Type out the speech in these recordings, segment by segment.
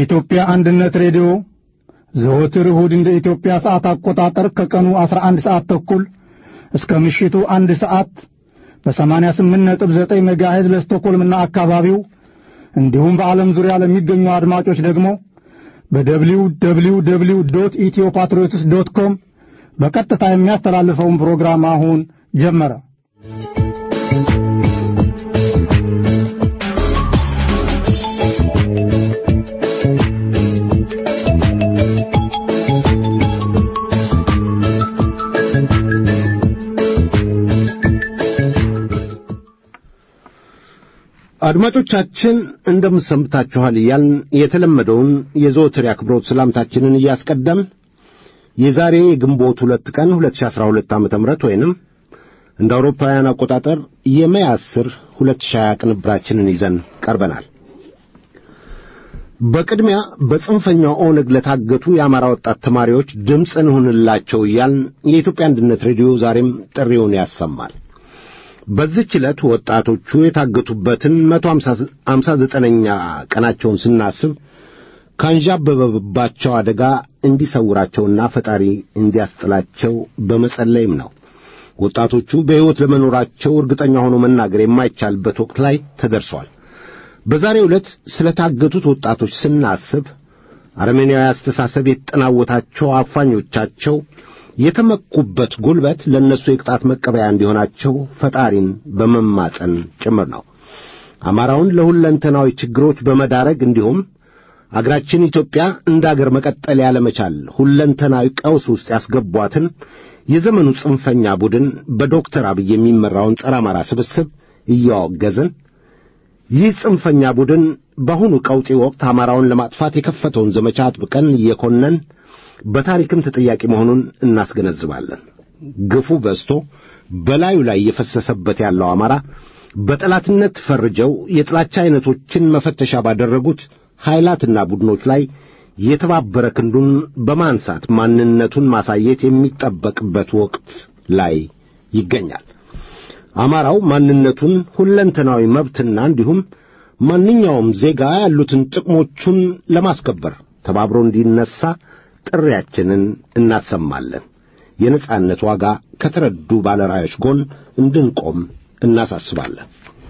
የኢትዮጵያ አንድነት ሬዲዮ ዘወትር እሁድ እንደ ኢትዮጵያ ሰዓት አቆጣጠር ከቀኑ 11 ሰዓት ተኩል እስከ ምሽቱ አንድ ሰዓት በ88.9 ሜጋሄዝ ለስቶኮልምና አካባቢው እንዲሁም በዓለም ዙሪያ ለሚገኙ አድማጮች ደግሞ በደብሊው ደብሊው ደብሊው ዶት ኢትዮ ፓትሪዮትስ ዶት ኮም በቀጥታ የሚያስተላልፈውን ፕሮግራም አሁን ጀመረ። አድማጮቻችን እንደምሰምታችኋል እያልን የተለመደውን የዘወትር የአክብሮት ሰላምታችንን እያስቀደም የዛሬ የግንቦት ሁለት ቀን 2012 ዓ.ም ወይንም እንደ አውሮፓውያን አቆጣጠር የሜይ 10 2020 ቅንብራችንን ይዘን ቀርበናል። በቅድሚያ በጽንፈኛው ኦነግ ለታገቱ የአማራ ወጣት ተማሪዎች ድምፅ እንሁንላቸው እያልን የኢትዮጵያ አንድነት ሬዲዮ ዛሬም ጥሪውን ያሰማል። በዚህች ዕለት ወጣቶቹ የታገቱበትን መቶ አምሳ ዘጠነኛ ቀናቸውን ስናስብ ካንዣበበባቸው አደጋ እንዲሰውራቸውና ፈጣሪ እንዲያስጥላቸው በመጸለይም ነው። ወጣቶቹ በሕይወት ለመኖራቸው እርግጠኛ ሆኖ መናገር የማይቻልበት ወቅት ላይ ተደርሷል። በዛሬው ዕለት ስለ ታገቱት ወጣቶች ስናስብ አረመኔያዊ አስተሳሰብ የተጠናወታቸው አፋኞቻቸው የተመኩበት ጉልበት ለእነሱ የቅጣት መቀበያ እንዲሆናቸው ፈጣሪን በመማጸን ጭምር ነው። አማራውን ለሁለንተናዊ ችግሮች በመዳረግ እንዲሁም አገራችን ኢትዮጵያ እንደ አገር መቀጠል ያለመቻል ሁለንተናዊ ቀውስ ውስጥ ያስገቧትን የዘመኑ ጽንፈኛ ቡድን በዶክተር አብይ የሚመራውን ጸረ አማራ ስብስብ እያወገዝን ይህ ጽንፈኛ ቡድን በአሁኑ ቀውጢ ወቅት አማራውን ለማጥፋት የከፈተውን ዘመቻ አጥብቀን እየኮነን በታሪክም ተጠያቂ መሆኑን እናስገነዝባለን። ግፉ በዝቶ በላዩ ላይ እየፈሰሰበት ያለው አማራ በጠላትነት ፈርጀው የጥላቻ ዐይነቶችን መፈተሻ ባደረጉት ኃይላትና ቡድኖች ላይ የተባበረ ክንዱን በማንሳት ማንነቱን ማሳየት የሚጠበቅበት ወቅት ላይ ይገኛል። አማራው ማንነቱን፣ ሁለንተናዊ መብትና እንዲሁም ማንኛውም ዜጋ ያሉትን ጥቅሞቹን ለማስከበር ተባብሮ እንዲነሳ ጥሪያችንን እናሰማለን። የነጻነት ዋጋ ከተረዱ ባለራዮች ጎን እንድንቆም እናሳስባለን።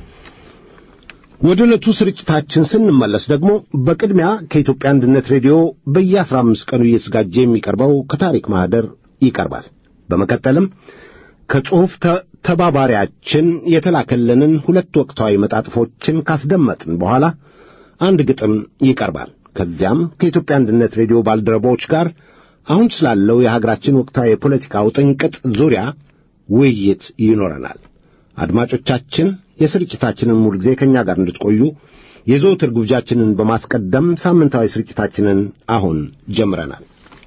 ወደ ዕለቱ ስርጭታችን ስንመለስ ደግሞ በቅድሚያ ከኢትዮጵያ አንድነት ሬዲዮ በየአስራ አምስት ቀኑ እየተዘጋጀ የሚቀርበው ከታሪክ ማኅደር ይቀርባል። በመቀጠልም ከጽሑፍ ተባባሪያችን የተላከልንን ሁለት ወቅታዊ መጣጥፎችን ካስደመጥን በኋላ አንድ ግጥም ይቀርባል። ከዚያም ከኢትዮጵያ አንድነት ሬዲዮ ባልደረቦች ጋር አሁን ስላለው የሀገራችን ወቅታዊ የፖለቲካ ውጥንቅጥ ዙሪያ ውይይት ይኖረናል። አድማጮቻችን የስርጭታችንን ሙሉ ጊዜ ከእኛ ጋር እንድትቆዩ የዘወትር ግብዣችንን በማስቀደም ሳምንታዊ ስርጭታችንን አሁን ጀምረናል።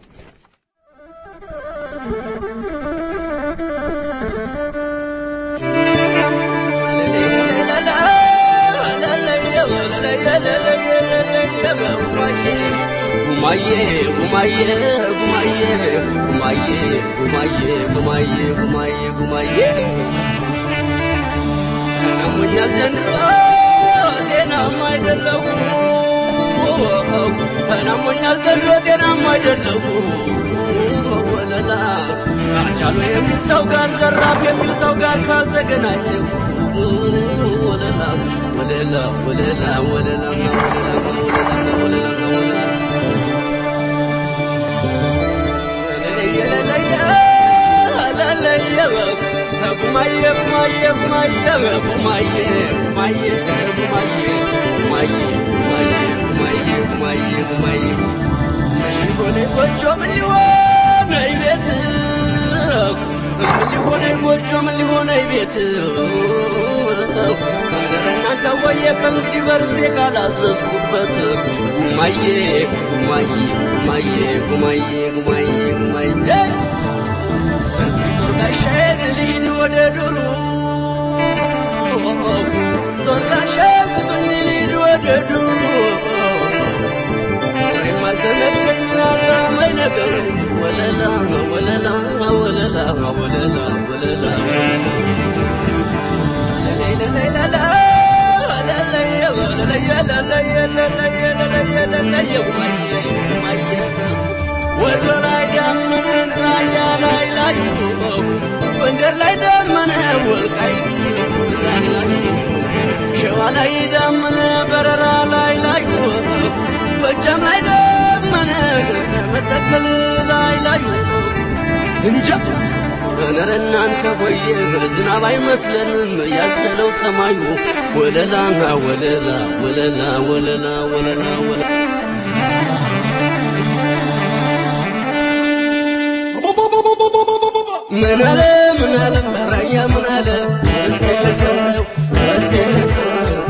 ጉማዬ ጉማዬ ጉማዬ ጉማዬ ጉማዬ ጉማዬ ጉማዬ ጉማዬ ናሙኛል ዘንድሮ ጤናማ አይደለሁ ናሙኛል ዘንድሮ ጤናማ አይደለሁ ወለላ አቻሉ የሚል ሰው ጋር ዘራፍ የሚል ሰው ጋር ካልተገናኘሁ ወለላ ወለላ ወለላ ወለላ ወለላ ወለላ ወለላ ከእንግዲህ በርሴ ካላዘዝኩበት ጉማዬ ጉማዬ ጉማዬ ጉማዬ ጉማዬ ጉማዬ ጦርጋሻዬን ልሂድ ወደ ዱሩ ጦርጋሻዬን ስጡኝ ልሂድ ወደ ዱሩ ወይም አልተመቸኝ አላማኝ ነገር ወለላ ወለላ ወለላ ወለላ ወለላ ለለይ ለለይ ለላ ለለይ ለለይ ወሎ ላይ ዳመነ ራያ ላይ ላይ ጎንደር ላይ ዳመነ ወልቃይት ላይ ላይ ሸዋ ላይ ዳመነ በረራ ላይ ላይ ጎጃም ላይ ዳመነ መተከል ላይ ላይ እንጃ እነረ እናንተ ሆይ ዝናብ አይመስለንም ያዘለው ሰማዩ ወለላ ወለላ ወለላ ወለላ ወለላ ወለላ ምን አለ ምን አለ ራያ ምን አለ እስኪ ልሰው እስኪ ልሰው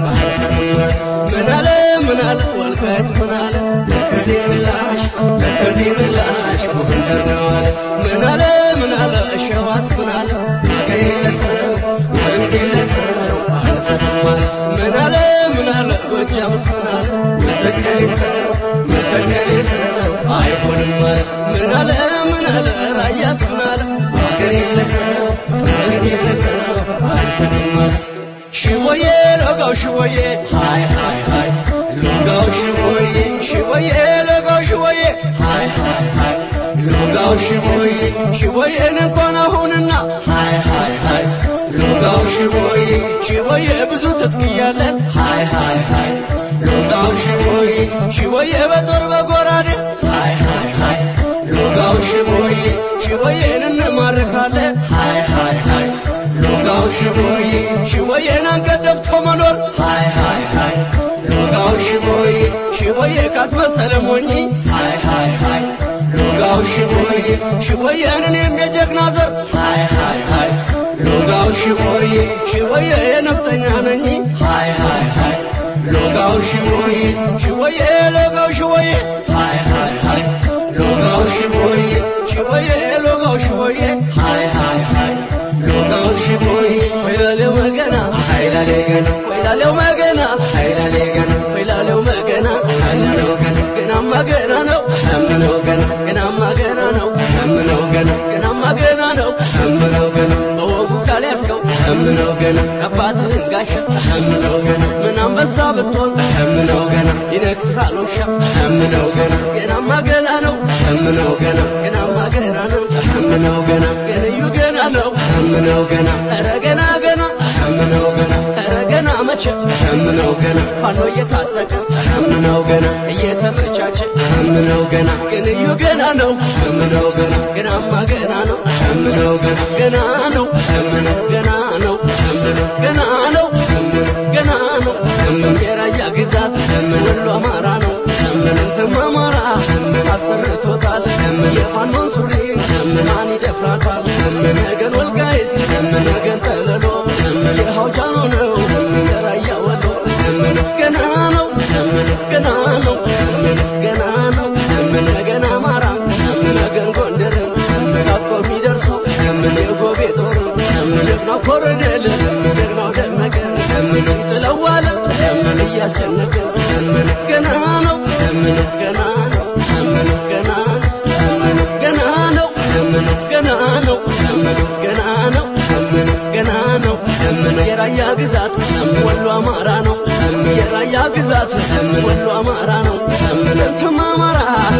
ምን አለ ምን አለ ወልቃይት ምን አለ ከዚህ ምላሽ ከዚህ ምላሽ ጎንደር ነው አለ ምን አለ ምን አለ ሸዋስ ምን አለ አገሬ ለሰው እስኪ ልሰው አልሰማም አለ ምን አለ ምን አለ ጎጃምስ ምን አለ መተከል ሰው መተከል ሰው አይሆንም አለ ምን አለ ምን አለ ራያስ ምን አለ አገሬ ለሰው እስኪ ልሰው አልሰማም አለ ሽወዬ ሎጋው ሽወዬ ሃይ ሃይ ሃይ ሎጋው ሽወዬ ሽወዬ ሎጋው ሽወዬ ሃይ ሃይ ሃይ ሎጋው ሽወዬ ሽወዬን እንኳን አሁንና ሃይ ሃይ ሃይ ሎጋው ሽወዬ ሽወዬ ብዙ ትጥቅ እያለን ሃይ ሃይ ሃይ ሎጋው ሽወዬ ሽወዬ በጦር በጎራዴ ሃይ ሃይ ሃይ ሎጋው ሽወዬ ሽወዬን እንማርካለን ሃይ ሃይ ሃይ ሎጋው ሽቦዬ ሽቦዬን አንገት ደፍቶ መኖር ሃይ ሃይ ሃይ ሎጋው ሽቦዬ ሽቦዬ ካስመሰለ ሞኝ ሃይ ሃይ ሃይ ሎጋው ሽቦዬ ሽቦዬን እኔም የጀግና ዘር ሃይ ሃይ ሃይ ሎጋው ሽቦዬ ሽቦዬ የነፍጠኛ ነኝ ሃይ ሃይ ሃይ ሎጋው ሽቦዬ ሽቦዬ ሎጋው ሽቦዬ ሃይ ሃይ ሃይ ሎጋው ሽቦዬ ሽቦዬ ሎጋው ሽቦዬ ሃይ ሃይ ሃይ ሎጋው ሽቦዬ ወይላሌው መገና ኃይላሌ ገና ወይላሌው መገና ኃይላሌ ገና ወይላሌው መገና ኃይላሌው ገና ገናማ ገና ነው ሐምነው ገና ገናማ ገና ነው ሐምነው ገና ገናማ ገና ነው ሐምነው ገና በወጉ ካልያዝከው ሐምነው ገና አባትህን ጋሻ ሐምነው ገና ምን አንበሳ ብትሆን ሐምነው ገና ይነግሥሃል ውሻ ሐምነው ገና ገናማ ገና ነው ሐምነው ገና ገናማ ገና ነው ሐምነው ገና ገንዩ ገና ነው ሐምነው ገና ኧረ ገና ገና ሐምነው ገና ኧረ ገና መቼ ሐምነው ገና ፋኖ እየታጠቀ ሐምነው ገና እየተመቻቸ ሐምነው ገና ገንዩ ገና ነው ሐምነው ገና ገናማ ገና ነው ሐምነው ገና ገና ነው ሐምነው ገና ነው ሐምነው ገና ነው ሐምነው ገና ነው ሐምነው የራያ ግዛት ሐምነው ወሎ አማራ ነው ሐምነው እንትም አማራ ሐምነው አሰርቶታል ሐምነው የፋኖን ሱሪ ሐምነው ማን ይደፍራታል ሐምነው ነገን ወልቃይት ሐምነው ነገን ጠለሎ ሐምነው የሐውጃኖ ነው ሐምነው የራያ ወሎ ሐምነው ገና ነው ሐምነው ገና ነው ሐምነው ገና ነው ሐምነው ነገን አማራ ሐምነው ነገን ጎንደር ሐምነው ናፍቆ የሚደርሰው ሐምነው የጎቤ ጦር ሐምነው ጀግናው ኮሎኔል ሐምነው ጀግናው ደመቀ ሐምነው ጥለዋለ ሐምነው እያስጨነቀ ሐምነው ገና ነው ሐምነው ገና ነው ሐምነው ገና ነው ሐምነው ገና ነው ሐምነው ገና ነው ሐምነው ገና ነው ሐምነው ገና ነው ሐምነው የራያ ግዛት ወሎ አማራ ነው የራያ ግዛት ወሎ አማራ ነው እንትም አማራ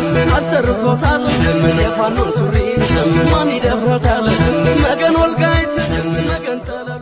አሰርቶታል የፋኖ ሱሪ ማን ይደፍረታል መገን ወልቃይት መገን ጠለሎ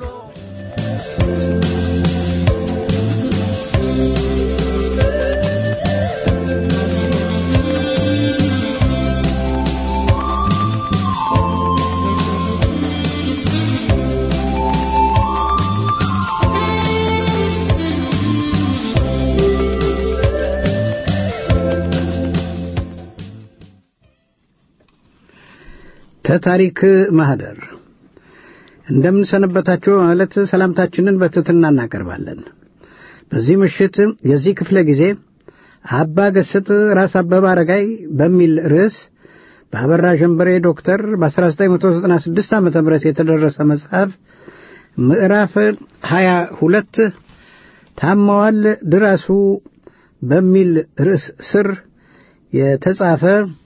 ከታሪክ ማህደር እንደምንሰነበታችሁ ማለት ሰላምታችንን በትሕትና እናቀርባለን። በዚህ ምሽት የዚህ ክፍለ ጊዜ አባ ገስጥ ራስ አበበ አረጋይ በሚል ርዕስ በአበራ ጀንበሬ ዶክተር በ1996 ዓ ም የተደረሰ መጽሐፍ ምዕራፍ 22 ታመዋል ድረሱ በሚል ርዕስ ስር የተጻፈ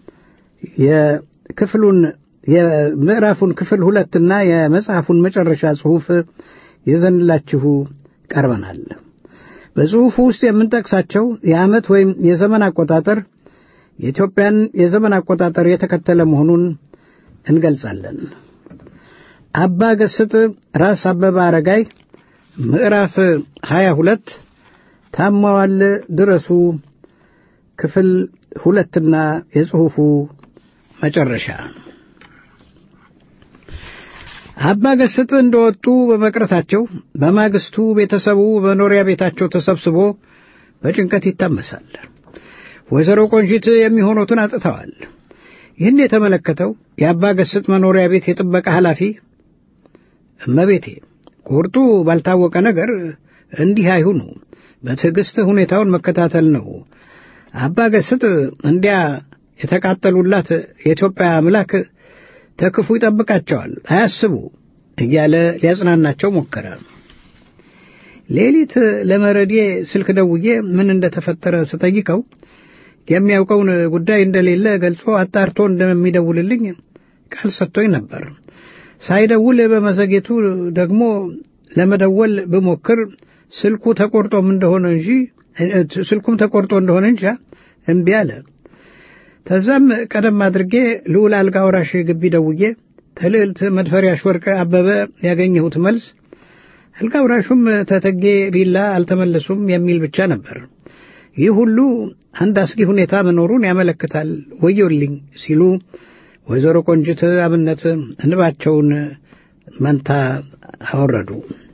የክፍሉን የምዕራፉን ክፍል ሁለትና የመጽሐፉን መጨረሻ ጽሑፍ ይዘንላችሁ ቀርበናል። በጽሑፉ ውስጥ የምንጠቅሳቸው የዓመት ወይም የዘመን አቆጣጠር የኢትዮጵያን የዘመን አቆጣጠር የተከተለ መሆኑን እንገልጻለን። አባ ገስጥ ራስ አበበ አረጋይ ምዕራፍ 22 ታማዋል ድረሱ ክፍል ሁለትና የጽሑፉ መጨረሻ አባ ገስጥ እንደወጡ በመቅረታቸው በማግስቱ ቤተሰቡ በመኖሪያ ቤታቸው ተሰብስቦ በጭንቀት ይታመሳል። ወይዘሮ ቆንጂት የሚሆኑትን አጥተዋል። ይህን የተመለከተው የአባ ገስጥ መኖሪያ ቤት የጥበቃ ኃላፊ እመቤቴ ቁርጡ ባልታወቀ ነገር እንዲህ አይሁኑ፣ በትዕግሥት ሁኔታውን መከታተል ነው። አባ ገስጥ እንዲያ የተቃጠሉላት የኢትዮጵያ አምላክ ተክፉ ይጠብቃቸዋል፣ አያስቡ እያለ ሊያጽናናቸው ሞከረ። ሌሊት ለመረዴ ስልክ ደውዬ ምን እንደተፈጠረ ስጠይቀው የሚያውቀውን ጉዳይ እንደሌለ ገልጾ አጣርቶ እንደሚደውልልኝ ቃል ሰጥቶኝ ነበር። ሳይደውል በመዘጌቱ ደግሞ ለመደወል ብሞክር ስልኩ ተቆርጦም እንደሆነ እንጂ ስልኩም ተቆርጦ እንደሆነ እንጃ እምቢ አለ። ተዛም ቀደም አድርጌ ልዑል አልጋ ወራሽ ግቢ ደውዬ ተልዕልት መድፈሪያሽ ወርቅ አበበ ያገኘሁት መልስ አልጋ ወራሹም ተተጌ ቢላ አልተመለሱም የሚል ብቻ ነበር። ይህ ሁሉ አንድ አስጊ ሁኔታ መኖሩን ያመለክታል፣ ወዮልኝ ሲሉ ወይዘሮ ቆንጅት አብነት እንባቸውን መንታ አወረዱ።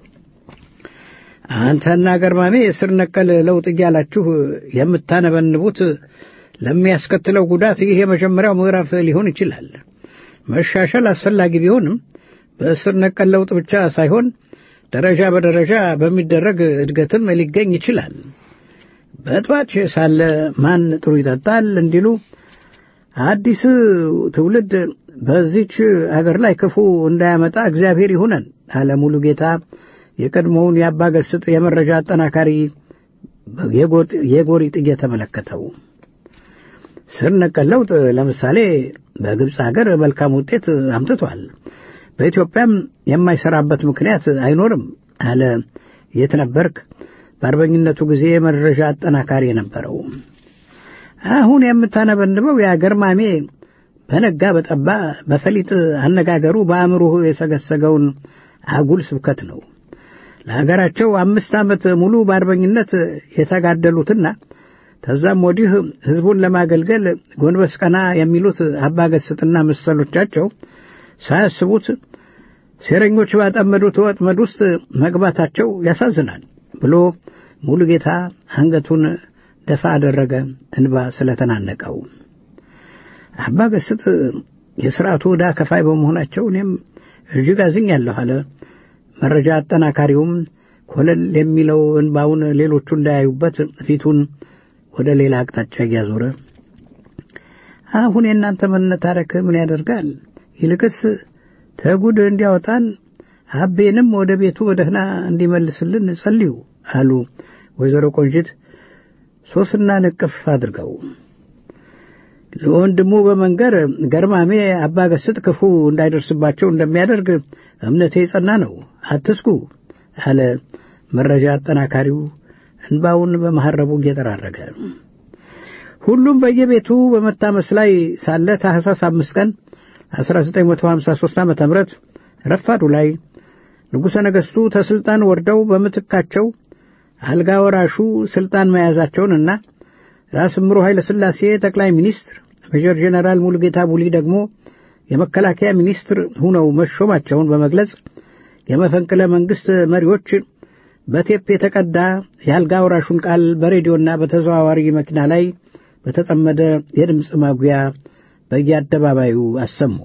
አንተና ገርማሜ ስር ነቀል ለውጥ እያላችሁ የምታነበንቡት ለሚያስከትለው ጉዳት ይህ የመጀመሪያው ምዕራፍ ሊሆን ይችላል። መሻሻል አስፈላጊ ቢሆንም በስር ነቀል ለውጥ ብቻ ሳይሆን ደረጃ በደረጃ በሚደረግ እድገትም ሊገኝ ይችላል። በጥባጭ ሳለ ማን ጥሩ ይጠጣል እንዲሉ አዲስ ትውልድ በዚች አገር ላይ ክፉ እንዳያመጣ እግዚአብሔር ይሁነን አለ ሙሉ ጌታ የቀድሞውን የአባ ገስጥ የመረጃ አጠናካሪ የጎሪጥ እየተመለከተው ስር ነቀል ለውጥ ለምሳሌ በግብፅ አገር መልካም ውጤት አምጥቷል። በኢትዮጵያም የማይሰራበት ምክንያት አይኖርም አለ የት ነበርክ በአርበኝነቱ ጊዜ የመረጃ አጠናካሪ የነበረው። አሁን የምታነበንበው የአገር ማሜ በነጋ በጠባ በፈሊጥ አነጋገሩ በአእምሮህ የሰገሰገውን አጉል ስብከት ነው። ለሀገራቸው አምስት ዓመት ሙሉ በአርበኝነት የተጋደሉትና ከዛም ወዲህ ሕዝቡን ለማገልገል ጎንበስ ቀና የሚሉት አባገስጥና መሰሎቻቸው ሳያስቡት ሴረኞች ባጠመዱት ወጥመድ ውስጥ መግባታቸው ያሳዝናል ብሎ ሙሉ ጌታ አንገቱን ደፋ አደረገ፣ እንባ ስለተናነቀው። አባ ገስጥ የሥርዓቱ ዕዳ ከፋይ በመሆናቸው እኔም እጅግ አዝኛለሁ አለ። መረጃ አጠናካሪውም ኮለል የሚለው እንባውን ሌሎቹ እንዳያዩበት ፊቱን ወደ ሌላ አቅጣጫ እያዞረ አሁን የእናንተ መነታረክ ምን ያደርጋል? ይልቅስ ተጉድ እንዲያወጣን አቤንም ወደ ቤቱ በደህና እንዲመልስልን ጸልዩ አሉ ወይዘሮ ቆንጅት ሶስና ንቅፍ አድርገው ለወንድሙ በመንገር ገርማሜ አባ ገስጥ ክፉ እንዳይደርስባቸው እንደሚያደርግ እምነቴ የጸና ነው፣ አትስጉ አለ መረጃ አጠናካሪው እንባውን በመሐረቡ እየጠራረገ። ሁሉም በየቤቱ በመታመስ ላይ ሳለ ታኅሳስ አምስት ቀን 1953 ዓ ም ረፋዱ ላይ ንጉሠ ነገሥቱ ተሥልጣን ወርደው በምትካቸው አልጋ ወራሹ ሥልጣን መያዛቸውንና ራስ እምሮ ኃይለ ሥላሴ ጠቅላይ ሚኒስትር፣ ሜጀር ጄኔራል ሙሉጌታ ቡሊ ደግሞ የመከላከያ ሚኒስትር ሁነው መሾማቸውን በመግለጽ የመፈንቅለ መንግሥት መሪዎች በቴፕ የተቀዳ የአልጋ ወራሹን ቃል በሬዲዮና በተዘዋዋሪ መኪና ላይ በተጠመደ የድምፅ ማጉያ በየአደባባዩ አሰሙ።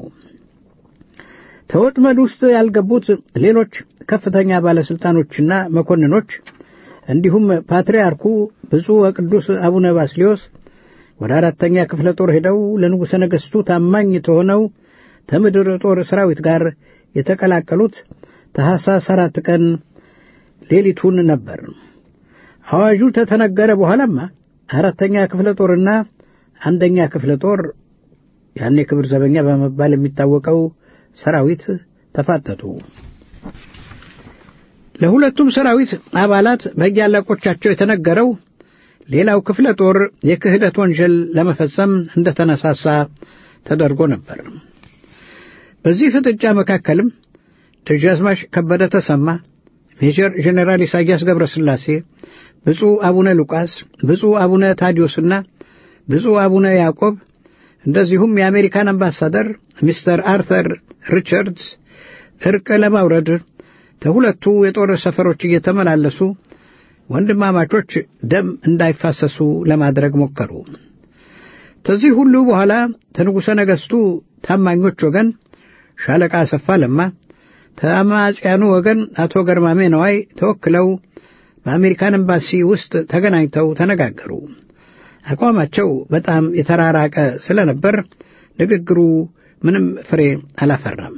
ተወጥመድ ውስጥ ያልገቡት ሌሎች ከፍተኛ ባለሥልጣኖችና መኮንኖች እንዲሁም ፓትርያርኩ ብፁዕ ወቅዱስ አቡነ ባስልዮስ ወደ አራተኛ ክፍለ ጦር ሄደው ለንጉሠ ነገሥቱ ታማኝ ተሆነው ከምድር ጦር ሰራዊት ጋር የተቀላቀሉት ታኅሳስ አራት ቀን ሌሊቱን ነበር። አዋጁ ተተነገረ በኋላማ አራተኛ ክፍለ ጦርና አንደኛ ክፍለ ጦር ያኔ ክብር ዘበኛ በመባል የሚታወቀው ሰራዊት ተፋጠጡ። ለሁለቱም ሰራዊት አባላት በየአለቆቻቸው የተነገረው ሌላው ክፍለ ጦር የክህደት ወንጀል ለመፈጸም እንደተነሳሳ ተደርጎ ነበር። በዚህ ፍጥጫ መካከልም ደጃዝማች ከበደ ተሰማ፣ ሜጀር ጄኔራል ኢሳያስ ገብረ ሥላሴ፣ ብፁዕ አቡነ ሉቃስ፣ ብፁዕ አቡነ ታዲዮስና ብፁዕ አቡነ ያዕቆብ እንደዚሁም የአሜሪካን አምባሳደር ሚስተር አርተር ሪቻርድስ እርቅ ለማውረድ ከሁለቱ የጦር ሰፈሮች እየተመላለሱ ወንድማማቾች ደም እንዳይፋሰሱ ለማድረግ ሞከሩ። ከዚህ ሁሉ በኋላ ከንጉሠ ነገሥቱ ታማኞች ወገን ሻለቃ አሰፋ ለማ፣ ከአማጽያኑ ወገን አቶ ገርማሜ ነዋይ ተወክለው በአሜሪካን ኤምባሲ ውስጥ ተገናኝተው ተነጋገሩ። አቋማቸው በጣም የተራራቀ ስለነበር ንግግሩ ምንም ፍሬ አላፈራም።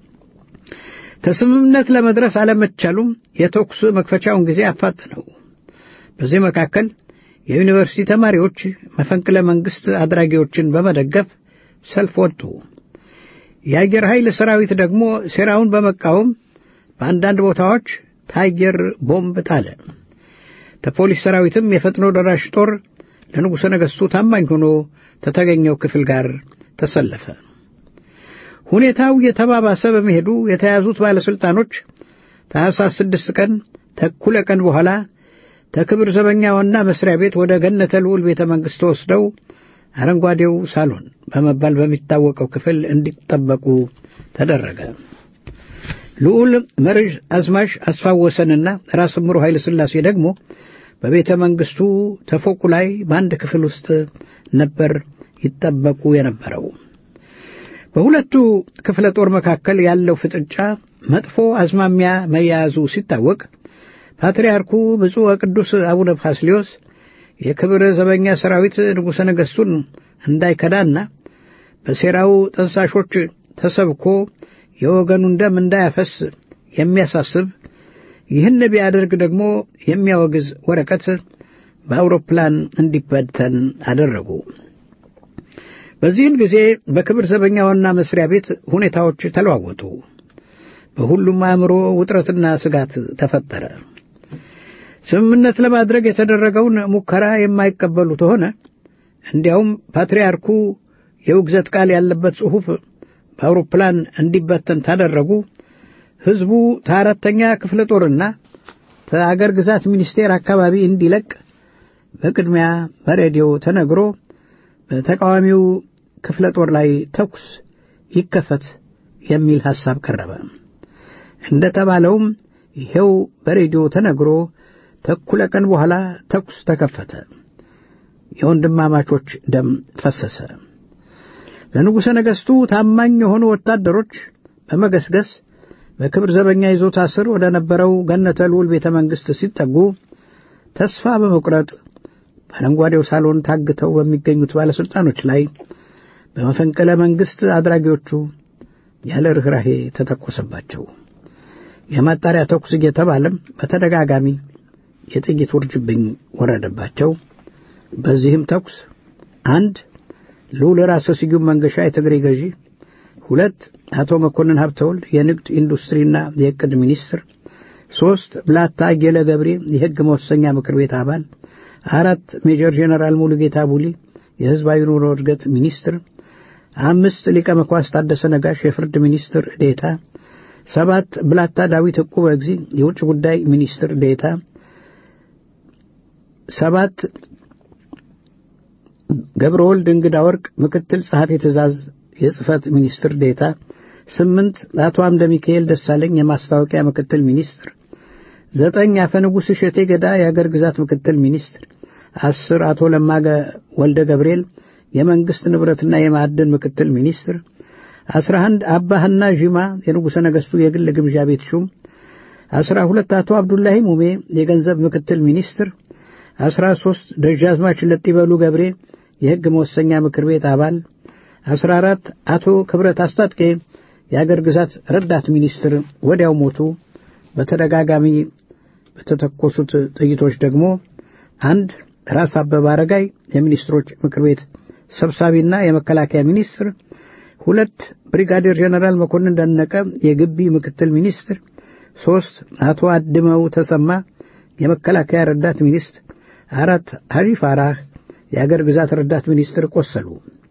ከስምምነት ለመድረስ አለመቻሉም የተኩስ መክፈቻውን ጊዜ አፋጥነው። በዚህ መካከል የዩኒቨርሲቲ ተማሪዎች መፈንቅለ መንግሥት አድራጊዎችን በመደገፍ ሰልፍ ወጡ። የአየር ኃይል ሰራዊት ደግሞ ሴራውን በመቃወም በአንዳንድ ቦታዎች ታየር ቦምብ ጣለ። ከፖሊስ ሰራዊትም የፈጥኖ ደራሽ ጦር ለንጉሠ ነገሥቱ ታማኝ ሆኖ ከተገኘው ክፍል ጋር ተሰለፈ። ሁኔታው የተባባሰ በመሄዱ የተያዙት ባለሥልጣኖች ታኅሳስ ስድስት ቀን ተኩለ ቀን በኋላ ተክብር ዘበኛ ዋና መስሪያ ቤት ወደ ገነተ ልዑል ቤተ መንግሥት ተወስደው አረንጓዴው ሳሎን በመባል በሚታወቀው ክፍል እንዲጠበቁ ተደረገ። ልዑል መርዥ አዝማች አስፋወሰንና ራስ ምሩ ኃይለ ሥላሴ ደግሞ በቤተ መንግሥቱ ተፎቁ ላይ በአንድ ክፍል ውስጥ ነበር ይጠበቁ የነበረው። በሁለቱ ክፍለ ጦር መካከል ያለው ፍጥጫ መጥፎ አዝማሚያ መያያዙ ሲታወቅ ፓትርያርኩ ብፁዕ ወቅዱስ አቡነ ፋስሊዮስ የክብር ዘበኛ ሰራዊት ንጉሠ ነገሥቱን እንዳይከዳና በሴራው ጠንሳሾች ተሰብኮ የወገኑን ደም እንዳያፈስ የሚያሳስብ ይህን ቢያደርግ ደግሞ የሚያወግዝ ወረቀት በአውሮፕላን እንዲበተን አደረጉ። በዚህን ጊዜ በክብር ዘበኛ ዋና መስሪያ ቤት ሁኔታዎች ተለዋወጡ። በሁሉም አእምሮ ውጥረትና ስጋት ተፈጠረ። ስምምነት ለማድረግ የተደረገውን ሙከራ የማይቀበሉት ሆነ እንዲያውም ፓትርያርኩ የውግዘት ቃል ያለበት ጽሑፍ በአውሮፕላን እንዲበተን ታደረጉ። ሕዝቡ ከአራተኛ ክፍለ ጦርና ከአገር ግዛት ሚኒስቴር አካባቢ እንዲለቅ በቅድሚያ በሬዲዮ ተነግሮ በተቃዋሚው ክፍለ ጦር ላይ ተኩስ ይከፈት የሚል ሐሳብ ቀረበ። እንደ ተባለውም ይሄው በሬዲዮ ተነግሮ ተኩለ ቀን በኋላ ተኩስ ተከፈተ። የወንድማማቾች ደም ፈሰሰ። ለንጉሠ ነገሥቱ ታማኝ የሆኑ ወታደሮች በመገስገስ በክብር ዘበኛ ይዞታ ስር ወደ ነበረው ገነተ ልዑል ቤተ መንግሥት ሲጠጉ ተስፋ በመቁረጥ በአረንጓዴው ሳሎን ታግተው በሚገኙት ባለሥልጣኖች ላይ በመፈንቅለ መንግሥት አድራጊዎቹ ያለ ርኅራሄ ተተኮሰባቸው። የማጣሪያ ተኩስ እየተባለም በተደጋጋሚ የጥይት ውርጅብኝ ወረደባቸው። በዚህም ተኩስ አንድ ልዑል ራስ ስዩም መንገሻ የትግሬ ገዢ፣ ሁለት አቶ መኮንን ሀብተወልድ የንግድ ኢንዱስትሪና የዕቅድ ሚኒስትር፣ ሦስት ብላታ አየለ ገብሬ የሕግ መወሰኛ ምክር ቤት አባል፣ አራት ሜጀር ጄኔራል ሙሉጌታ ቡሊ የሕዝባዊ ኑሮ እድገት ሚኒስትር፣ አምስት ሊቀ መኳስ ታደሰ ነጋሽ የፍርድ ሚኒስትር ዴታ፣ ሰባት ብላታ ዳዊት ዕቁበ እግዚ የውጭ ጉዳይ ሚኒስትር ዴታ፣ ሰባት ገብረ ወልድ እንግዳ ወርቅ ምክትል ጸሐፊ ትእዛዝ የጽህፈት ሚኒስትር ዴታ፣ ስምንት አቶ አምደ ሚካኤል ደሳለኝ የማስታወቂያ ምክትል ሚኒስትር፣ ዘጠኝ አፈ ንጉሥ እሸቴ ገዳ የአገር ግዛት ምክትል ሚኒስትር፣ አስር አቶ ለማገ ወልደ ገብርኤል የመንግሥት ንብረትና የማዕድን ምክትል ሚኒስትር፣ አስራ አንድ አባህና ዥማ የንጉሠ ነገሥቱ የግል ግምዣ ቤት ሹም፣ አስራ ሁለት አቶ አብዱላሂ ሙሜ የገንዘብ ምክትል ሚኒስትር፣ አስራ ሦስት ደጃዝማች ለጢበሉ ገብሬ የሕግ መወሰኛ ምክር ቤት አባል፣ አስራ አራት አቶ ክብረት አስታጥቄ የአገር ግዛት ረዳት ሚኒስትር ወዲያው ሞቱ። በተደጋጋሚ በተተኮሱት ጥይቶች ደግሞ አንድ ራስ አበበ አረጋይ የሚኒስትሮች ምክር ቤት ሰብሳቢና የመከላከያ ሚኒስትር፣ ሁለት ብሪጋዴር ጀነራል መኮንን ደነቀ የግቢ ምክትል ሚኒስትር፣ ሦስት አቶ አድመው ተሰማ የመከላከያ ረዳት ሚኒስትር፣ አራት ሐጂ ፋራህ የአገር ግዛት ረዳት ሚኒስትር ቆሰሉ።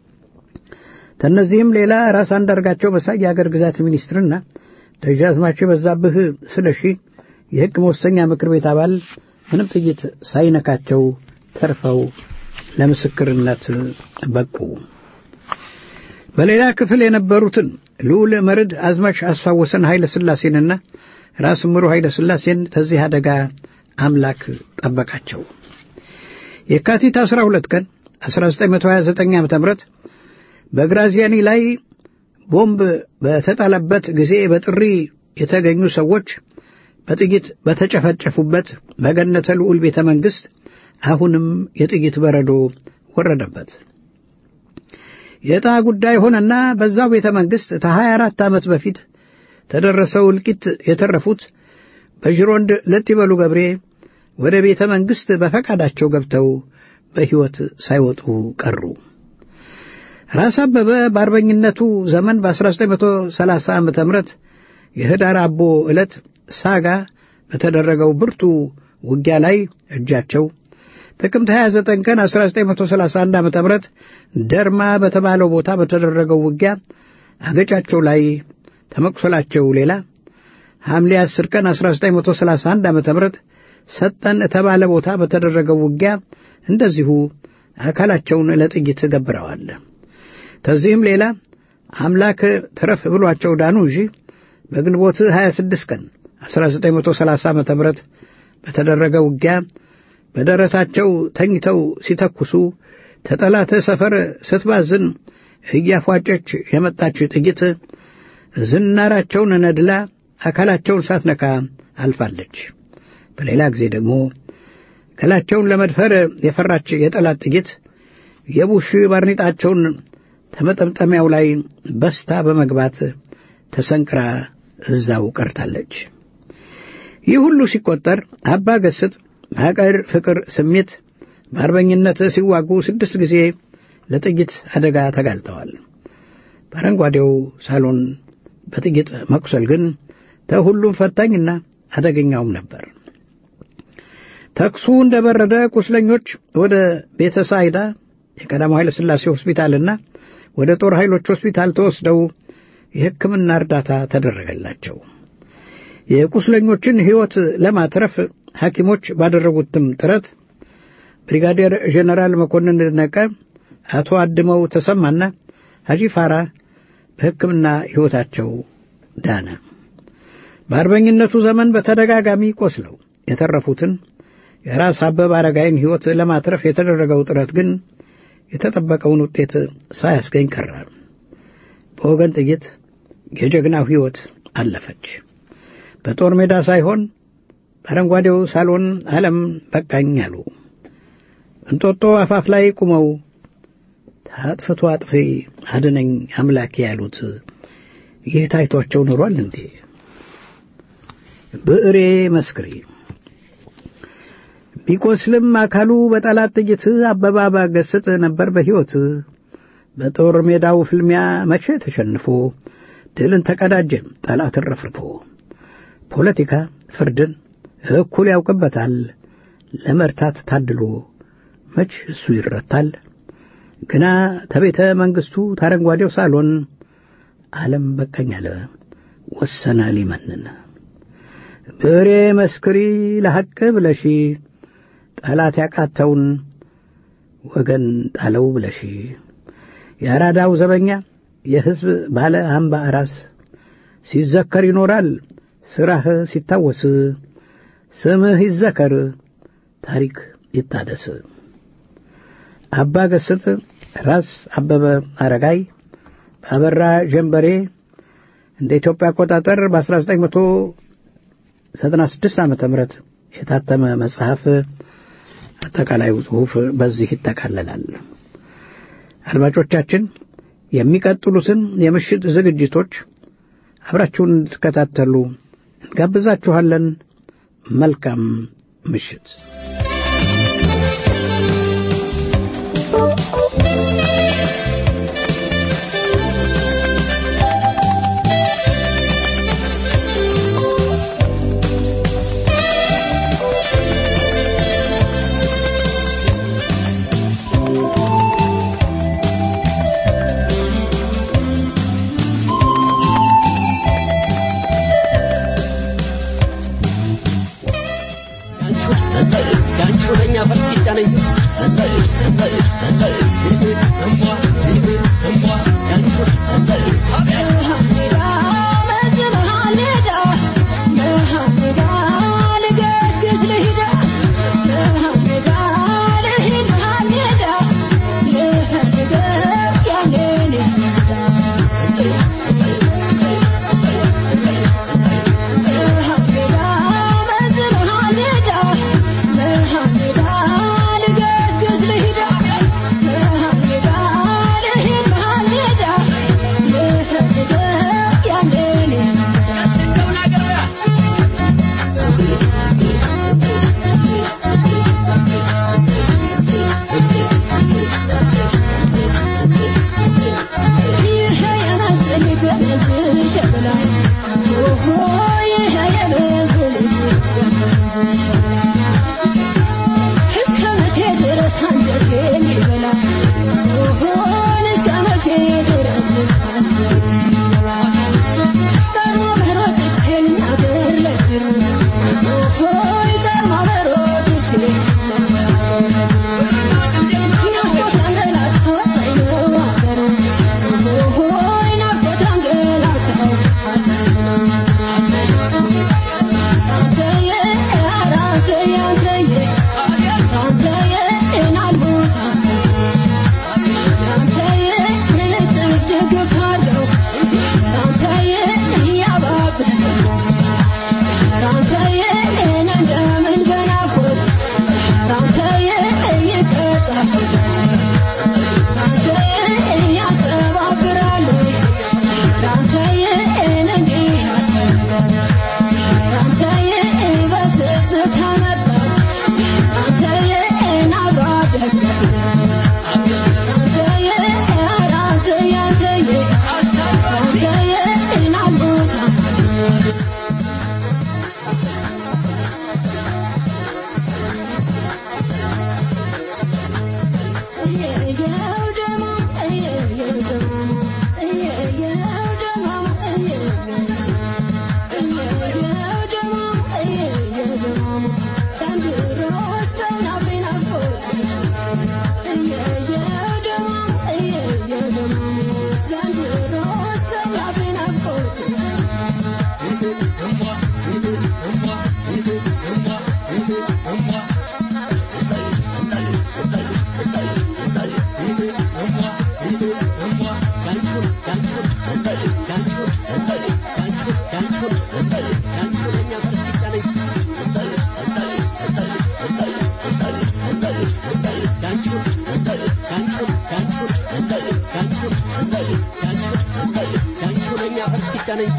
ከእነዚህም ሌላ ራስ አንዳርጋቸው መሳይ የአገር ግዛት ሚኒስትርና ደጃዝማች በዛብህ ስለሺ የሕግ መወሰኛ ምክር ቤት አባል ምንም ጥይት ሳይነካቸው ተርፈው ለምስክርነት በቁ። በሌላ ክፍል የነበሩትን ልዑል መርድ አዝማች አስፋወሰን ኃይለ ሥላሴንና ራስ ምሩ ኃይለ ሥላሴን ከዚህ አደጋ አምላክ ጠበቃቸው። የካቲት 12 ቀን 1929 ዓ.ም በግራዚያኒ ላይ ቦምብ በተጣለበት ጊዜ በጥሪ የተገኙ ሰዎች በጥይት በተጨፈጨፉበት በገነተ ልዑል ቤተ መንግሥት አሁንም የጥይት በረዶ ወረደበት። የዕጣ ጉዳይ ሆነና በዛው ቤተ መንግሥት ከሀያ አራት ዓመት በፊት ተደረሰው እልቂት የተረፉት በዥሮንድ ለጥ ይበሉ ገብሬ ወደ ቤተ መንግሥት በፈቃዳቸው ገብተው በሕይወት ሳይወጡ ቀሩ። ራስ አበበ በአርበኝነቱ ዘመን በ1930 ዓ ም የህዳር አቦ ዕለት ሳጋ በተደረገው ብርቱ ውጊያ ላይ እጃቸው ጥቅምት 29 ቀን 1931 ዓ ም ደርማ በተባለው ቦታ በተደረገው ውጊያ አገጫቸው ላይ ተመቁሰላቸው ሌላ ሐምሌ 10 ቀን 1931 ዓ ም ሰጠን የተባለ ቦታ በተደረገው ውጊያ እንደዚሁ አካላቸውን ለጥይት ገብረዋል። ከዚህም ሌላ አምላክ ትረፍ ብሏቸው ዳኑ እንጂ በግንቦት 26 ቀን 1930 ዓ ም በተደረገ ውጊያ በደረታቸው ተኝተው ሲተኩሱ ተጠላተ ሰፈር ስትባዝን እያፏጨች የመጣች ጥይት ዝናራቸውን ነድላ አካላቸውን ሳትነካ አልፋለች። በሌላ ጊዜ ደግሞ ገላቸውን ለመድፈር የፈራች የጠላት ጥይት የቡሽ ባርኔጣቸውን ተመጠምጠሚያው ላይ በስታ በመግባት ተሰንቅራ እዛው ቀርታለች። ይህ ሁሉ ሲቆጠር አባ ገስጥ በሀገር ፍቅር ስሜት በአርበኝነት ሲዋጉ ስድስት ጊዜ ለጥይት አደጋ ተጋልጠዋል። በአረንጓዴው ሳሎን በጥይት መቁሰል ግን ተሁሉም ፈታኝና አደገኛውም ነበር። ተኩሱ እንደ በረደ ቁስለኞች ወደ ቤተ ሳይዳ የቀዳማው ኃይለ ሥላሴ ሆስፒታልና ወደ ጦር ኃይሎች ሆስፒታል ተወስደው የሕክምና እርዳታ ተደረገላቸው። የቁስለኞችን ሕይወት ለማትረፍ ሐኪሞች ባደረጉትም ጥረት ብሪጋዴር ጄኔራል መኮንን ደነቀ፣ አቶ አድመው ተሰማና ሐጂ ፋራ በሕክምና ሕይወታቸው ዳነ። በአርበኝነቱ ዘመን በተደጋጋሚ ቆስለው የተረፉትን የራስ አበበ አረጋይን ሕይወት ለማትረፍ የተደረገው ጥረት ግን የተጠበቀውን ውጤት ሳያስገኝ ቀረ። በወገን ጥይት የጀግናው ሕይወት አለፈች። በጦር ሜዳ ሳይሆን በአረንጓዴው ሳሎን ዓለም በቃኝ አሉ። እንጦጦ አፋፍ ላይ ቁመው ታጥፍቶ አጥፊ አድነኝ አምላኬ ያሉት ይህ ታይቷቸው ኖሯል እንዴ? ብዕሬ መስክሪ ቢቆስልም አካሉ በጠላት ጥይት አበባ ባገስጥ ነበር በሕይወት በጦር ሜዳው ፍልሚያ መቼ ተሸንፎ ድልን ተቀዳጀ ጠላትን ረፍርፎ ፖለቲካ ፍርድን እኩል ያውቅበታል ለመርታት ታድሎ መች እሱ ይረታል ግና ተቤተ መንግሥቱ ታረንጓዴው ሳሎን ዓለም በቀኝ አለ ወሰነ ሊመንን ብሬ መስክሪ ለሐቅ ብለሺ ጠላት ያቃተውን ወገን ጣለው ብለሺ የአራዳው ዘበኛ የሕዝብ ባለ አምባ ራስ ሲዘከር ይኖራል ሥራህ ሲታወስ ስምህ ይዘከር ታሪክ ይታደስ። አባ ገስጥ ራስ አበበ አረጋይ በአበራ ጀንበሬ እንደ ኢትዮጵያ አቆጣጠር በ1996 ዓ ም የታተመ መጽሐፍ አጠቃላዩ ጽሑፍ በዚህ ይጠቃለላል። አድማጮቻችን የሚቀጥሉትን የምሽት ዝግጅቶች አብራችሁን እንድትከታተሉ እንጋብዛችኋለን። መልካም ምሽት። ያንቺ ለኛ ፈርስ ነኝ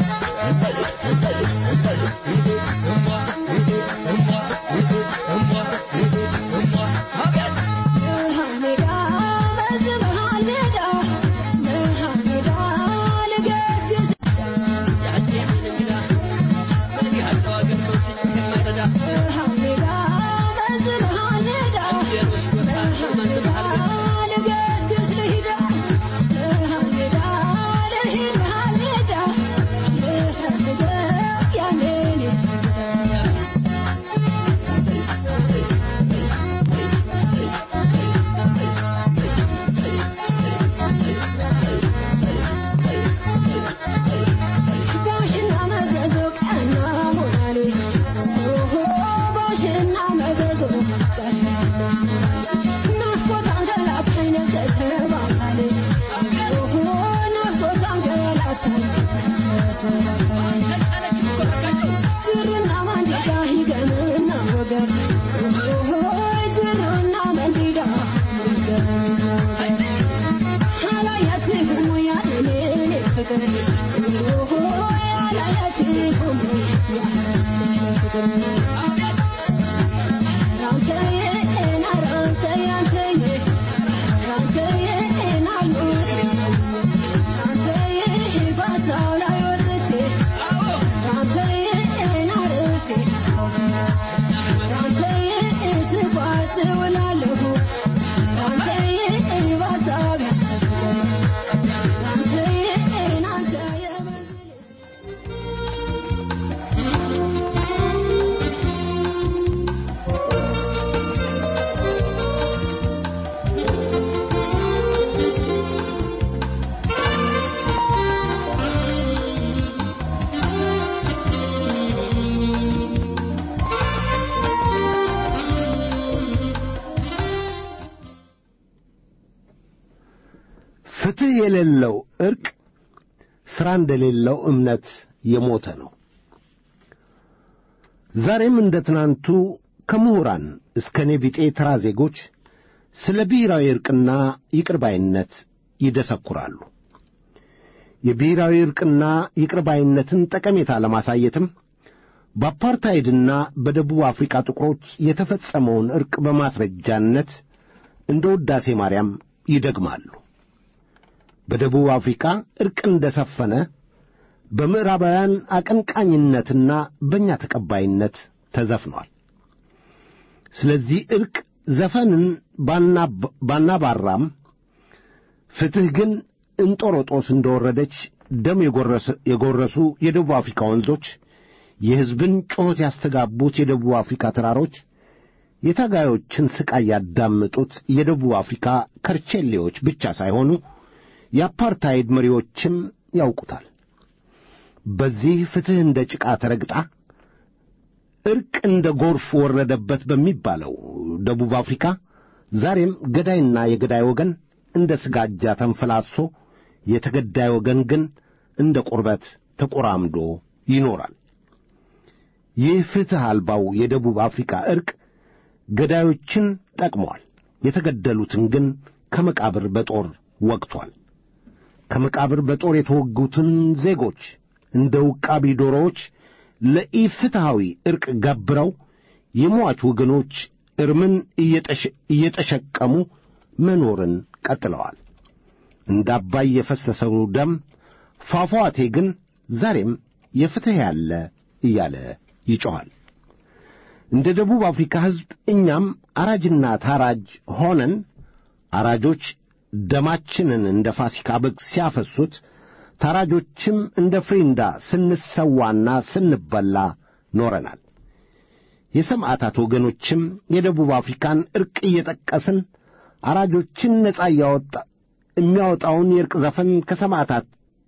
ነኝ ፍትሕ የሌለው ዕርቅ ሥራ እንደሌለው እምነት የሞተ ነው። ዛሬም እንደ ትናንቱ ከምሁራን እስከ እኔ ቢጤ ተራ ዜጎች ስለ ብሔራዊ ዕርቅና ይቅርባይነት ይደሰኩራሉ። የብሔራዊ ዕርቅና ይቅርባይነትን ጠቀሜታ ለማሳየትም በአፓርታይድና በደቡብ አፍሪካ ጥቁሮች የተፈጸመውን ዕርቅ በማስረጃነት እንደ ውዳሴ ማርያም ይደግማሉ። በደቡብ አፍሪካ ዕርቅ እንደ ሰፈነ በምዕራባውያን አቀንቃኝነትና በእኛ ተቀባይነት ተዘፍኗል። ስለዚህ ዕርቅ ዘፈንን ባናባራም ፍትሕ ግን እንጦሮጦስ እንደወረደች ደም የጎረሱ የደቡብ አፍሪካ ወንዞች፣ የሕዝብን ጩኸት ያስተጋቡት የደቡብ አፍሪካ ተራሮች፣ የታጋዮችን ሥቃይ ያዳመጡት የደቡብ አፍሪካ ከርቼሌዎች ብቻ ሳይሆኑ የአፓርታይድ መሪዎችም ያውቁታል። በዚህ ፍትሕ እንደ ጭቃ ተረግጣ ዕርቅ እንደ ጎርፍ ወረደበት በሚባለው ደቡብ አፍሪካ ዛሬም ገዳይና የገዳይ ወገን እንደ ስጋጃ ተንፈላሶ የተገዳይ ወገን ግን እንደ ቁርበት ተቆራምዶ ይኖራል። ይህ ፍትሕ አልባው የደቡብ አፍሪካ ዕርቅ ገዳዮችን ጠቅሟል፣ የተገደሉትን ግን ከመቃብር በጦር ወግቷል። ከመቃብር በጦር የተወጉትን ዜጎች እንደ ውቃቢ ዶሮዎች ለኢፍትሐዊ ዕርቅ ገብረው የሟች ወገኖች እርምን እየጠሸቀሙ መኖርን ቀጥለዋል። እንደ አባይ የፈሰሰው ደም ፏፏቴ ግን ዛሬም የፍትሕ ያለ እያለ ይጮኻል። እንደ ደቡብ አፍሪካ ሕዝብ እኛም አራጅና ታራጅ ሆነን አራጆች ደማችንን እንደ ፋሲካ በግ ሲያፈሱት ታራጆችም እንደ ፍሪንዳ ስንሰዋና ስንበላ ኖረናል። የሰማዕታት ወገኖችም የደቡብ አፍሪካን ዕርቅ እየጠቀስን አራጆችን ነጻ እያወጣ የሚያወጣውን የዕርቅ ዘፈን ከሰማዕታት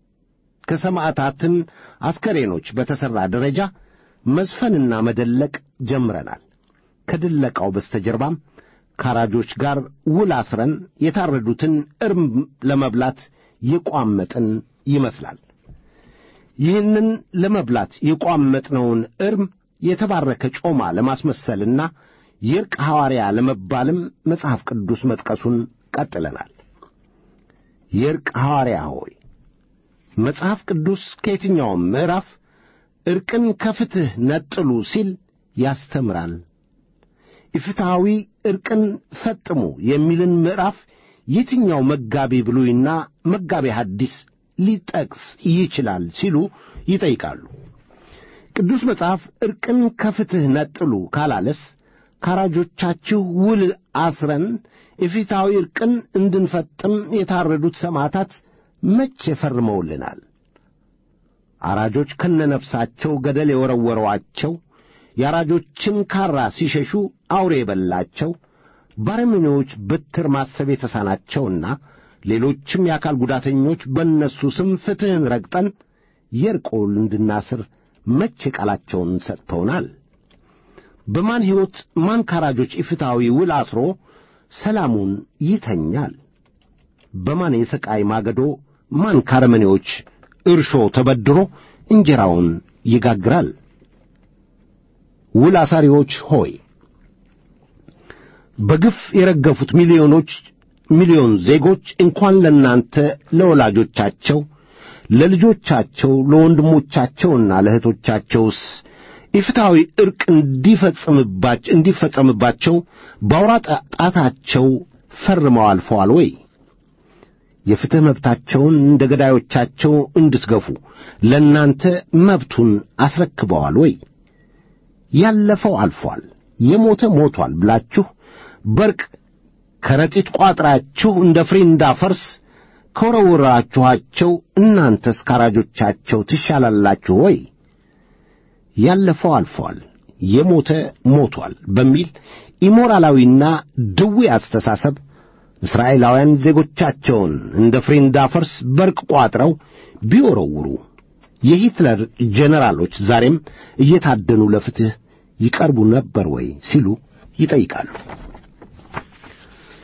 ከሰማዕታትን አስከሬኖች በተሠራ ደረጃ መዝፈንና መደለቅ ጀምረናል። ከድለቃው በስተጀርባም ከአራጆች ጋር ውል አስረን የታረዱትን እርም ለመብላት የቋመጥን ይመስላል። ይህንን ለመብላት የቋመጥነውን እርም የተባረከ ጮማ ለማስመሰልና የዕርቅ ሐዋርያ ለመባልም መጽሐፍ ቅዱስ መጥቀሱን ቀጥለናል። የዕርቅ ሐዋርያ ሆይ መጽሐፍ ቅዱስ ከየትኛውም ምዕራፍ ዕርቅን ከፍትሕ ነጥሉ ሲል ያስተምራል። ኢፍትሐዊ ዕርቅን ፈጥሙ የሚልን ምዕራፍ የትኛው መጋቢ ብሉይና መጋቢ ሐዲስ ሊጠቅስ ይችላል ሲሉ ይጠይቃሉ። ቅዱስ መጽሐፍ ዕርቅን ከፍትሕ ነጥሉ ካላለስ ካራጆቻችሁ ውል አስረን የፊታዊ ዕርቅን እንድንፈጥም የታረዱት ሰማዕታት መቼ ፈርመውልናል? አራጆች ከነነፍሳቸው ገደል የወረወሯቸው የአራጆችን ካራ ሲሸሹ አውሬ የበላቸው ባረመኔዎች በትር ማሰብ የተሳናቸውና ሌሎችም የአካል ጉዳተኞች በእነሱ ስም ፍትሕን ረግጠን የዕርቅ ውል እንድናስር መቼ ቃላቸውን ሰጥተውናል? በማን ሕይወት ማን ካራጆች ኢፍትሐዊ ውል አስሮ ሰላሙን ይተኛል? በማን የሥቃይ ማገዶ ማን ካረመኔዎች እርሾ ተበድሮ እንጀራውን ይጋግራል? ውል አሳሪዎች ሆይ በግፍ የረገፉት ሚሊዮኖች ሚሊዮን ዜጎች እንኳን ለእናንተ ለወላጆቻቸው፣ ለልጆቻቸው፣ ለወንድሞቻቸውና ለእህቶቻቸውስ ኢፍትሐዊ ዕርቅ እንዲፈጸምባቸው እንዲፈጸምባቸው በአውራ ጣታቸው ፈርመው አልፈዋል ወይ? የፍትሕ መብታቸውን እንደ ገዳዮቻቸው እንድትገፉ ለእናንተ መብቱን አስረክበዋል ወይ? ያለፈው አልፏል፣ የሞተ ሞቷል ብላችሁ በርቅ ከረጢት ቋጥራችሁ እንደ ፍሪንዳ ፈርስ ከወረወራችኋቸው እናንተስ ካራጆቻቸው ትሻላላችሁ ወይ? ያለፈው አልፏል፣ የሞተ ሞቷል በሚል ኢሞራላዊና ድዊ አስተሳሰብ እስራኤላውያን ዜጎቻቸውን እንደ ፍሪንዳ ፈርስ በርቅ ቋጥረው ቢወረውሩ የሂትለር ጄኔራሎች ዛሬም እየታደኑ ለፍትሕ ይቀርቡ ነበር ወይ ሲሉ ይጠይቃሉ።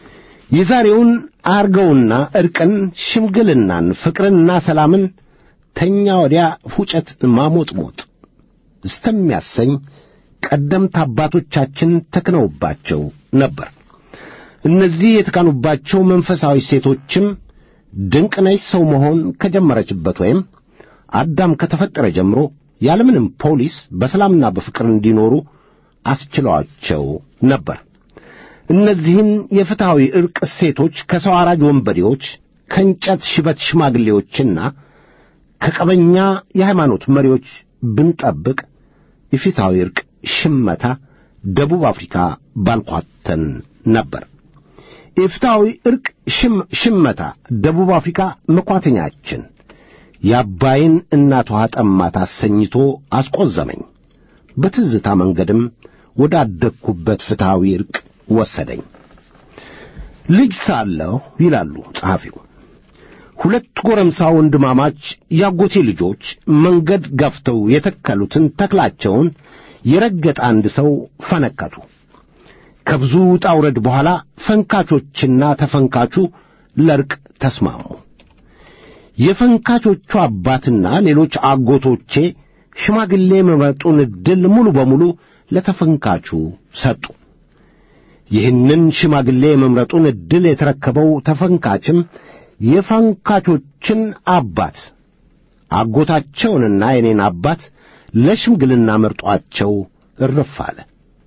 የዛሬውን አርገውና ዕርቅን፣ ሽምግልናን፣ ፍቅርንና ሰላምን ተኛ ወዲያ ፉጨት ማሞጥሞጥ እስተሚያሰኝ ቀደምት አባቶቻችን ተክነውባቸው ነበር። እነዚህ የተካኑባቸው መንፈሳዊ ሴቶችም ድንቅ ነች ሰው መሆን ከጀመረችበት ወይም አዳም ከተፈጠረ ጀምሮ ያለምንም ፖሊስ በሰላምና በፍቅር እንዲኖሩ አስችለዋቸው ነበር። እነዚህን የፍትሐዊ ዕርቅ እሴቶች ከሰው አራጅ ወንበዴዎች፣ ከእንጨት ሽበት ሽማግሌዎችና ከቀበኛ የሃይማኖት መሪዎች ብንጠብቅ የፍትሐዊ ዕርቅ ሽመታ ደቡብ አፍሪካ ባልኳተን ነበር። የፍትሐዊ ዕርቅ ሽመታ ደቡብ አፍሪካ መኳተኛችን የአባይን እናት ውሃ ጠማት አሰኝቶ አስቆዘመኝ። በትዝታ መንገድም ወደ አደግኩበት ፍትሐዊ ዕርቅ ወሰደኝ። ልጅ ሳለሁ ይላሉ ጸሐፊው፣ ሁለት ጎረምሳ ወንድማማች ያጎቴ ልጆች መንገድ ገፍተው የተከሉትን ተክላቸውን የረገጠ አንድ ሰው ፈነከቱ። ከብዙ ውጣ ውረድ በኋላ ፈንካቾችና ተፈንካቹ ለዕርቅ ተስማሙ። የፈንካቾቹ አባትና ሌሎች አጎቶቼ ሽማግሌ መምረጡን ዕድል ሙሉ በሙሉ ለተፈንካቹ ሰጡ። ይህንን ሽማግሌ የመምረጡን ዕድል የተረከበው ተፈንካችም የፈንካቾችን አባት አጎታቸውንና የኔን አባት ለሽምግልና መርጧቸው እርፍ አለ።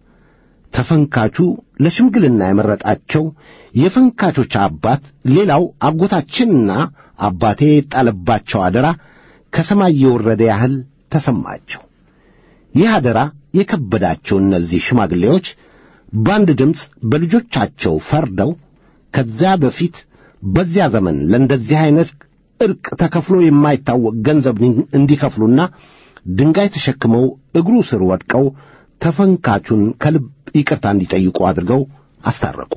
ተፈንካቹ ለሽምግልና የመረጣቸው የፈንካቾች አባት ሌላው አጎታችንና አባቴ የጣለባቸው አደራ ከሰማይ የወረደ ያህል ተሰማቸው። ይህ አደራ የከበዳቸው እነዚህ ሽማግሌዎች በአንድ ድምፅ በልጆቻቸው ፈርደው ከዚያ በፊት በዚያ ዘመን ለእንደዚህ ዐይነት ዕርቅ ተከፍሎ የማይታወቅ ገንዘብ እንዲከፍሉና ድንጋይ ተሸክመው እግሩ ስር ወድቀው ተፈንካቹን ከልብ ይቅርታ እንዲጠይቁ አድርገው አስታረቁ።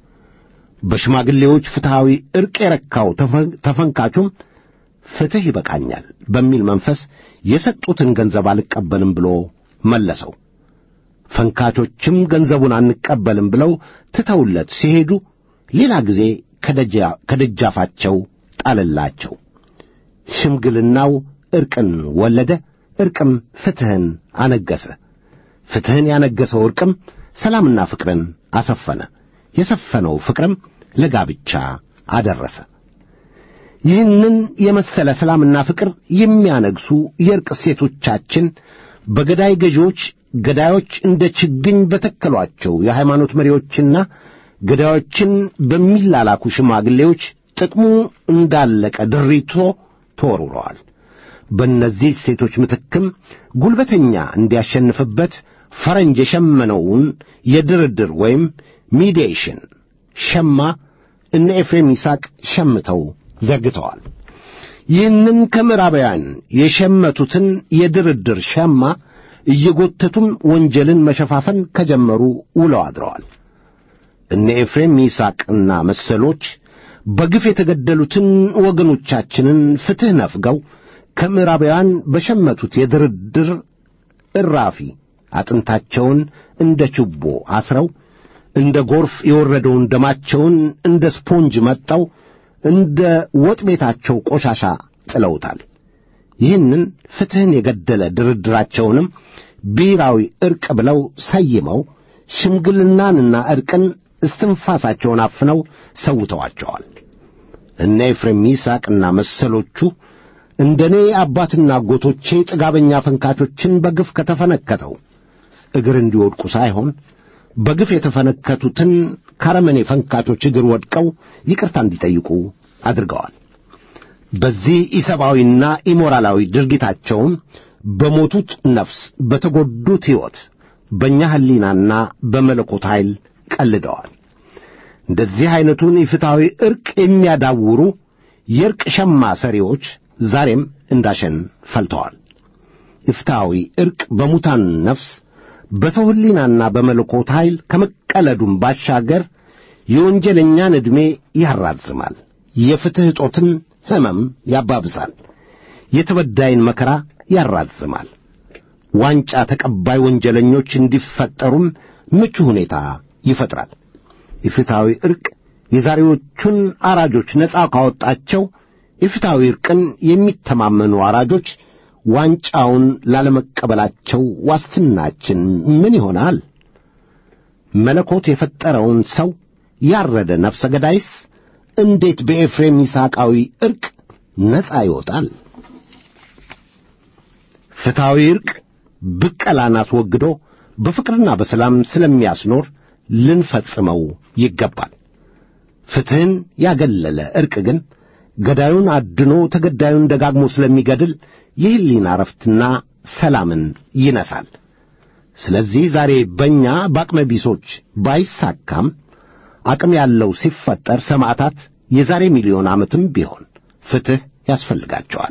በሽማግሌዎች ፍትሐዊ ዕርቅ የረካው ተፈንካቹም ፍትሕ ይበቃኛል በሚል መንፈስ የሰጡትን ገንዘብ አልቀበልም ብሎ መለሰው። ፈንካቾችም ገንዘቡን አንቀበልም ብለው ትተውለት ሲሄዱ ሌላ ጊዜ ከደጃፋቸው ጣለላቸው። ሽምግልናው ዕርቅን ወለደ፣ ዕርቅም ፍትሕን አነገሰ። ፍትሕን ያነገሰው ዕርቅም ሰላምና ፍቅርን አሰፈነ። የሰፈነው ፍቅርም ለጋብቻ አደረሰ። ይህንን የመሰለ ሰላምና ፍቅር የሚያነግሱ የዕርቅ እሴቶቻችን በገዳይ ገዢዎች ገዳዮች እንደ ችግኝ በተከሏቸው የሃይማኖት መሪዎችና ገዳዮችን በሚላላኩ ሽማግሌዎች ጥቅሙ እንዳለቀ ድሪቶ ተወርውረዋል። በእነዚህ ሴቶች ምትክም ጉልበተኛ እንዲያሸንፍበት ፈረንጅ የሸመነውን የድርድር ወይም ሚዲዬሽን ሸማ እነ ኤፍሬም ይስሐቅ ሸምተው ዘርግተዋል። ይህንን ከምዕራባውያን የሸመቱትን የድርድር ሸማ እየጎተቱም ወንጀልን መሸፋፈን ከጀመሩ ውለው አድረዋል። እነ ኤፍሬም ይስሐቅና መሰሎች በግፍ የተገደሉትን ወገኖቻችንን ፍትሕ ነፍገው ከምዕራባውያን በሸመቱት የድርድር እራፊ አጥንታቸውን እንደ ችቦ አስረው እንደ ጎርፍ የወረደውን ደማቸውን እንደ ስፖንጅ መጠው እንደ ወጥ ቤታቸው ቆሻሻ ጥለውታል። ይህንን ፍትሕን የገደለ ድርድራቸውንም ብሔራዊ ዕርቅ ብለው ሰይመው ሽምግልናንና ዕርቅን እስትንፋሳቸውን አፍነው ሰውተዋቸዋል። እነ ኤፍሬም ይስሐቅና መሰሎቹ እንደ እኔ አባትና አጎቶቼ ጥጋበኛ ፈንካቾችን በግፍ ከተፈነከተው እግር እንዲወድቁ ሳይሆን በግፍ የተፈነከቱትን ካረመኔ ፈንካቾች እግር ወድቀው ይቅርታ እንዲጠይቁ አድርገዋል። በዚህ ኢሰብአዊና ኢሞራላዊ ድርጊታቸውም በሞቱት ነፍስ፣ በተጎዱት ሕይወት፣ በእኛ ሕሊናና በመለኮት ኃይል ቀልደዋል። እንደዚህ ዐይነቱን የፍትሐዊ ዕርቅ የሚያዳውሩ የዕርቅ ሸማ ሰሪዎች ዛሬም እንዳሸን ፈልተዋል። የፍትሐዊ ዕርቅ በሙታን ነፍስ በሰው ሕሊናና በመለኮት ኃይል ከመቀለዱም ባሻገር የወንጀለኛን ዕድሜ ያራዝማል፣ የፍትሕ እጦትን ሕመም ያባብሳል፣ የተበዳይን መከራ ያራዝማል። ዋንጫ ተቀባይ ወንጀለኞች እንዲፈጠሩም ምቹ ሁኔታ ይፈጥራል። የፍትሐዊ ዕርቅ የዛሬዎቹን አራጆች ነፃ ካወጣቸው የፍትሐዊ ዕርቅን የሚተማመኑ አራጆች ዋንጫውን ላለመቀበላቸው ዋስትናችን ምን ይሆናል? መለኮት የፈጠረውን ሰው ያረደ ነፍሰ ገዳይስ እንዴት በኤፍሬም ይስሐቃዊ ዕርቅ ነፃ ይወጣል? ፍትሐዊ ዕርቅ ብቀላን አስወግዶ በፍቅርና በሰላም ስለሚያስኖር ልንፈጽመው ይገባል። ፍትሕን ያገለለ ዕርቅ ግን ገዳዩን አድኖ ተገዳዩን ደጋግሞ ስለሚገድል የሕሊና ዕረፍትና ሰላምን ይነሳል። ስለዚህ ዛሬ በእኛ በአቅመ ቢሶች ባይሳካም አቅም ያለው ሲፈጠር ሰማዕታት የዛሬ ሚሊዮን ዓመትም ቢሆን ፍትሕ ያስፈልጋቸዋል።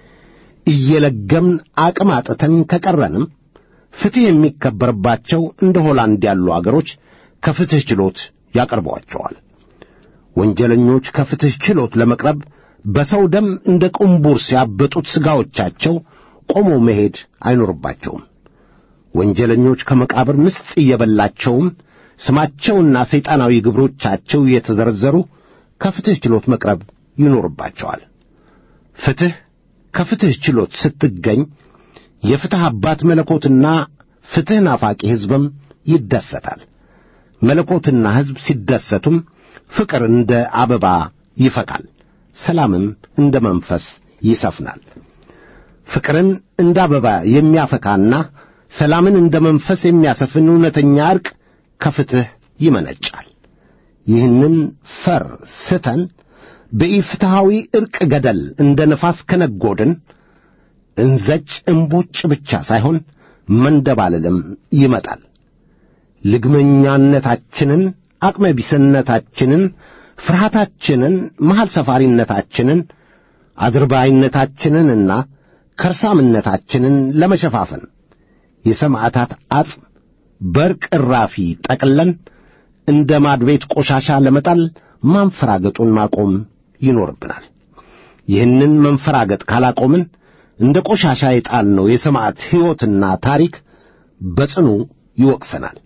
እየለገምን አቅም አጥተን ከቀረንም ፍትሕ የሚከበርባቸው እንደ ሆላንድ ያሉ አገሮች ከፍትሕ ችሎት ያቀርቧቸዋል። ወንጀለኞች ከፍትሕ ችሎት ለመቅረብ በሰው ደም እንደ ቁምቡር ሲያበጡት ሥጋዎቻቸው ቆሞ መሄድ አይኖርባቸውም። ወንጀለኞች ከመቃብር ምስጥ እየበላቸውም ስማቸውና ሰይጣናዊ ግብሮቻቸው እየተዘረዘሩ ከፍትሕ ችሎት መቅረብ ይኖርባቸዋል። ፍትሕ ከፍትሕ ችሎት ስትገኝ የፍትሕ አባት መለኮትና ፍትሕ ናፋቂ ሕዝብም ይደሰታል። መለኮትና ሕዝብ ሲደሰቱም ፍቅር እንደ አበባ ይፈካል፣ ሰላምም እንደ መንፈስ ይሰፍናል። ፍቅርን እንደ አበባ የሚያፈካና ሰላምን እንደ መንፈስ የሚያሰፍን እውነተኛ ዕርቅ ከፍትሕ ይመነጫል። ይህንን ፈር ስተን በኢፍትሐዊ ዕርቅ ገደል እንደ ነፋስ ከነጎድን እንዘጭ እምቦጭ ብቻ ሳይሆን መንደባለልም ይመጣል። ልግመኛነታችንን፣ አቅመቢስነታችንን፣ ፍርሃታችንን፣ መሐል ሰፋሪነታችንን፣ አድርባይነታችንንና ከርሳምነታችንን ለመሸፋፈን የሰማዕታት አጽም በርቅ እራፊ ጠቅለን እንደ ማድቤት ቆሻሻ ለመጣል ማንፈራገጡን ማቆም ይኖርብናል። ይህንን መንፈራገጥ ካላቆምን እንደ ቆሻሻ የጣልነው የሰማዕት ሕይወትና ታሪክ በጽኑ ይወቅሰናል።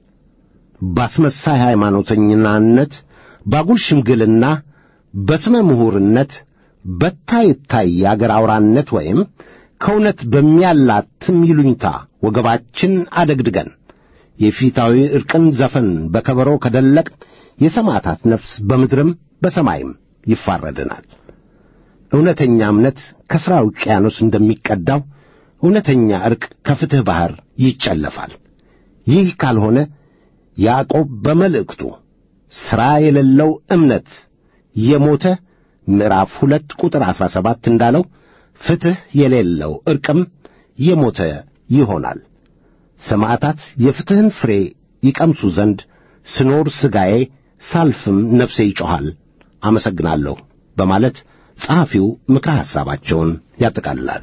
ባስመሳይ ሃይማኖተኝናነት፣ ባጉል ሽምግልና፣ በስመ ምሁርነት፣ በታይ ታይ የአገር አውራነት ወይም ከእውነት በሚያላትም ይሉኝታ ወገባችን አደግድገን የፊታዊ ዕርቅን ዘፈን በከበሮ ከደለቅ የሰማዕታት ነፍስ በምድርም በሰማይም ይፋረድናል። እውነተኛ እምነት ከሥራ ውቅያኖስ እንደሚቀዳው እውነተኛ ዕርቅ ከፍትሕ ባሕር ይጨለፋል። ይህ ካልሆነ ያዕቆብ በመልእክቱ ሥራ የሌለው እምነት የሞተ ምዕራፍ ሁለት ቁጥር ዐሥራ ሰባት እንዳለው ፍትሕ የሌለው ዕርቅም የሞተ ይሆናል። ሰማዕታት የፍትሕን ፍሬ ይቀምሱ ዘንድ ስኖር ሥጋዬ ሳልፍም ነፍሴ ይጮኻል፣ አመሰግናለሁ በማለት ጸሐፊው ምክረ ሐሳባቸውን ያጠቃልላሉ።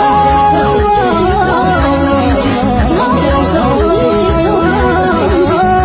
Oh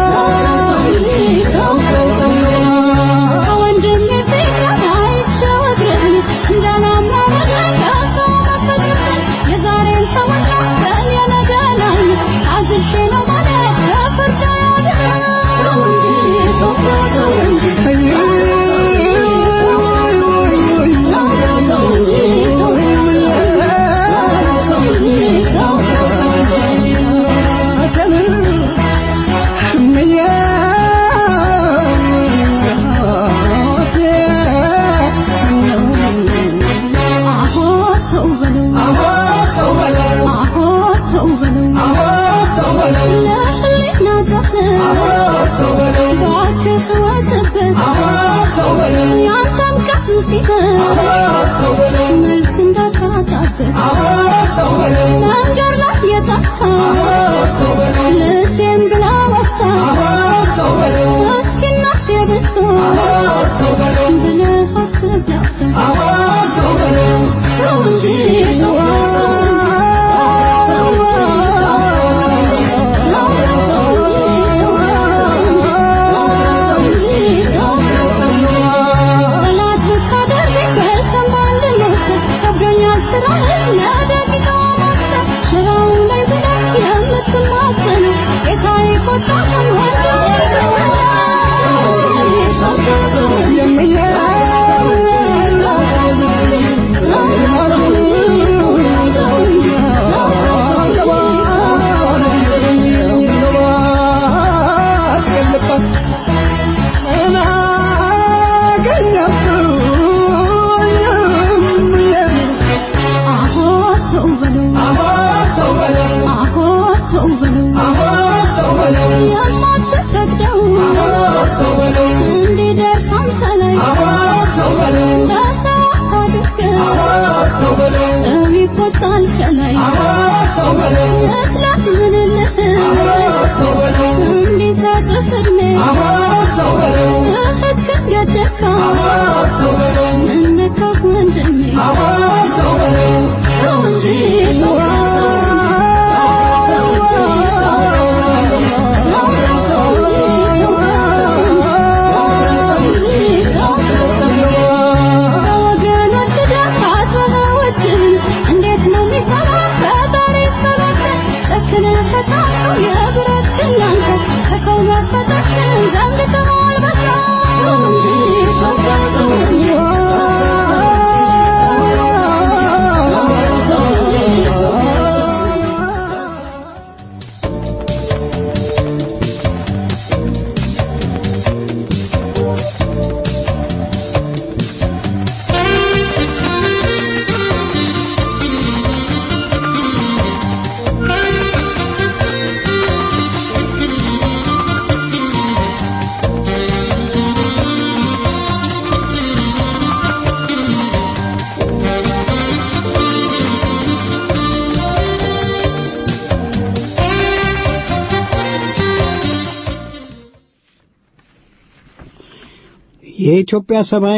የኢትዮጵያ ሰማይ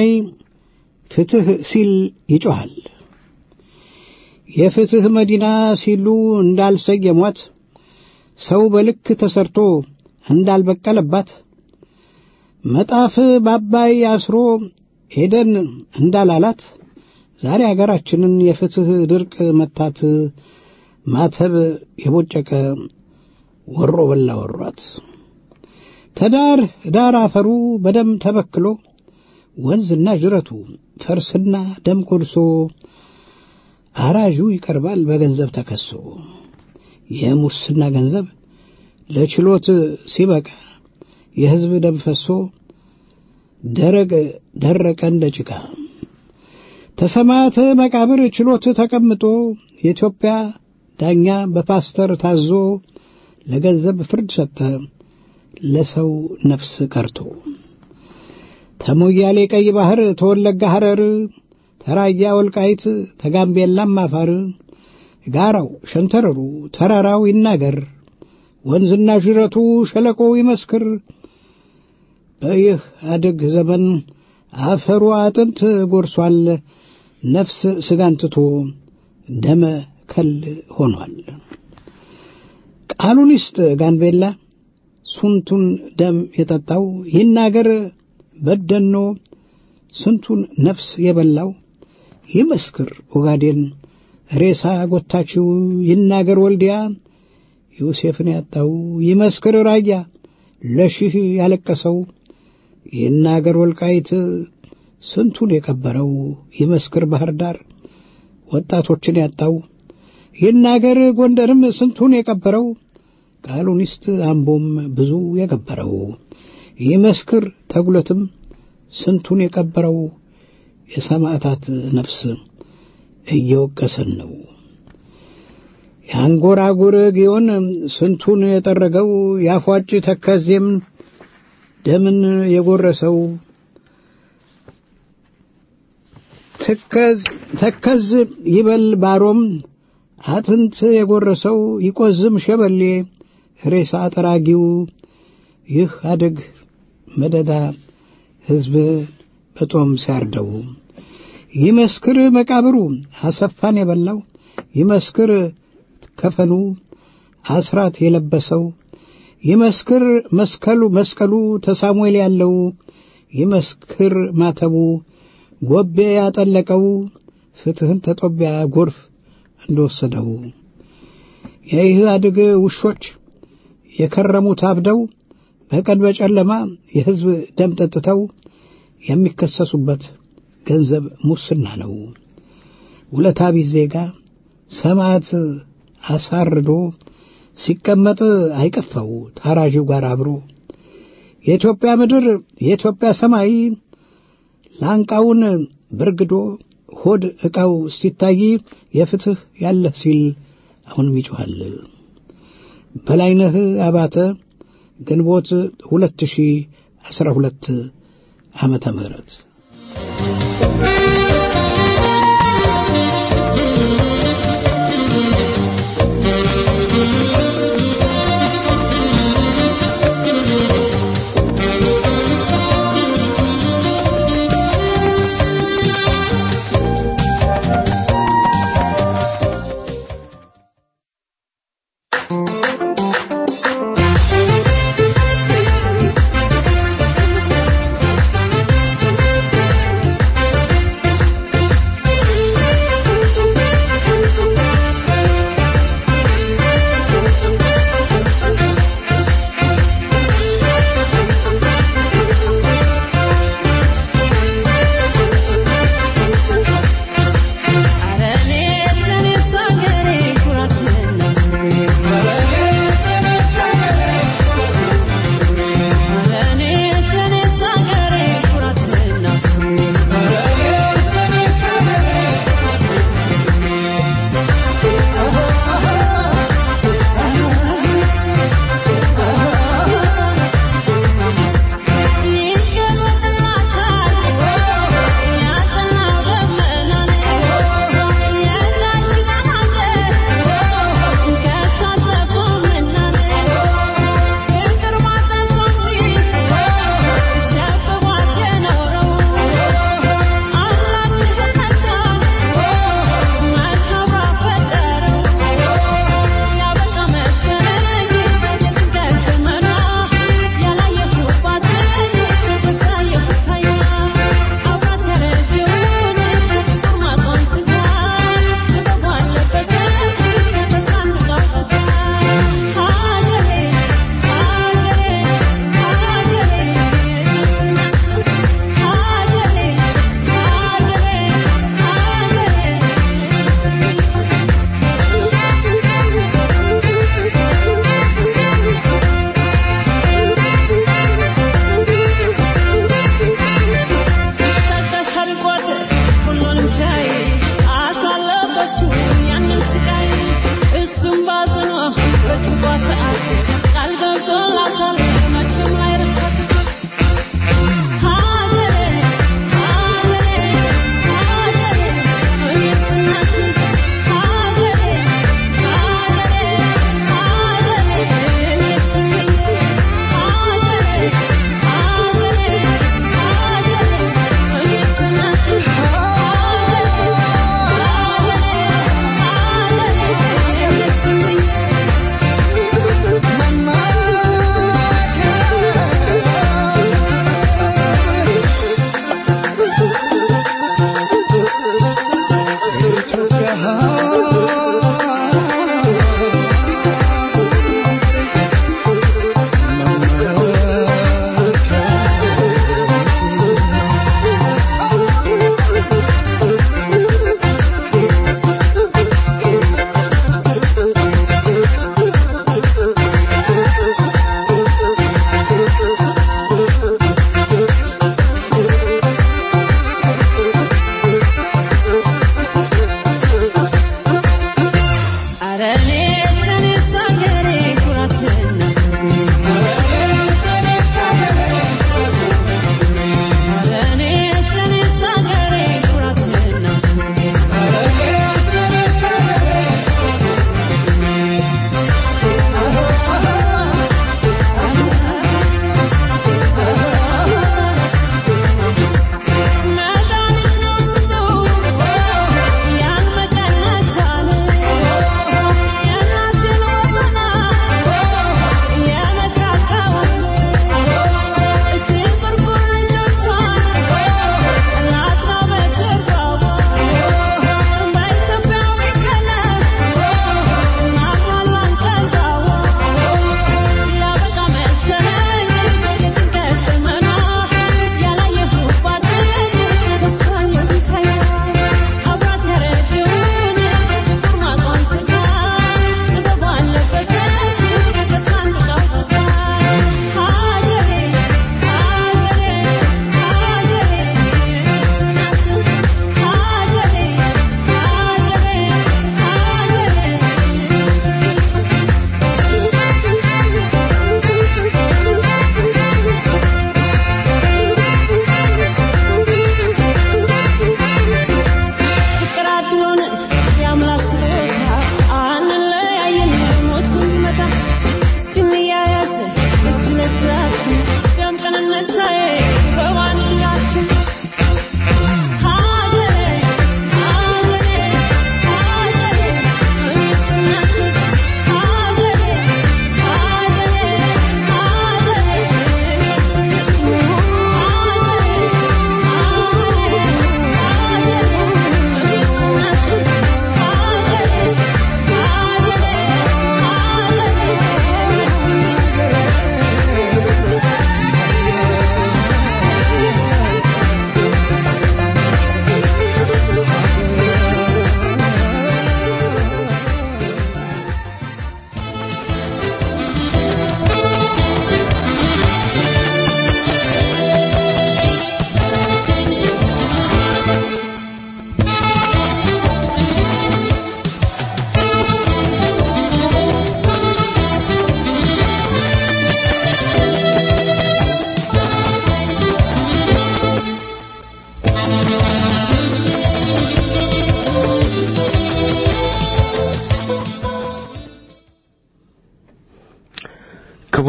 ፍትህ ሲል ይጮኻል። የፍትህ መዲና ሲሉ እንዳልሰየሟት ሰው በልክ ተሰርቶ እንዳልበቀለባት መጣፍ በአባይ አስሮ ኤደን እንዳላላት ዛሬ አገራችንን የፍትህ ድርቅ መታት ማተብ የቦጨቀ ወሮ በላ ወሯት። ተዳር ዳር አፈሩ በደም ተበክሎ ወንዝና ጅረቱ ፈርስና ደም ኮድሶ አራዡ ይቀርባል በገንዘብ ተከሶ የሙስና ገንዘብ ለችሎት ሲበቃ የሕዝብ ደም ፈሶ ደረቅ ደረቀ እንደ ጭቃ ተሰማተ መቃብር ችሎት ተቀምጦ የኢትዮጵያ ዳኛ በፓስተር ታዞ ለገንዘብ ፍርድ ሰጠ ለሰው ነፍስ ቀርቶ ተሞያሌ ቀይ ባህር ተወለጋ ሐረር ተራያ ወልቃይት ተጋምቤላም አፋር ጋራው ሸንተረሩ ተራራው ይናገር ወንዝና ዥረቱ ሸለቆው ይመስክር በይህ አድግ ዘመን አፈሩ አጥንት ጎርሷል ነፍስ ስጋን ትቶ ደመ ከል ሆኗል ቃሉን ይስጥ ጋንቤላ ስንቱን ደም የጠጣው ይናገር በደኖ ስንቱን ነፍስ የበላው ይመስክር ኦጋዴን ሬሳ ጎታችው ይናገር ወልዲያ ዮሴፍን ያጣው ይመስክር ራያ ለሺህ ያለቀሰው ይናገር ወልቃይት ስንቱን የቀበረው ይመስክር ባህር ዳር ወጣቶችን ያጣው ይናገር ጎንደርም ስንቱን የቀበረው ቃሉን ይስጥ አምቦም ብዙ የቀበረው ይመስክር ተጉለትም ስንቱን የቀበረው የሰማዕታት ነፍስ እየወቀሰን ነው። የአንጎራጉር ጊዮን ስንቱን የጠረገው ያፏጭ ተከዜም ደምን የጎረሰው ተከዝ ይበል ባሮም አጥንት የጎረሰው ይቆዝም ሸበሌ ሬሳ ጠራጊው ይህ አደግ መደዳ ሕዝብ በጦም ሲያርደው ይመስክር መቃብሩ አሰፋን የበላው ይመስክር ከፈኑ አስራት የለበሰው ይመስክር መስቀሉ መስቀሉ ተሳሙኤል ያለው ይመስክር ማተቡ ጎቤ ያጠለቀው ፍትህን ተጦቢያ ጎርፍ እንደወሰደው የኢህአዴግ ውሾች የከረሙት አብደው በቀን በጨለማ የሕዝብ ደም ጠጥተው የሚከሰሱበት ገንዘብ ሙስና ነው። ውለታ ቢስ ዜጋ ሰማዕት አሳርዶ ሲቀመጥ አይቀፋው ታራዡ ጋር አብሮ የኢትዮጵያ ምድር የኢትዮጵያ ሰማይ ላንቃውን በርግዶ ሆድ ዕቃው ሲታይ የፍትህ ያለህ ሲል አሁንም ይጮኻል። በላይነህ አባተ ግንቦት 2012 ዓመተ ምህረት Thank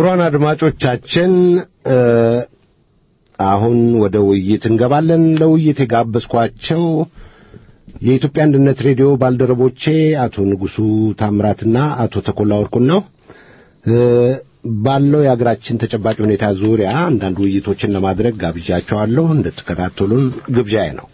ክቡራን አድማጮቻችን አሁን ወደ ውይይት እንገባለን። ለውይይት የጋበዝኳቸው የኢትዮጵያ አንድነት ሬዲዮ ባልደረቦቼ አቶ ንጉሱ ታምራትና አቶ ተኮላ ወርቁን ነው። ባለው የሀገራችን ተጨባጭ ሁኔታ ዙሪያ አንዳንድ ውይይቶችን ለማድረግ ጋብዣቸዋለሁ። እንድትከታተሉን ግብዣዬ ነው።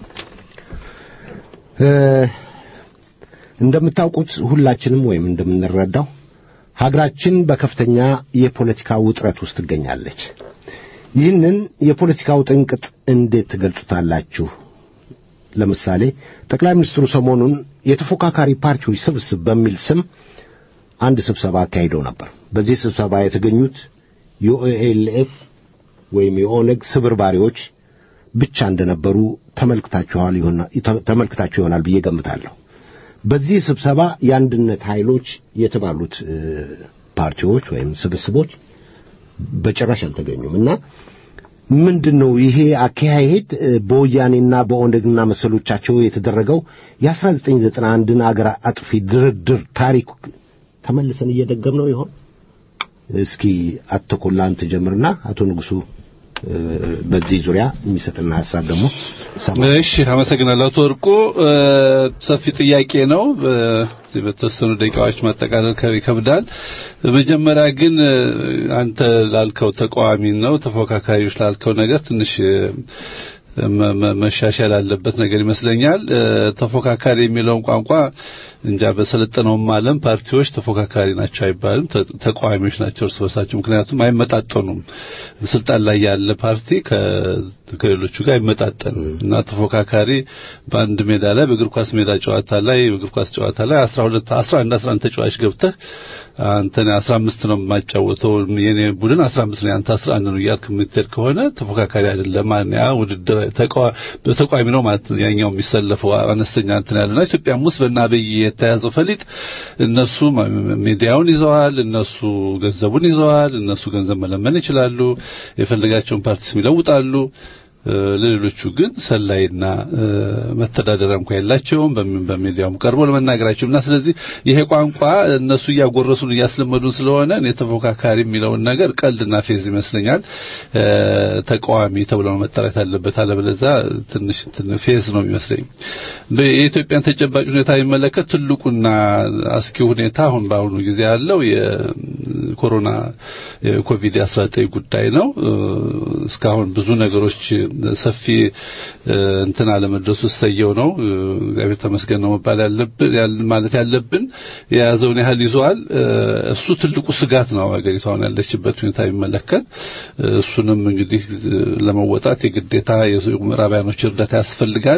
እንደምታውቁት ሁላችንም ወይም እንደምንረዳው ሀገራችን በከፍተኛ የፖለቲካ ውጥረት ውስጥ ትገኛለች። ይህንን የፖለቲካ ውጥንቅጥ እንዴት ትገልጹታላችሁ? ለምሳሌ ጠቅላይ ሚኒስትሩ ሰሞኑን የተፎካካሪ ፓርቲዎች ስብስብ በሚል ስም አንድ ስብሰባ አካሂደው ነበር። በዚህ ስብሰባ የተገኙት የኦኤልኤፍ ወይም የኦነግ ስብርባሪዎች ብቻ እንደነበሩ ተመልክታችኋል ተመልክታችሁ ይሆናል ብዬ ገምታለሁ። በዚህ ስብሰባ የአንድነት ኃይሎች የተባሉት ፓርቲዎች ወይም ስብስቦች በጭራሽ አልተገኙም እና ምንድን ነው ይሄ አካሄድ በወያኔና በኦነግና መሰሎቻቸው የተደረገው የ1991ን አገር አጥፊ ድርድር ታሪክ ተመልሰን እየደገም ነው ይሆን? እስኪ አቶ ተኮላ አንተ ጀምርና አቶ ንጉሱ በዚህ ዙሪያ የሚሰጥና ሀሳብ ደግሞ እሺ፣ አመሰግናለሁ አቶ ወርቁ። ሰፊ ጥያቄ ነው። በተወሰኑ ደቂቃዎች ማጠቃለል ይከብዳል። መጀመሪያ ግን አንተ ላልከው ተቃዋሚ ነው ተፎካካሪዎች ላልከው ነገር ትንሽ መሻሻል ያለበት ነገር ይመስለኛል። ተፎካካሪ የሚለውን ቋንቋ እንጃ በሰለጠነውም ዓለም ፓርቲዎች ተፎካካሪ ናቸው አይባልም፣ ተቃዋሚዎች ናቸው እርስ በርሳቸው። ምክንያቱም አይመጣጠኑም። ስልጣን ላይ ያለ ፓርቲ ከሌሎቹ ጋር አይመጣጠንም እና ተፎካካሪ በአንድ ሜዳ ላይ በእግር ኳስ ሜዳ ጨዋታ ላይ በእግር ኳስ ጨዋታ ላይ 12 11 11 ተጫዋች ገብተህ አንተ 15 ነው የማጫወተው የኔ ቡድን 15 ነው ያንተ 11 ነው እያልክ የምትሄድ ከሆነ ተፎካካሪ አይደለም ማለት ያ ውድድር በተቃዋሚ ነው ማለት ያኛው የሚሰለፈው አነስተኛ እንትን ያለና ኢትዮጵያም ውስጥ በእነ አብይ የተያዘው ፈሊጥ እነሱ ሚዲያውን ይዘዋል፣ እነሱ ገንዘቡን ይዘዋል፣ እነሱ ገንዘብ መለመን ይችላሉ፣ የፈለጋቸውን ፓርቲ ስም ይለውጣሉ። ለሌሎቹ ግን ሰላይና መተዳደሪያ እንኳን የላቸውም። በሚዲያውም ቀርቦ ለመናገራቸው እና ስለዚህ ይሄ ቋንቋ እነሱ እያጎረሱን እያስለመዱን ስለሆነ እኔ ተፎካካሪ የሚለውን ነገር ቀልድና ፌዝ ይመስለኛል። ተቃዋሚ ተብሎ መጠራት ያለበት፣ አለበለዚያ ትንሽ ፌዝ ነው የሚመስለኝ። የኢትዮጵያን ተጨባጭ ሁኔታ የሚመለከት ትልቁና አስኪ ሁኔታ አሁን በአሁኑ ጊዜ ያለው የኮሮና የኮቪድ 19 ጉዳይ ነው። እስካሁን ብዙ ነገሮች ሰፊ እንትን አለመድረሱ ሰየው ነው። እግዚአብሔር ተመስገን ነው መባል ያለብን ማለት ያለብን የያዘውን ያህል ይዟል። እሱ ትልቁ ስጋት ነው ሀገሪቷ አሁን ያለችበት ሁኔታ የሚመለከት እሱንም እንግዲህ ለመወጣት የግዴታ የምዕራባያኖች እርዳታ ያስፈልጋል።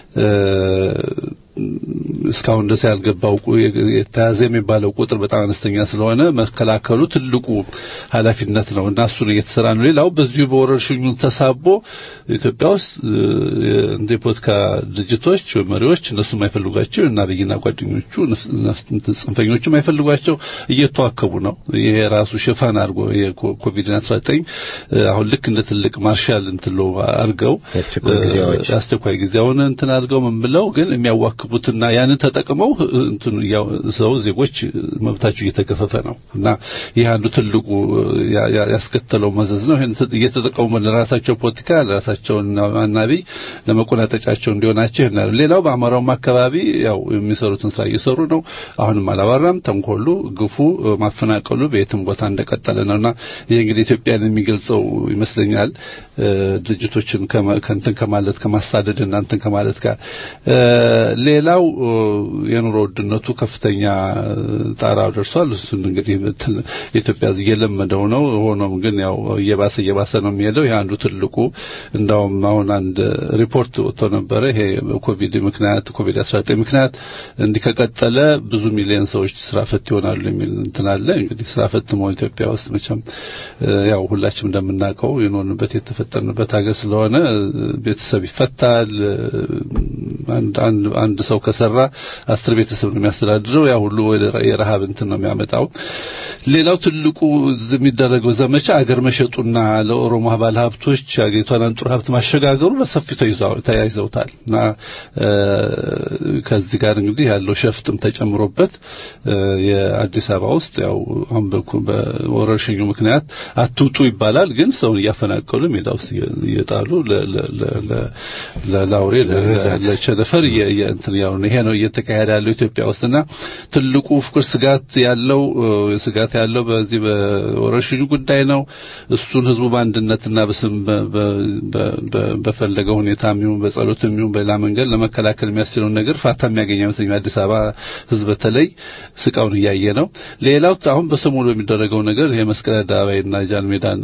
እስካሁን ድረስ ያልገባው የተያዘ የሚባለው ቁጥር በጣም አነስተኛ ስለሆነ መከላከሉ ትልቁ ኃላፊነት ነው እና እሱን እየተሰራ ነው። ሌላው በዚሁ በወረርሽኙ ተሳቦ ኢትዮጵያ ውስጥ እንደ ፖለቲካ ድርጅቶች መሪዎች እነሱ የማይፈልጓቸው እና አብይና ጓደኞቹ ጽንፈኞቹ የማይፈልጓቸው እየተዋከቡ ነው። ይሄ ራሱ ሽፋን አድርጎ የኮቪድ-19 አሁን ልክ እንደ ትልቅ ማርሻል እንትሎ አድርገው አስቸኳይ ጊዜውን እንትን አድርገው ምን ብለው ግን የሚያዋክቡትና ያንን ተጠቅመው እንትን ያው ሰው ዜጎች መብታቸው እየተገፈፈ ነው እና ይህ አንዱ ትልቁ ያስከተለው መዘዝ ነው። ይሄን እየተጠቀሙ ለራሳቸው ፖለቲካ ለራሳቸው አናቢ ለመቆናጠጫቸው እንዲሆናቸው ይሆናል። ሌላው በአማራውም አካባቢ ያው የሚሰሩትን ስራ እየሰሩ ነው። አሁንም አላባራም። ተንኮሉ፣ ግፉ፣ ማፈናቀሉ በየትም ቦታ እንደቀጠለ ነውና ይህ እንግዲህ ኢትዮጵያን የሚገልጸው ይመስለኛል ድርጅቶችን ከእንትን ከማለት ከማሳደድ እና እንትን ከማለት ጋር ሌላው የኑሮ ውድነቱ ከፍተኛ ጣራው ደርሷል። እሱን እንግዲህ ኢትዮጵያ እየለመደው ነው። ሆኖም ግን ያው እየባሰ እየባሰ ነው የሚሄደው። ይሄ አንዱ ትልቁ እንዳውም አሁን አንድ ሪፖርት ወጥቶ ነበረ። ይሄ ኮቪድ ምክንያት ኮቪድ 19 ምክንያት እንዲህ ከቀጠለ ብዙ ሚሊዮን ሰዎች ስራ ፈት ይሆናሉ የሚል እንትን አለ። እንግዲህ ስራ ፈት መሆን ኢትዮጵያ ውስጥ መቼም ያው ሁላችንም እንደምናውቀው የኖርንበት የተፈጠርንበት ሀገር ስለሆነ ቤተሰብ ይፈታል። አንድ አንድ አንድ ሰው ከሰራ አስር ቤተሰብ ነው የሚያስተዳድረው። ያ ሁሉ ወደ የረሃብ እንትን ነው የሚያመጣው። ሌላው ትልቁ የሚደረገው ዘመቻ አገር መሸጡና ለኦሮሞ ባለ ሀብቶች አገሪቷን አንጡር ሀብት ማሸጋገሩ በሰፊው ተያይዘውታል እና ከዚህ ጋር እንግዲህ ያለው ሸፍጥም ተጨምሮበት የአዲስ አበባ ውስጥ ያው አሁን በወረርሽኙ ምክንያት አትውጡ ይባላል፣ ግን ሰውን እያፈናቀሉ ሜዳ ውስጥ እየጣሉ ለላውሬ ለቸነፈር እንትን ያው ይሄ ነው እየተካሄደ ያለው ኢትዮጵያ ውስጥና ትልቁ ፍቅር ስጋት ያለው ስጋት ያለው በዚህ በወረርሽኙ ጉዳይ ነው። እሱን ህዝቡ በአንድነትና በስም በፈለገው ሁኔታ የሚሆን በጸሎት የሚሆን በሌላ መንገድ ለመከላከል የሚያስችለውን ነገር ፋታ የሚያገኝ አይመስለኝም። አዲስ አበባ ህዝብ በተለይ ስቃውን እያየ ነው። ሌላው አሁን በሰሞኑ የሚደረገው ነገር ይሄ መስቀል አደባባይና ጃን ሜዳን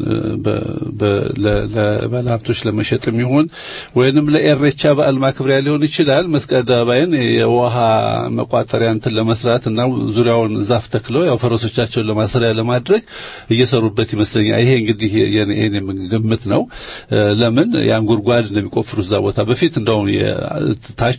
ለባለ ሀብቶች ለመሸጥ የሚሆን ወይንም ለኤሬቻ በዓል ማክበሪያ ሊሆን ይችላል። መስቀል አደባባይን የውሃ መቋጠሪያ እንትን ለመስራት እና ዙሪያውን ዛፍ ተክለው ያው ፈረሶቻቸውን ለማሰሪያ ለማድረግ እየሰሩበት ይመስለኛል። ይሄ እንግዲህ የኔ ግምት ነው። ለምን ያን ጉድጓድ እንደሚቆፍሩ እዛ ቦታ በፊት እንደውም ታች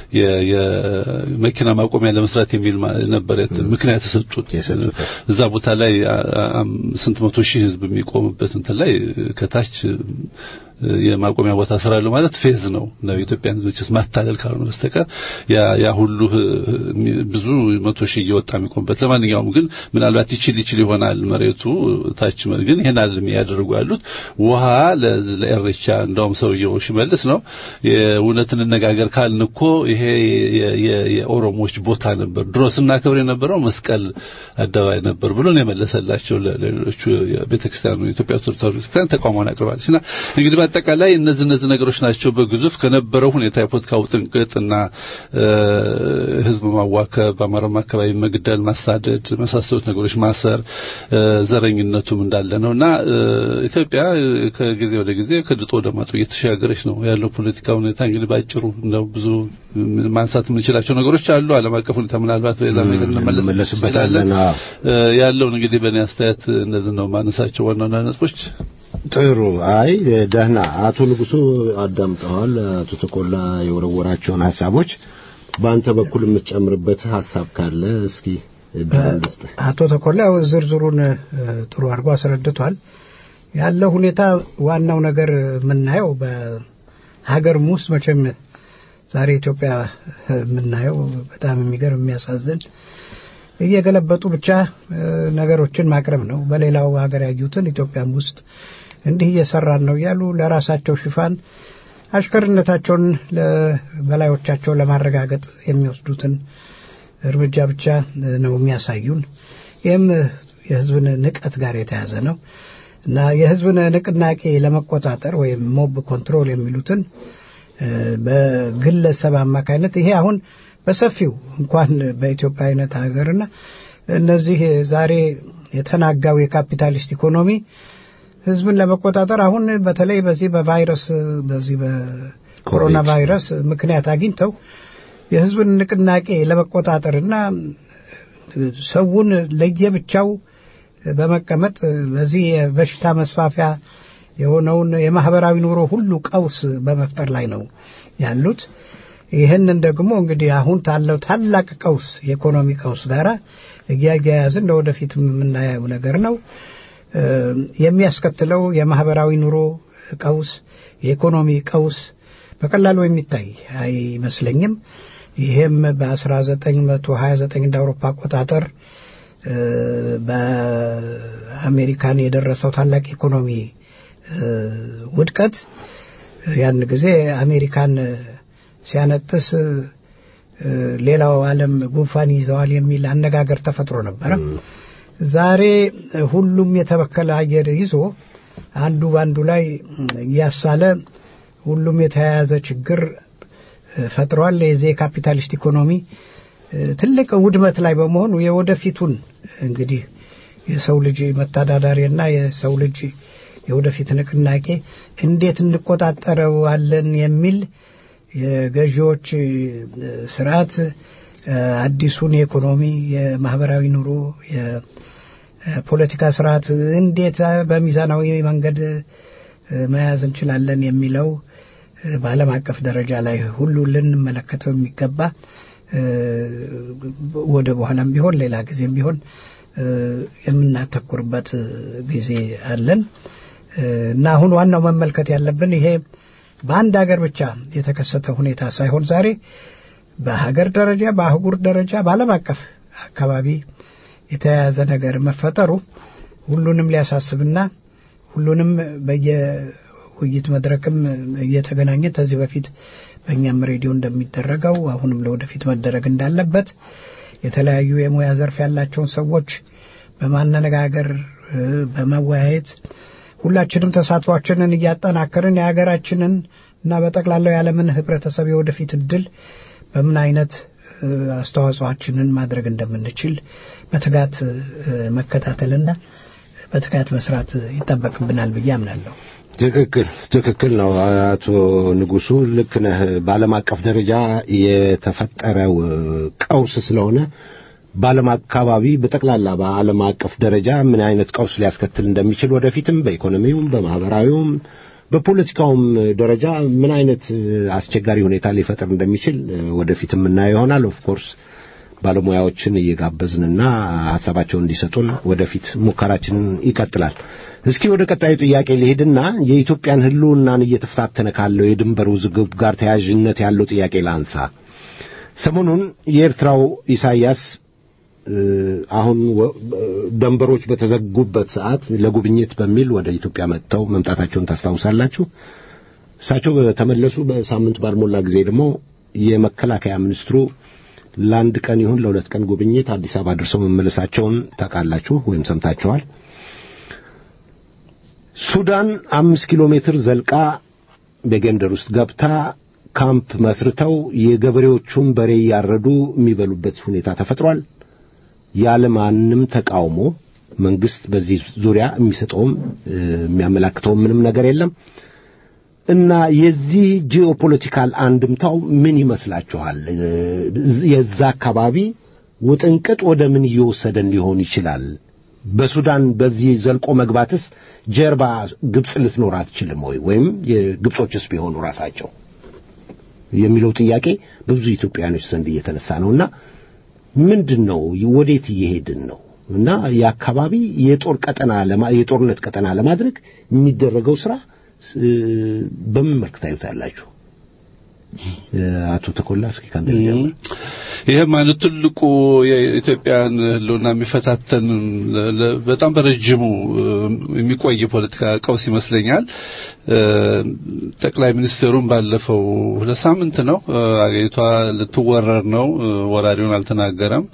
የመኪና ማቆሚያ ለመስራት የሚል ነበር ምክንያት የሰጡት። እዛ ቦታ ላይ ስንት መቶ ሺህ ህዝብ የሚቆምበት እንትን ላይ ከታች የማቆሚያ ቦታ ስራሉ ማለት ፌዝ ነው ነው ኢትዮጵያን ህዝቦችስ ማታለል ካልሆነ በስተቀር ያ ያ ሁሉ ብዙ መቶ ሺህ እየወጣ የሚቆምበት ለማንኛውም ግን ምናልባት ይችል ይችል ይሆናል መሬቱ ታች ግን ይሄን አይደለም ያደርጉ ያሉት ውሃ ለኤሬቻ እንደውም ሰውየው ሽመልስ ነው የእውነት እንነጋገር ካልን እኮ ይሄ የኦሮሞዎች ቦታ ነበር ድሮ ስናከብር የነበረው መስቀል አደባባይ ነበር ብሎ ነው የመለሰላቸው ለሌሎቹ ቤተክርስቲያኑ የኢትዮጵያ ኦርቶዶክስ ቤተክርስቲያን ተቋሟን አቅርባለችና እንግዲህ በአጠቃላይ እነዚህ እነዚህ ነገሮች ናቸው በግዙፍ ከነበረው ሁኔታ የፖለቲካ ውጥንቅጥና ህዝብ ማዋከብ፣ በአማራም አካባቢ መግደል፣ ማሳደድ መሳሰሉት ነገሮች ማሰር፣ ዘረኝነቱም እንዳለ ነውና ኢትዮጵያ ከጊዜ ወደ ጊዜ ከድጦ ወደ ማጡ እየተሸጋገረች ነው ያለው ፖለቲካ ሁኔታ። እንግዲህ ባጭሩ እንደው ብዙ ማንሳት የምንችላቸው ነገሮች አሉ። ዓለም አቀፍ ሁኔታ ምናልባት በሌላ ነገር እንመለስበታለን። ያለውን እንግዲህ በእኔ አስተያየት እነዚህ ነው ማነሳቸው ዋና ዋና ነጥቦች። ጥሩ። አይ ደህና። አቶ ንጉሱ አዳምጠዋል። አቶ ተቆላ የወረወራቸውን ሀሳቦች በአንተ በኩል የምትጨምርበት ሀሳብ ካለ እስኪ አቶ ተቆላ ዝርዝሩን ጥሩ አድርጎ አስረድቷል። ያለው ሁኔታ ዋናው ነገር የምናየው በሀገርም ውስጥ መቼም ዛሬ ኢትዮጵያ የምናየው በጣም የሚገርም የሚያሳዝን እየገለበጡ ብቻ ነገሮችን ማቅረብ ነው። በሌላው ሀገር ያዩትን ኢትዮጵያም ውስጥ እንዲህ እየሰራን ነው እያሉ ለራሳቸው ሽፋን አሽከርነታቸውን ለበላዮቻቸው ለማረጋገጥ የሚወስዱትን እርምጃ ብቻ ነው የሚያሳዩን። ይህም የህዝብን ንቀት ጋር የተያዘ ነው እና የህዝብን ንቅናቄ ለመቆጣጠር ወይም ሞብ ኮንትሮል የሚሉትን በግለሰብ አማካይነት ይሄ አሁን በሰፊው እንኳን በኢትዮጵያ አይነት ሀገርና እነዚህ ዛሬ የተናጋው የካፒታሊስት ኢኮኖሚ ህዝብን ለመቆጣጠር አሁን በተለይ በዚህ በቫይረስ በዚህ በኮሮና ቫይረስ ምክንያት አግኝተው የህዝብን ንቅናቄ ለመቆጣጠርና ሰውን ለየብቻው በመቀመጥ በዚህ የበሽታ መስፋፊያ የሆነውን የማህበራዊ ኑሮ ሁሉ ቀውስ በመፍጠር ላይ ነው ያሉት። ይህንን ደግሞ እንግዲህ አሁን ታለው ታላቅ ቀውስ የኢኮኖሚ ቀውስ ጋር እያያያዝን ለወደፊት የምናየው ነገር ነው። የሚያስከትለው የማህበራዊ ኑሮ ቀውስ፣ የኢኮኖሚ ቀውስ በቀላሉ የሚታይ አይመስለኝም። ይህም በ1929 እንደ አውሮፓ አቆጣጠር በአሜሪካን የደረሰው ታላቅ ኢኮኖሚ ውድቀት ያን ጊዜ አሜሪካን ሲያነጥስ ሌላው ዓለም ጉንፋን ይዘዋል የሚል አነጋገር ተፈጥሮ ነበረ። ዛሬ ሁሉም የተበከለ አየር ይዞ አንዱ በአንዱ ላይ እያሳለ ሁሉም የተያያዘ ችግር ፈጥሯል። የዚህ የካፒታሊስት ኢኮኖሚ ትልቅ ውድመት ላይ በመሆኑ የወደፊቱን እንግዲህ የሰው ልጅ መተዳዳሪና የሰው ልጅ የወደፊት ንቅናቄ እንዴት እንቆጣጠረዋለን የሚል የገዢዎች ስርዓት አዲሱን የኢኮኖሚ የማህበራዊ ኑሮ የፖለቲካ ስርዓት እንዴት በሚዛናዊ መንገድ መያዝ እንችላለን የሚለው በዓለም አቀፍ ደረጃ ላይ ሁሉ ልንመለከተው የሚገባ ወደ በኋላም ቢሆን ሌላ ጊዜም ቢሆን የምናተኩርበት ጊዜ አለን እና አሁን ዋናው መመልከት ያለብን ይሄ በአንድ ሀገር ብቻ የተከሰተ ሁኔታ ሳይሆን ዛሬ በሀገር ደረጃ በአህጉር ደረጃ በዓለም አቀፍ አካባቢ የተያያዘ ነገር መፈጠሩ ሁሉንም ሊያሳስብና ሁሉንም በየውይይት መድረክም እየተገናኘ ከዚህ በፊት በእኛም ሬዲዮ እንደሚደረገው አሁንም ለወደፊት መደረግ እንዳለበት የተለያዩ የሙያ ዘርፍ ያላቸውን ሰዎች በማነጋገር በመወያየት ሁላችንም ተሳትፏችንን እያጠናከርን የሀገራችንን እና በጠቅላላው የዓለምን ህብረተሰብ የወደፊት እድል በምን አይነት አስተዋጽኦችንን ማድረግ እንደምንችል በትጋት መከታተልና በትጋት መስራት ይጠበቅብናል ብዬ አምናለሁ። ትክክል ትክክል ነው አቶ ንጉሱ ልክ ነህ በዓለም አቀፍ ደረጃ የተፈጠረው ቀውስ ስለሆነ በዓለም አካባቢ በጠቅላላ በዓለም አቀፍ ደረጃ ምን አይነት ቀውስ ሊያስከትል እንደሚችል ወደፊትም በኢኮኖሚውም በማህበራዊውም በፖለቲካውም ደረጃ ምን አይነት አስቸጋሪ ሁኔታ ሊፈጥር እንደሚችል ወደፊት የምናየው ይሆናል ኦፍኮርስ ባለሙያዎችን እየጋበዝንና ሀሳባቸውን እንዲሰጡን ወደፊት ሙከራችንን ይቀጥላል እስኪ ወደ ቀጣዩ ጥያቄ ሊሄድና የኢትዮጵያን ህልውናን እየተፈታተነ ካለው የድንበር ውዝግብ ጋር ተያያዥነት ያለው ጥያቄ ላንሳ ሰሞኑን የኤርትራው ኢሳያስ አሁን ደንበሮች በተዘጉበት ሰዓት ለጉብኝት በሚል ወደ ኢትዮጵያ መጥተው መምጣታቸውን ታስታውሳላችሁ እሳቸው በተመለሱ በሳምንት ባልሞላ ጊዜ ደግሞ የመከላከያ ሚኒስትሩ ለአንድ ቀን ይሁን ለሁለት ቀን ጉብኝት አዲስ አበባ ደርሰው መመለሳቸውን ታውቃላችሁ ወይም ሰምታችኋል ሱዳን አምስት ኪሎ ሜትር ዘልቃ በጌምደር ውስጥ ገብታ ካምፕ መስርተው የገበሬዎቹን በሬ እያረዱ የሚበሉበት ሁኔታ ተፈጥሯል ያለ ማንም ተቃውሞ መንግስት በዚህ ዙሪያ የሚሰጠውም የሚያመላክተውም ምንም ነገር የለም እና የዚህ ጂኦፖለቲካል አንድምታው ምን ይመስላችኋል የዛ አካባቢ ውጥንቅጥ ወደ ምን እየወሰደን ሊሆን ይችላል በሱዳን በዚህ ዘልቆ መግባትስ ጀርባ ግብፅ ልትኖር አትችልም ወይ ወይም የግብጾችስ ቢሆኑ ራሳቸው የሚለው ጥያቄ በብዙ ኢትዮጵያውያኖች ዘንድ እየተነሳ ነውና ምንድን ነው ወዴት እየሄድን ነው እና የአካባቢ የጦር ቀጠና የጦርነት ቀጠና ለማድረግ የሚደረገው ስራ በምን መልክ ታዩታላችሁ አቶ ተኮላ እስኪ ካንተ ይሄም አይነት ትልቁ የኢትዮጵያን ህልውና የሚፈታተን በጣም በረጅሙ የሚቆይ ፖለቲካ ቀውስ ይመስለኛል ጠቅላይ ሚኒስትሩም ባለፈው ሁለት ሳምንት ነው አገሪቷ ልትወረር ነው ወራሪውን አልተናገረም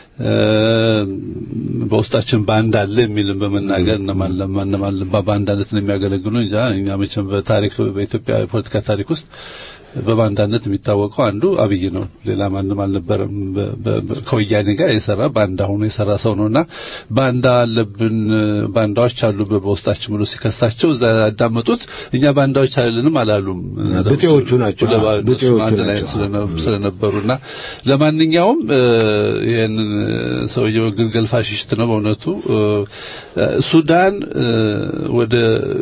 በውስጣችን ባንድ አለ የሚልም በመናገር እነማን ለማን በባንዳነት ነው የሚያገለግሉ እንጃ እኛ መቼም በታሪክ በኢትዮጵያ የፖለቲካ ታሪክ ውስጥ በባንዳነት የሚታወቀው አንዱ አብይ ነው ሌላ ማንም አልነበረም ከወያኔ ጋር የሰራ ባንዳ ሆኖ የሰራ ሰው ነውና ባንዳ አለብን ባንዳዎች አሉ በውስጣችን ብሎ ሲከሳቸው እዛ ያዳመጡት እኛ ባንዳዎች አይደለንም አላሉም ብጤዎቹ ናቸው ብጤዎቹ አንድ ላይ ስለነበሩና ለማንኛውም ይሄንን ሰውየው ግልገል ፋሽስት ነው በእውነቱ ሱዳን ወደ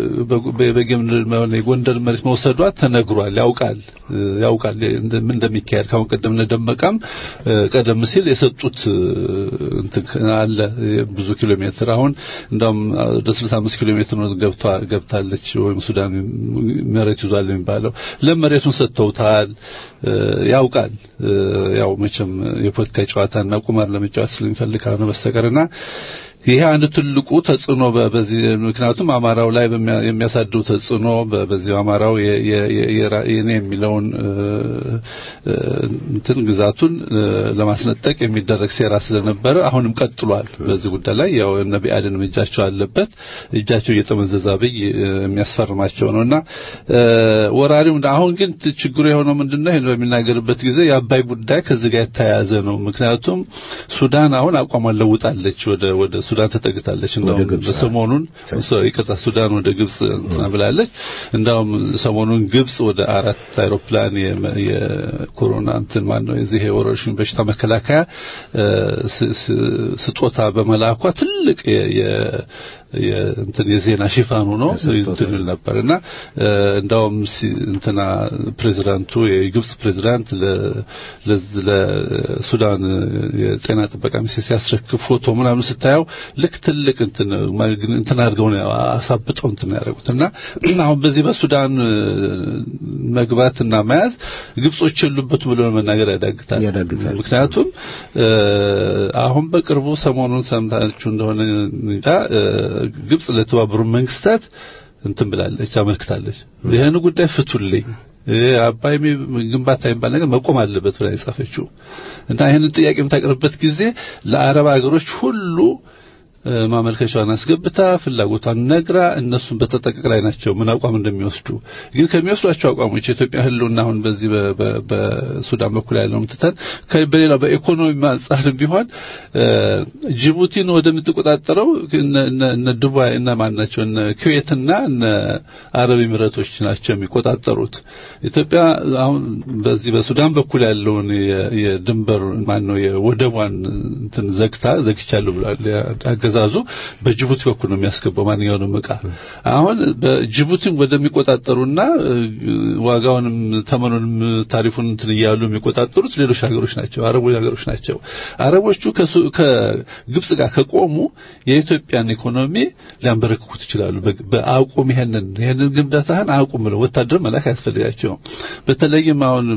የጎንደር መሬት መውሰዷ ተነግሯል ያውቃል ያውቃል ምን እንደሚካሄድ ካሁን ቀደም እንደደመቀም ቀደም ሲል የሰጡት አለ ብዙ ኪሎ ሜትር አሁን እንደውም ወደ 65 ኪሎ ሜትር ነው ገብቷ ገብታለች ወይም ሱዳን መሬት ይዟል የሚባለው ለመሬቱን ሰጥተውታል ያውቃል ያው መቼም የፖለቲካ ጨዋታና ቁማር ለመጫወት ስለሚፈልግ ካልሆነ በስተቀርና ይሄ አንድ ትልቁ ተጽዕኖ በዚህ ምክንያቱም አማራው ላይ የሚያሳድሩ ተጽዕኖ በዚህ አማራው የኔ የሚለውን እንትን ግዛቱን ለማስነጠቅ የሚደረግ ሴራ ስለነበረ አሁንም ቀጥሏል። በዚህ ጉዳይ ላይ ያው እነ ቢአድንም እጃቸው አለበት። እጃቸው እየጠመዘዘ አብይ የሚያስፈርማቸው ነውና ወራሪው አሁን ግን ችግሩ የሆነው ምንድነው? ይሄን በሚናገርበት ጊዜ የአባይ ጉዳይ ከዚህ ጋር የተያያዘ ነው። ምክንያቱም ሱዳን አሁን አቋሟን ለውጣለች ወደ ወደ ሱዳን ተጠግታለች። እንደውም በሰሞኑን ይቅርታ ሱዳን ወደ ግብጽ እንትና ብላለች። እንደውም ሰሞኑን ግብጽ ወደ አራት አይሮፕላን የኮሮና እንትን ማን ነው የዚህ የወረርሽኝ በሽታ መከላከያ ስጦታ በመላኳ ትልቅ እንትን የዜና ሽፋን ሆኖ እንትን ይል ነበር እና እንዳውም እንትና ፕሬዚዳንቱ የግብጽ ፕሬዚዳንት ለሱዳን የጤና ጥበቃ ሚኒስቴር ሲያስረክብ ፎቶ ምናምን ስታየው ልክ ትልቅ እንትን እንትን አድርገው ነው አሳብጠው እንትን ያደረጉት እና አሁን በዚህ በሱዳን መግባትና መያዝ ግብጾች የሉበት ብሎ መናገር ያዳግታል። ምክንያቱም አሁን በቅርቡ ሰሞኑን ሰምታችሁ እንደሆነ እንጃ ግብጽ ለተባበሩ መንግስታት እንትን ብላለች፣ አመልክታለች። ይህን ጉዳይ ፍቱልኝ አባይ ግንባታ የሚባል ነገር መቆም አለበት ብላ የጻፈችው እና ይህንን ጥያቄ የምታቀርብበት ጊዜ ለአረብ ሀገሮች ሁሉ ማመልከቻዋን አስገብታ ፍላጎቷን ነግራ እነሱን በተጠቀቅ ላይ ናቸው ምን አቋም እንደሚወስዱ ግን ከሚወስዷቸው አቋሞች የኢትዮጵያ ህልውና አሁን በዚህ በሱዳን በኩል ያለውን ትተን በሌላው በኢኮኖሚ አንጻር ቢሆን ጅቡቲን ወደምትቆጣጠረው እነ ዱባይ እና ማን ናቸው እነ ኩዌትና እነ አረብ ኤሚሬቶች ናቸው የሚቆጣጠሩት ኢትዮጵያ አሁን በዚህ በሱዳን በኩል ያለውን የድንበር ማን ነው የወደቧን እንትን ዘግታ ዘግቻለሁ ብሏል አገዛዙ በጅቡቲ በኩል ነው የሚያስገባው ማንኛውንም እቃ አሁን በጅቡቲን ወደሚቆጣጠሩና ዋጋውንም ተመኑንም ታሪፉን እንትን እያሉ የሚቆጣጠሩት ሌሎች ሀገሮች ናቸው አረቦች ሀገሮች ናቸው አረቦቹ ከግብጽ ጋር ከቆሙ የኢትዮጵያን ኢኮኖሚ ሊያንበረክኩት ይችላሉ በአቁም ይሄንን ይሄንን ግንባታህን አቁም ብለው ወታደር መላክ አያስፈልጋቸውም በተለይም አሁን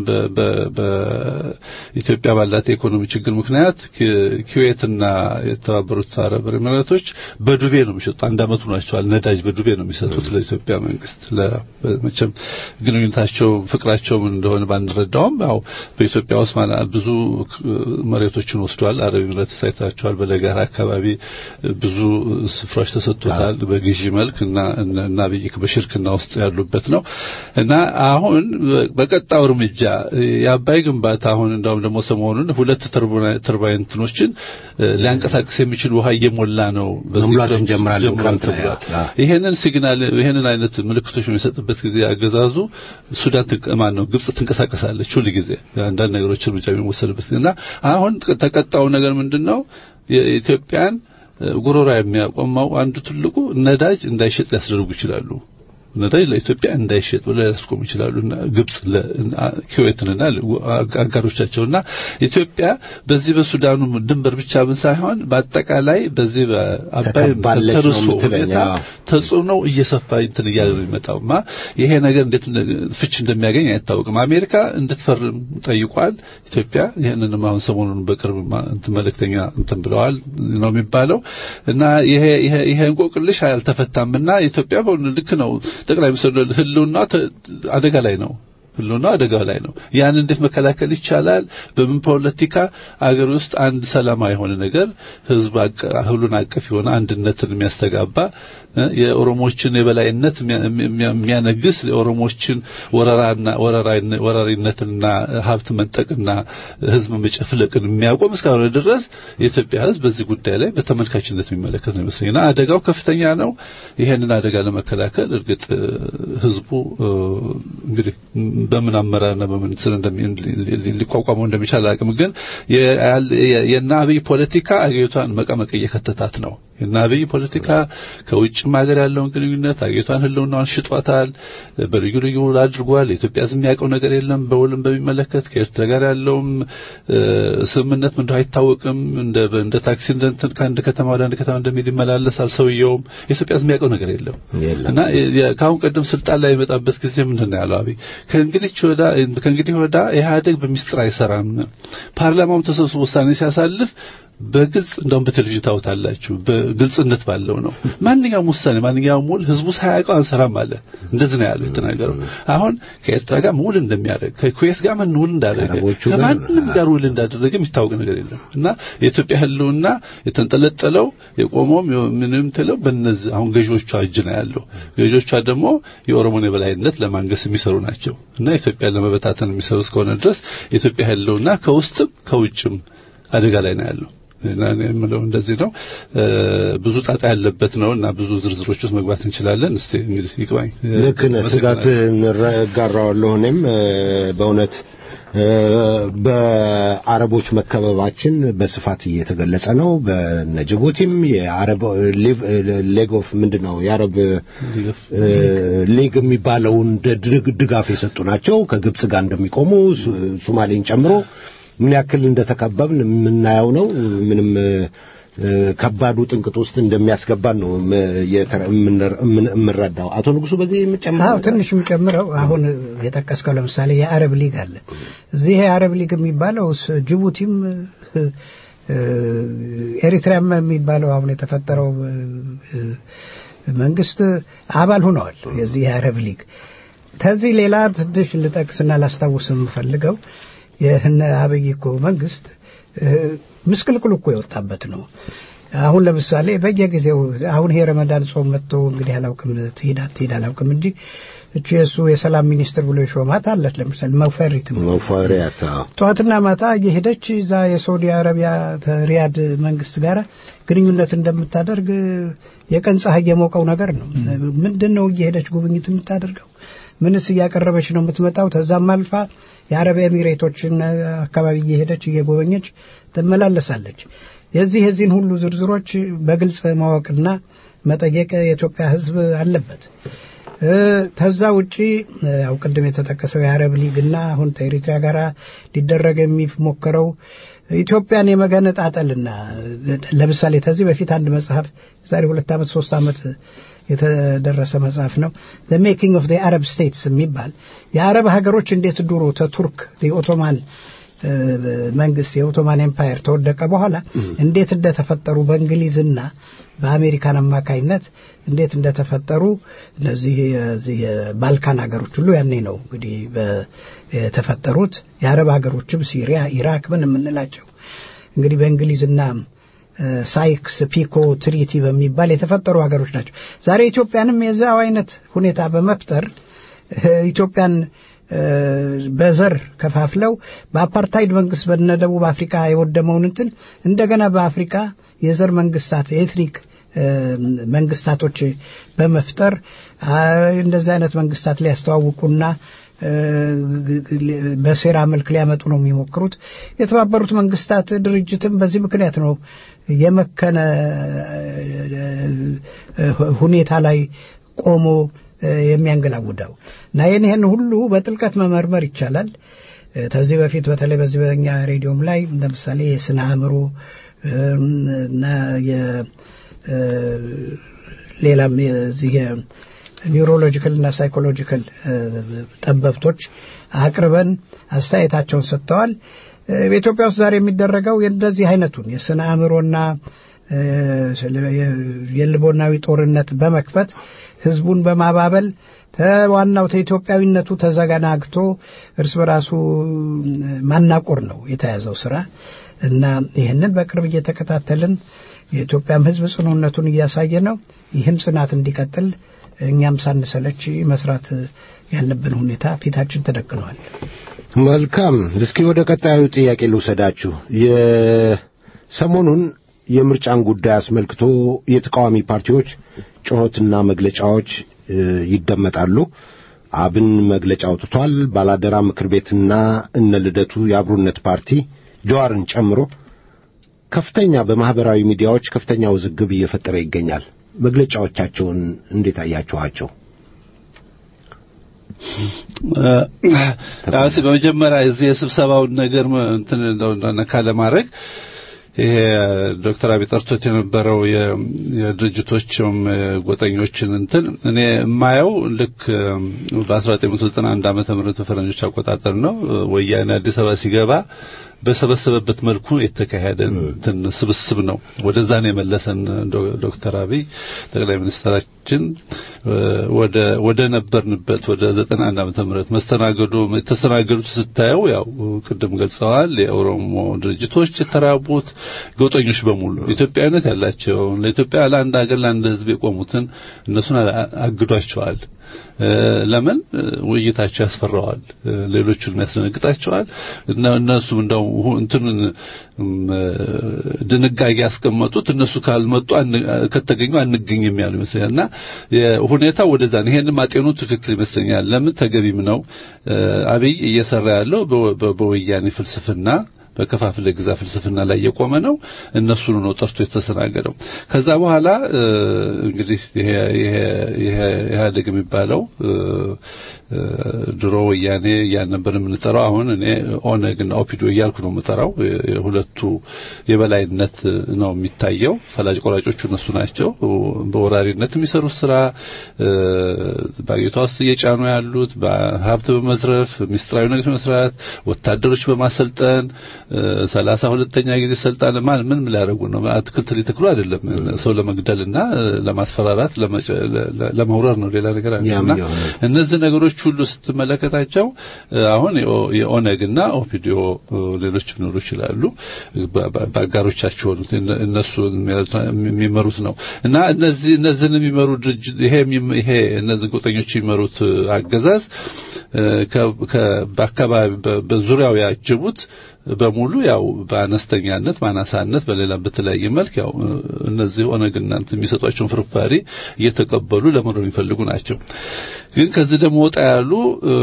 በኢትዮጵያ ባላት የኢኮኖሚ ችግር ምክንያት ኩዌትና የተባበሩት አረብ ኤሚሬቶች በዱቤ ነው የሚሸጡት። አንድ አመቱ ናቸዋል። ነዳጅ በዱቤ ነው የሚሰጡት ለኢትዮጵያ መንግስት። መቼም ግንኙነታቸው ፍቅራቸው ምን እንደሆነ ባንረዳውም ያው በኢትዮጵያ ውስጥ ብዙ መሬቶችን ወስዷል። አረብ ኤሚሬት ሳይታቸዋል። በለጋራ አካባቢ ብዙ ስፍራዎች ተሰጥቶታል በግዢ መልክ እና እና በሽርክና ውስጥ ያሉበት ነው እና አሁን በቀጣው እርምጃ የአባይ ግንባታ አሁን እንዳውም ደግሞ ሰሞኑን ሁለት ተርባይን እንትኖችን ሊያንቀሳቅስ የሚችል ውሃ እየሞላ ነው። መሙላት እንጀምራለን ክረምት ይሄንን ሲግናል ይሄንን አይነት ምልክቶች የሚሰጥበት ጊዜ አገዛዙ ሱዳን ማን ነው ግብጽ ትንቀሳቀሳለች ሁል ጊዜ አንዳንድ ነገሮች እርምጃ የሚወሰድበት እና አሁን ተቀጣው ነገር ምንድነው የኢትዮጵያን ጉሮራ የሚያቆመው አንዱ ትልቁ ነዳጅ እንዳይሸጥ ሊያስደርጉ ይችላሉ። ነዳጅ ለኢትዮጵያ እንዳይሸጥ ብለው ሊያስቆሙ ይችላሉ እና ግብጽ ኩዌትንና አጋሮቻቸውና ኢትዮጵያ በዚህ በሱዳኑ ድንበር ብቻ ምን ሳይሆን በአጠቃላይ በዚህ በአባይ ተርሶ ሁኔታ ተጽዕኖ እየሰፋ እንትን እያለ ነው የሚመጣውማ ይሄ ነገር እንዴት ፍች እንደሚያገኝ አይታወቅም። አሜሪካ እንድትፈርም ጠይቋል። ኢትዮጵያ ይህንንም አሁን ሰሞኑን በቅርብ እንትን መልእክተኛ እንትን ብለዋል ነው የሚባለው እና ይሄ ይሄ ይሄ እንቆቅልሽ አልተፈታምና ኢትዮጵያ ልክ ነው ጠቅላይ ሚኒስትሩ ህልውና አደጋ ላይ ነው። ህልውና አደጋ ላይ ነው። ያን እንዴት መከላከል ይቻላል? በምን ፖለቲካ አገር ውስጥ አንድ ሰላማዊ የሆነ ነገር ህዝብ ሁሉን አቀፍ የሆነ አንድነትን የሚያስተጋባ የኦሮሞችን የበላይነት የሚያነግስ የኦሮሞችን ወረራና ወራሪነትና ሀብት መንጠቅና ህዝብ መጨፍለቅን የሚያቆም እስካሁን ድረስ የኢትዮጵያ ህዝብ በዚህ ጉዳይ ላይ በተመልካችነት የሚመለከት ነው ይመስለኝና አደጋው ከፍተኛ ነው። ይሄንን አደጋ ለመከላከል እርግጥ ህዝቡ እንግዲህ በምን አመራርና በምን ስር ሊቋቋመው እንደሚቻል አቅም ግን የእነ አብይ ፖለቲካ አገሪቷን መቀመቅ እየከተታት ነው። የእነ አብይ ፖለቲካ ከውጭም ሀገር ያለውን ግንኙነት አገሪቷን ህልውናዋን ሽጧታል። በልዩ ልዩ ውል አድርጓል። የኢትዮጵያ ህዝብ የሚያውቀው ነገር የለም። በውልም በሚመለከት ከኤርትራ ጋር ያለውም ስምምነት ምንድነው አይታወቅም። እንደ እንደ ታክሲ እንደ ከአንድ ከተማ ወደ አንድ ከተማ እንደሚል ይመላለሳል። ሰውየውም የኢትዮጵያ ህዝብ የሚያውቀው ነገር የለም እና ከአሁን ቀደም ስልጣን ላይ የመጣበት ጊዜ ምንድነው ያለው አብይ ከእንግዲህ ወዳ ከእንግዲህ ወዳ ኢህአዴግ በሚስጥር አይሰራም። ፓርላማውም ተሰብስቦ ውሳኔ ሲያሳልፍ በግልጽ እንደውም በቴሌቪዥን ታውታላችሁ በግልጽነት ባለው ነው። ማንኛውም ውሳኔ ማንኛውም ውል ህዝቡ ሳያውቀው አንሰራም አለ። እንደዚህ ነው ያለው የተናገረው። አሁን ከኤርትራ ጋር ውል እንደሚያደርግ ከኩዌት ጋር ምን ውል እንዳደረገ ከማንም ጋር ውል እንዳደረገ የሚታወቅ ነገር የለም እና የኢትዮጵያ ህልውና የተንጠለጠለው የቆመውም ምንም ትለው በእነዚህ አሁን ገዢዎቿ እጅ ነው ያለው። ገዢዎቿ ደግሞ የኦሮሞን የበላይነት ለማንገስ የሚሰሩ ናቸው እና ኢትዮጵያን ለመበታተን የሚሰሩ እስከሆነ ድረስ የኢትዮጵያ ህልውና ከውስጥም ከውጭም አደጋ ላይ ነው ያለው። እና የምለው እንደዚህ ነው። ብዙ ጣጣ ያለበት ነው እና ብዙ ዝርዝሮች ውስጥ መግባት እንችላለን። እስቲ እንግዲህ ይግባኝ። ልክ ነህ። ስጋት እጋራዋለሁ። እኔም በእውነት በአረቦች መከበባችን በስፋት እየተገለጸ ነው። በነ ጅቡቲም የአረብ ሌግ ኦፍ ምንድን ነው የአረብ ሊግ የሚባለውን ድጋፍ የሰጡ ናቸው። ከግብጽ ጋር እንደሚቆሙ ሶማሌን ጨምሮ ምን ያክል እንደተከበብን የምናየው ነው። ምንም ከባዱ ጥንቅጥ ውስጥ እንደሚያስገባን ነው የምንረዳው። አቶ ንጉሱ በዚህ የምጨምረው አዎ ትንሽ የምጨምረው አሁን የጠቀስከው ለምሳሌ የአረብ ሊግ አለ። እዚህ የአረብ ሊግ የሚባለው ጅቡቲም ኤሪትሪያም የሚባለው አሁን የተፈጠረው መንግስት አባል ሆነዋል የዚህ የአረብ ሊግ። ከዚህ ሌላ ትንሽ ልጠቅስና ላስታውስ የምፈልገው የህነ አብይ እኮ መንግስት ምስቅልቅሉ እኮ የወጣበት ነው። አሁን ለምሳሌ በየጊዜው አሁን ይሄ ረመዳን ጾም መጥቶ እንግዲህ አላውቅም ትሄድ አትሄድ አላውቅም እንጂ እቺ የእሱ የሰላም ሚኒስትር ብሎ የሾማት አለች። ለምሳሌ መፈሪት መፈሪያት ጠዋትና ማታ እየሄደች እዛ የሳውዲ አረቢያ ሪያድ መንግስት ጋር ግንኙነት እንደምታደርግ የቀን ፀሐይ የሞቀው ነገር ነው። ምንድን ነው እየሄደች ጉብኝት የምታደርገው? ምንስ እያቀረበች ነው የምትመጣው? ተዛም አልፋ የአረብ ኤሚሬቶችን አካባቢ እየሄደች እየጎበኘች ትመላለሳለች። የዚህ የዚህን ሁሉ ዝርዝሮች በግልጽ ማወቅና መጠየቅ የኢትዮጵያ ሕዝብ አለበት። ከዛ ውጪ ያው ቅድም የተጠቀሰው የአረብ ሊግና አሁን ከኤሪትሪያ ጋር ሊደረግ የሚሞክረው ኢትዮጵያን የመገነጣጠልና ለምሳሌ ከዚህ በፊት አንድ መጽሐፍ ዛሬ ሁለት ዓመት ሶስት ዓመት የተደረሰ መጽሐፍ ነው the making of the arab states የሚባል የአረብ ሀገሮች እንዴት ድሮ ተቱርክ የኦቶማን መንግስት የኦቶማን ኤምፓየር ተወደቀ በኋላ እንዴት እንደተፈጠሩ በእንግሊዝና በአሜሪካን አማካይነት እንዴት እንደተፈጠሩ እነዚህ የዚህ የባልካን ሀገሮች ሁሉ ያኔ ነው እንግዲህ የተፈጠሩት የአረብ ሀገሮችም ሲሪያ ኢራክ ምን የምንላቸው እንግዲህ በእንግሊዝና ሳይክስ ፒኮ ትሪቲ በሚባል የተፈጠሩ ሀገሮች ናቸው ዛሬ ኢትዮጵያንም የዛው አይነት ሁኔታ በመፍጠር ኢትዮጵያን በዘር ከፋፍለው በአፓርታይድ መንግስት በነደቡብ አፍሪካ የወደመውን እንትን እንደገና በአፍሪካ የዘር መንግስታት የኤትኒክ መንግስታቶች በመፍጠር እንደዚህ አይነት መንግስታት ሊያስተዋውቁና በሴራ መልክ ሊያመጡ ነው የሚሞክሩት። የተባበሩት መንግስታት ድርጅትም በዚህ ምክንያት ነው የመከነ ሁኔታ ላይ ቆሞ የሚያንገላውደው እና ይህን ይህን ሁሉ በጥልቀት መመርመር ይቻላል። ከዚህ በፊት በተለይ በዚህ በኛ ሬዲዮም ላይ ለምሳሌ የስነ አእምሮ እና ሌላም የዚህ ኒውሮሎጂካል እና ሳይኮሎጂካል ጠበብቶች አቅርበን አስተያየታቸውን ሰጥተዋል። በኢትዮጵያ ውስጥ ዛሬ የሚደረገው እንደዚህ አይነቱን የስነ አእምሮና የልቦናዊ ጦርነት በመክፈት ህዝቡን በማባበል ተዋናው ተኢትዮጵያዊነቱ ተዘገናግቶ እርስ በራሱ ማናቆር ነው የተያዘው ስራ እና ይህንን በቅርብ እየተከታተልን የኢትዮጵያም ህዝብ ጽኑነቱን እያሳየ ነው። ይህም ጽናት እንዲቀጥል እኛም ሳንሰለች መስራት ያለብን ሁኔታ ፊታችን ተደቅነዋል። መልካም። እስኪ ወደ ቀጣዩ ጥያቄ ልውሰዳችሁ። የሰሞኑን የምርጫን ጉዳይ አስመልክቶ የተቃዋሚ ፓርቲዎች ጩኸትና መግለጫዎች ይደመጣሉ። አብን መግለጫ አውጥቷል። ባላደራ ምክር ቤትና እነ ልደቱ የአብሮነት ፓርቲ ጀዋርን ጨምሮ ከፍተኛ በማህበራዊ ሚዲያዎች ከፍተኛ ውዝግብ እየፈጠረ ይገኛል። መግለጫዎቻቸውን እንዴት አያችኋቸው? ራሴ በመጀመሪያ እዚህ የስብሰባውን ነገር እንትን ነካ ለማድረግ ይሄ ዶክተር አብይ ጠርቶት የነበረው የድርጅቶችም ጎጠኞችን እንትን እኔ የማየው ልክ በ1991 ዓመተ ምህረት በፈረንጆች አቆጣጠር ነው ወያኔ አዲስ አበባ ሲገባ በሰበሰበበት መልኩ የተካሄደ እንትን ስብስብ ነው። ወደዛ ነው የመለሰን ዶክተር አብይ ጠቅላይ ሚኒስትራችን ወደ ወደ ነበርንበት ወደ 91 ዓመተ ምህረት መስተናገዱ የተስተናገዱት ስታየው ያው ቅድም ገልጸዋል። የኦሮሞ ድርጅቶች የተራቡት ጎጠኞች በሙሉ ኢትዮጵያዊነት ያላቸው ለኢትዮጵያ ለአንድ ሀገር ለአንድ ሕዝብ የቆሙትን እነሱን አግዷቸዋል። ለምን ውይይታቸው ያስፈራዋል፣ ሌሎቹን ያስደነግጣቸዋል። እነሱም እንደው እንትን ድንጋጌ ያስቀመጡት እነሱ ካልመጡ ከተገኙ አንገኝም ያሉ ይመስለኛል። እና ሁኔታው ወደዛ ነው። ይሄንን ማጤኑ ትክክል ይመስለኛል። ለምን ተገቢም ነው። አብይ እየሰራ ያለው በወያኔ ፍልስፍና በከፋፍለ ግዛ ፍልስፍና ላይ የቆመ ነው። እነሱን ነው ጠርቶ የተስተናገደው። ከዛ በኋላ እንግዲህ ይሄ ይሄ ይሄ ኢህአዴግ የሚባለው ድሮ ወያኔ ያን ነበር የምንጠራው። አሁን እኔ ኦነግና ኦፒዶ እያልኩ ነው የምጠራው። የሁለቱ የበላይነት ነው የሚታየው። ፈላጭ ቆራጮቹ እነሱ ናቸው። በወራሪነት የሚሰሩት ስራ በአገሪቷ ውስጥ እየጫኑ ያሉት በሀብት በመዝረፍ ሚስጥራዊ ነገር መስራት፣ ወታደሮች በማሰልጠን ሰላሳ ሁለተኛ ጊዜ ስልጣን ማን ምን ሊያደርጉ ነው? አትክልት ሊተክሉ አይደለም። ሰው ለመግደልና ለማስፈራራት ለመውረር ነው። ሌላ ነገር አይደለም። እነዚህ ነገሮች ሁሉ ስትመለከታቸው አሁን የኦነግና ኦፒዲዮ ሌሎች ሊኖሩ ይችላሉ። በአጋሮቻቸው ሆኑት እነሱ የሚመሩት ነው እና እነዚህ እነዚህን የሚመሩ ድርጅት ይሄ ይሄ እነዚህ ጎጠኞች የሚመሩት አገዛዝ በአካባቢ በዙሪያው ያጀቡት በሙሉ ያው በአነስተኛነት ማናሳነት በሌላ በተለያየ መልክ ያው እነዚህ ኦነግ እናንተ የሚሰጧቸውን ፍርፋሪ እየተቀበሉ ለመኖር የሚፈልጉ ናቸው። ግን ከዚህ ደግሞ ወጣ ያሉ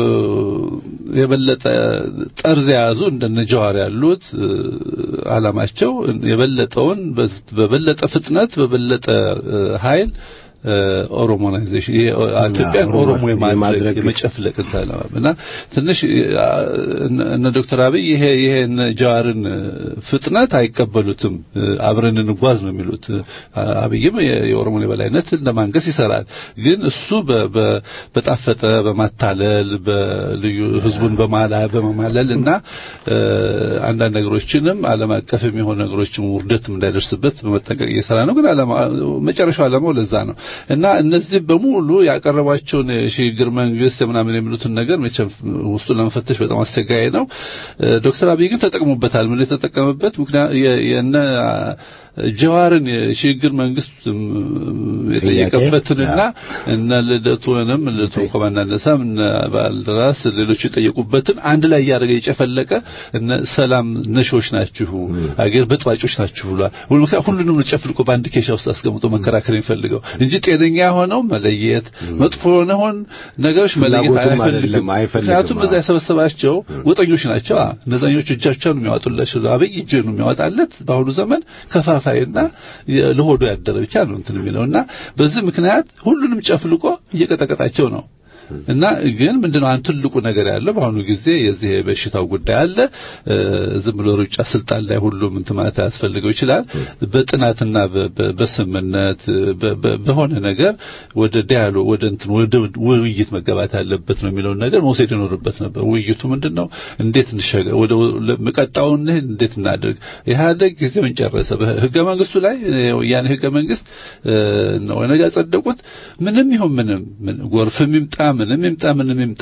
የበለጠ ጠርዝ የያዙ እንደነ ጀዋር ያሉት አላማቸው የበለጠውን በበለጠ ፍጥነት በበለጠ ኃይል ኦሮሞናይዜሽን ኢትዮጵያን ኦሮሞ የማድረግ የመጨፍለቅ እና ትንሽ እነ ዶክተር አብይ ይሄ ይሄ ጀዋርን ፍጥነት አይቀበሉትም። አብረን እንጓዝ ነው የሚሉት። አብይም የኦሮሞን የበላይነት እንደማንገስ ይሰራል። ግን እሱ በጣፈጠ በማታለል በልዩ ህዝቡን በማላ በመማለል እና አንዳንድ ነገሮችንም ዓለም አቀፍ የሚሆኑ ነገሮችም ውርደትም እንዳይደርስበት በመጠንቀቅ እየሰራ ነው። ግን መጨረሻው ዓላማው ለዛ ነው። እና እነዚህ በሙሉ ያቀረቧቸውን የሽግግር መንግስት ምናምን የሚሉትን ነገር መቼም ውስጡን ለመፈተሽ በጣም አስቸጋሪ ነው። ዶክተር አብይ ግን ተጠቅሞበታል። ምን የተጠቀመበት ምክንያት የነ ጀዋርን የሽግግር መንግስት የጠየቀበትንና እነ ልደቱንም ልደቱ ኮማንዳንደሳም እነ ባልደራስ ሌሎች የጠየቁበትን አንድ ላይ እያደረገ የጨፈለቀ እነ ሰላም ነሾች ናችሁ፣ አገር በጥባጮች ናችሁ ብሏል። ሁሉንም ጨፍልቆ በአንድ ኬሻ ውስጥ አስቀምጦ መከራከር የሚፈልገው እንጂ ጤነኛ የሆነው መለየት፣ መጥፎ የሆነውን ነገሮች መለየት አይፈልግም። ምክንያቱም እዛ የሰበሰባቸው ጎጠኞች ናቸው። እነዛኞቹ እጃቸውን የሚያወጡላቸው አብይ እጅ ነው የሚያወጣለት በአሁኑ ዘመን ከፋፋይና ለሆዶ ያደረ ብቻ ነው እንትን የሚለውና በዚህ ምክንያት ሁሉንም ጨፍልቆ እየቀጠቀጣቸው ነው። እና ግን ምንድነው አንድ ትልቁ ነገር ያለው በአሁኑ ጊዜ የዚህ የበሽታው ጉዳይ አለ። ዝም ብሎ ሩጫ ስልጣን ላይ ሁሉም እንትን ማለት ያስፈልገው ይችላል። በጥናትና በስምነት በሆነ ነገር ወደ ዲያሎግ ወደ እንትን ወደ ውይይት መገባት ያለበት ነው የሚለውን ነገር መውሰድ ይኖርበት ነበር። ውይይቱ ምንድነው? እንዴት እንሸገር ወደ መቀጣውን እንዴት እናድርግ? ኢህአዴግ ጊዜውን ጨረሰ። በህገ መንግስቱ ላይ ያን ህገ መንግስት ነው ነገ ያጸደቁት። ምንም ይሁን ምንም ጎርፍም ይምጣ ምንም ይምጣ ምንም ይምጣ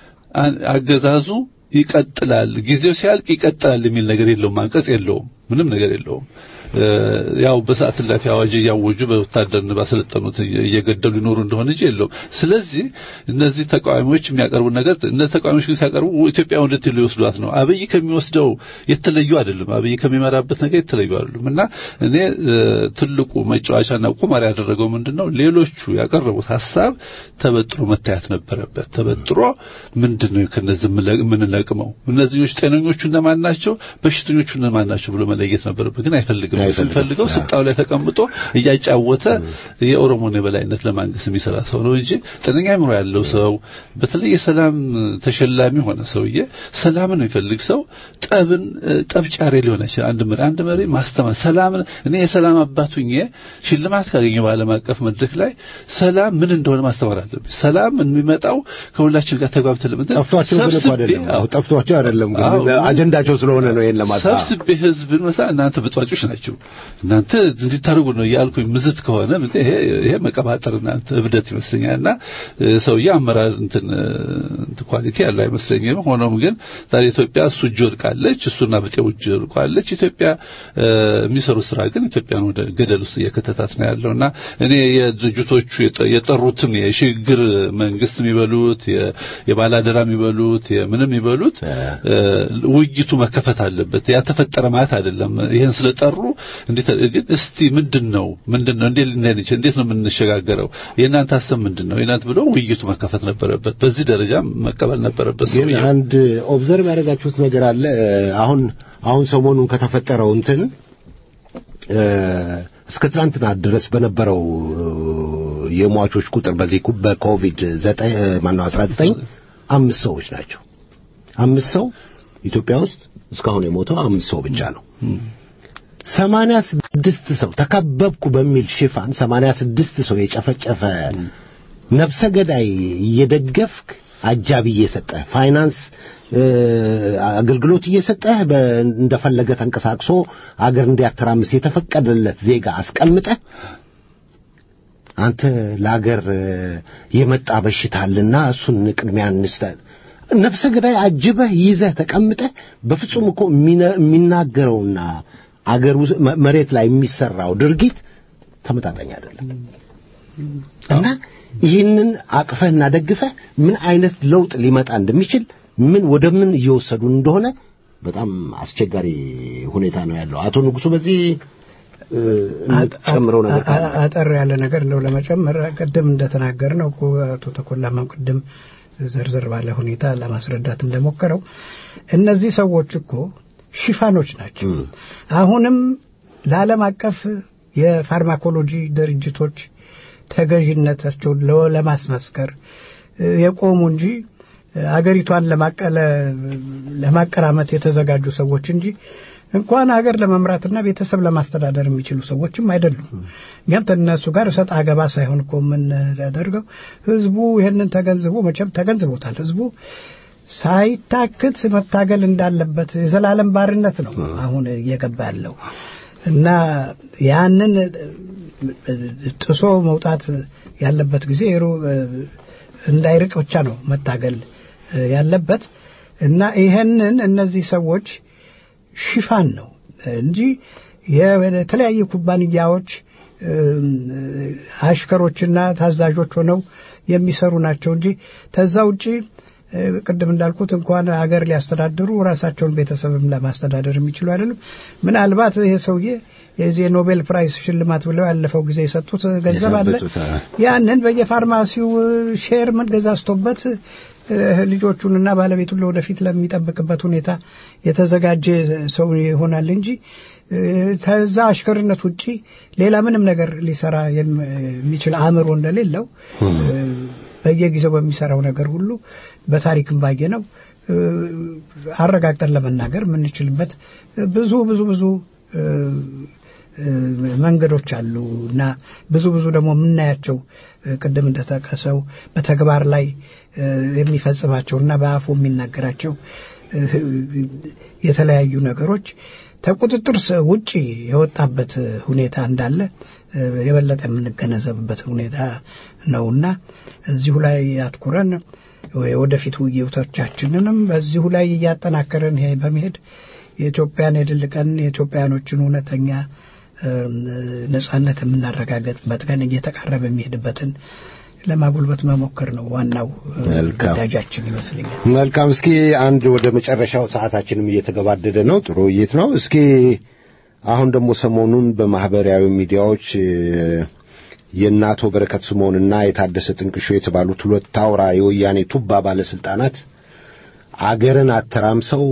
አገዛዙ ይቀጥላል። ጊዜው ሲያልቅ ይቀጥላል የሚል ነገር የለውም። አንቀጽ የለውም። ምንም ነገር የለውም። ያው በሰዓት እላፊ አዋጅ እያወጁ በወታደርን ባሰለጠኑት እየገደሉ ይኖሩ እንደሆነ እንጂ የለውም። ስለዚህ እነዚህ ተቃዋሚዎች የሚያቀርቡ ነገር እነዚህ ተቃዋሚዎች ግን ሲያቀርቡ ኢትዮጵያ ወደት ሊወስዷት ነው። አብይ ከሚወስደው የተለዩ አይደለም። አብይ ከሚመራበት ነገር የተለዩ አይደሉም። እና እኔ ትልቁ መጫወቻና ቁማር ያደረገው ምንድነው ሌሎቹ ያቀረቡት ሀሳብ ተበጥሮ መታየት ነበረበት። ተበጥሮ ምንድነው ከነዚህ የምንለቅመው እነዚህኞች ጤነኞቹ እነማን ናቸው፣ በሽተኞቹ እነማን ናቸው ብሎ መለየት ነበረበት። ግን አይፈልግም። የሚፈልገው ስልጣው ላይ ተቀምጦ እያጫወተ የኦሮሞን የበላይነት ለማንገስ የሚሰራ ሰው ነው እንጂ ጤነኛ አእምሮ ያለው ሰው በተለይ የሰላም ተሸላሚ ሆነ ሰውዬ ሰላምን የሚፈልግ ሰው ጠብን ጠብጫሪ ሊሆን አይችላል። አንድ መሪ አንድ መሪ ማስተማር ሰላምን እኔ የሰላም አባቱኝ ሽልማት ካገኘው በዓለም አቀፍ መድረክ ላይ ሰላም ምን እንደሆነ ማስተማር አለብኝ። ሰላም የሚመጣው ከሁላችን ጋር ተግባብተን ለምን ጠፍቷቸው ግን እኮ አይደለም ጠፍቷቸው አይደለም ግን አጀንዳቸው ስለሆነ ነው ይሄን ለማጣ ሰብስቤ ህዝብን መሳ እናንተ ብጥባጮች ናቸው ያለችው። እናንተ እንዲታርጉ ነው እያልኩኝ ምዝት ከሆነ ይሄ ይሄ መቀባጠር እናንተ እብደት ይመስለኛልና ሰውዬ አመራር እንትን ኳሊቲ ያለው አይመስለኝም። ሆኖም ግን ዛሬ ኢትዮጵያ እሱ እጅ ወድቃለች፣ እሱና ብጤው እጅ ወድቃለች። ኢትዮጵያ የሚሰሩ ስራ ግን ኢትዮጵያን ወደ ገደል ውስጥ እየከተታት ነው ያለውና እኔ የድርጅቶቹ የጠሩትን የሽግግር መንግስት የሚበሉት የባላደራ የሚበሉት የምንም የሚበሉት ውይይቱ መከፈት አለበት። ያተፈጠረ ማለት አይደለም። ይሄን ስለጠሩ እንዴት ግን እስቲ ምንድነው ምንድነው እንዴት ልንሄድ እንዴት ነው የምንሸጋገረው? የእናንተ ሀሳብ ምንድነው? የእናንተ ብሎ ውይይቱ መከፈት ነበረበት። በዚህ ደረጃ መቀበል ነበረበት። ግን አንድ ኦብዘርቭ ያደረጋችሁት ነገር አለ። አሁን አሁን ሰሞኑን ከተፈጠረው እንትን እስከ ትናንትና ድረስ በነበረው የሟቾች ቁጥር በዚህ በኮቪድ 9 ማነው 19 አምስት ሰዎች ናቸው። አምስት ሰው ኢትዮጵያ ውስጥ እስካሁን የሞተው አምስት ሰው ብቻ ነው። ሰማንያ ስድስት ሰው ተከበብኩ በሚል ሽፋን ሰማንያ ስድስት ሰው የጨፈጨፈ ነፍሰ ገዳይ እየደገፍክ አጃቢ እየሰጠህ ፋይናንስ አገልግሎት እየሰጠህ እንደፈለገ ተንቀሳቅሶ አገር እንዲያተራምስ የተፈቀደለት ዜጋ አስቀምጠህ አንተ ለአገር የመጣ በሽታ አለና እሱን ቅድሚያ እንስጠህ ነፍሰ ገዳይ አጅበህ ይዘህ ተቀምጠህ በፍጹም እኮ የሚናገረውና አገር መሬት ላይ የሚሰራው ድርጊት ተመጣጣኝ አይደለም እና ይህንን አቅፈህና ደግፈህ ምን አይነት ለውጥ ሊመጣ እንደሚችል ምን ወደ ምን እየወሰዱ እንደሆነ በጣም አስቸጋሪ ሁኔታ ነው ያለው። አቶ ንጉሱ በዚህ ጨምረው ነገር አጠር ያለ ነገር እንደው ለመጨመር ቅድም እንደተናገር ነው እኮ አቶ ተኮላማም ቅድም ዘርዘር ባለ ሁኔታ ለማስረዳት እንደሞከረው እነዚህ ሰዎች እኮ ሽፋኖች ናቸው። አሁንም ለዓለም አቀፍ የፋርማኮሎጂ ድርጅቶች ተገዥነታቸውን ለማስመስከር የቆሙ እንጂ አገሪቷን ለማቀራመት የተዘጋጁ ሰዎች እንጂ እንኳን ሀገር ለመምራትና ቤተሰብ ለማስተዳደር የሚችሉ ሰዎችም አይደሉም። እኛም ከእነሱ ጋር እሰጥ አገባ ሳይሆን እኮ የምናደርገው ህዝቡ ይህንን ተገንዝቦ መቼም ተገንዝቦታል። ህዝቡ ሳይታክት መታገል እንዳለበት የዘላለም ባርነት ነው አሁን እየገባ ያለው እና ያንን ጥሶ መውጣት ያለበት ጊዜ እንዳይርቅ ብቻ ነው መታገል ያለበት እና ይሄንን እነዚህ ሰዎች ሽፋን ነው እንጂ የተለያዩ ኩባንያዎች አሽከሮችና ታዛዦች ሆነው የሚሰሩ ናቸው እንጂ ተዛ ውጪ ቅድም እንዳልኩት እንኳን ሀገር ሊያስተዳድሩ ራሳቸውን ቤተሰብም ለማስተዳደር የሚችሉ አይደሉም። ምናልባት ይሄ ሰውዬ የዚህ የኖቤል ፕራይስ ሽልማት ብለው ያለፈው ጊዜ የሰጡት ገንዘብ አለ። ያንን በየፋርማሲው ሼር ምን ገዛዝቶበት ልጆቹንና ባለቤቱን ለወደፊት ለሚጠብቅበት ሁኔታ የተዘጋጀ ሰው ይሆናል እንጂ ከዛ አሽከርነት ውጪ ሌላ ምንም ነገር ሊሰራ የሚችል አእምሮ እንደሌለው በየጊዜው በሚሰራው ነገር ሁሉ በታሪክም ባየ ነው አረጋግጠን ለመናገር የምንችልበት ብዙ ብዙ ብዙ መንገዶች አሉ እና ብዙ ብዙ ደግሞ የምናያቸው ቅድም እንደጠቀሰው በተግባር ላይ የሚፈጽማቸው እና በአፉ የሚናገራቸው የተለያዩ ነገሮች ከቁጥጥር ውጪ የወጣበት ሁኔታ እንዳለ የበለጠ የምንገነዘብበት ሁኔታ ነውና እዚሁ ላይ አትኩረን ወደፊት ውይይቶቻችንንም በዚሁ ላይ እያጠናከረን በመሄድ የኢትዮጵያን የድል ቀን የኢትዮጵያኖችን እውነተኛ ነጻነት የምናረጋገጥበት ቀን እየተቃረበ የሚሄድበትን ለማጉልበት መሞከር ነው ዋናው ግዳጃችን ይመስለኛል። መልካም። እስኪ አንድ ወደ መጨረሻው ሰዓታችንም እየተገባደደ ነው። ጥሩ ውይይት ነው። እስኪ አሁን ደግሞ ሰሞኑን በማህበራዊ ሚዲያዎች የእነ አቶ በረከት ስምዖንና የታደሰ ጥንቅሾ የተባሉት ሁለት አውራ የወያኔ ቱባ ባለስልጣናት አገርን አተራምሰው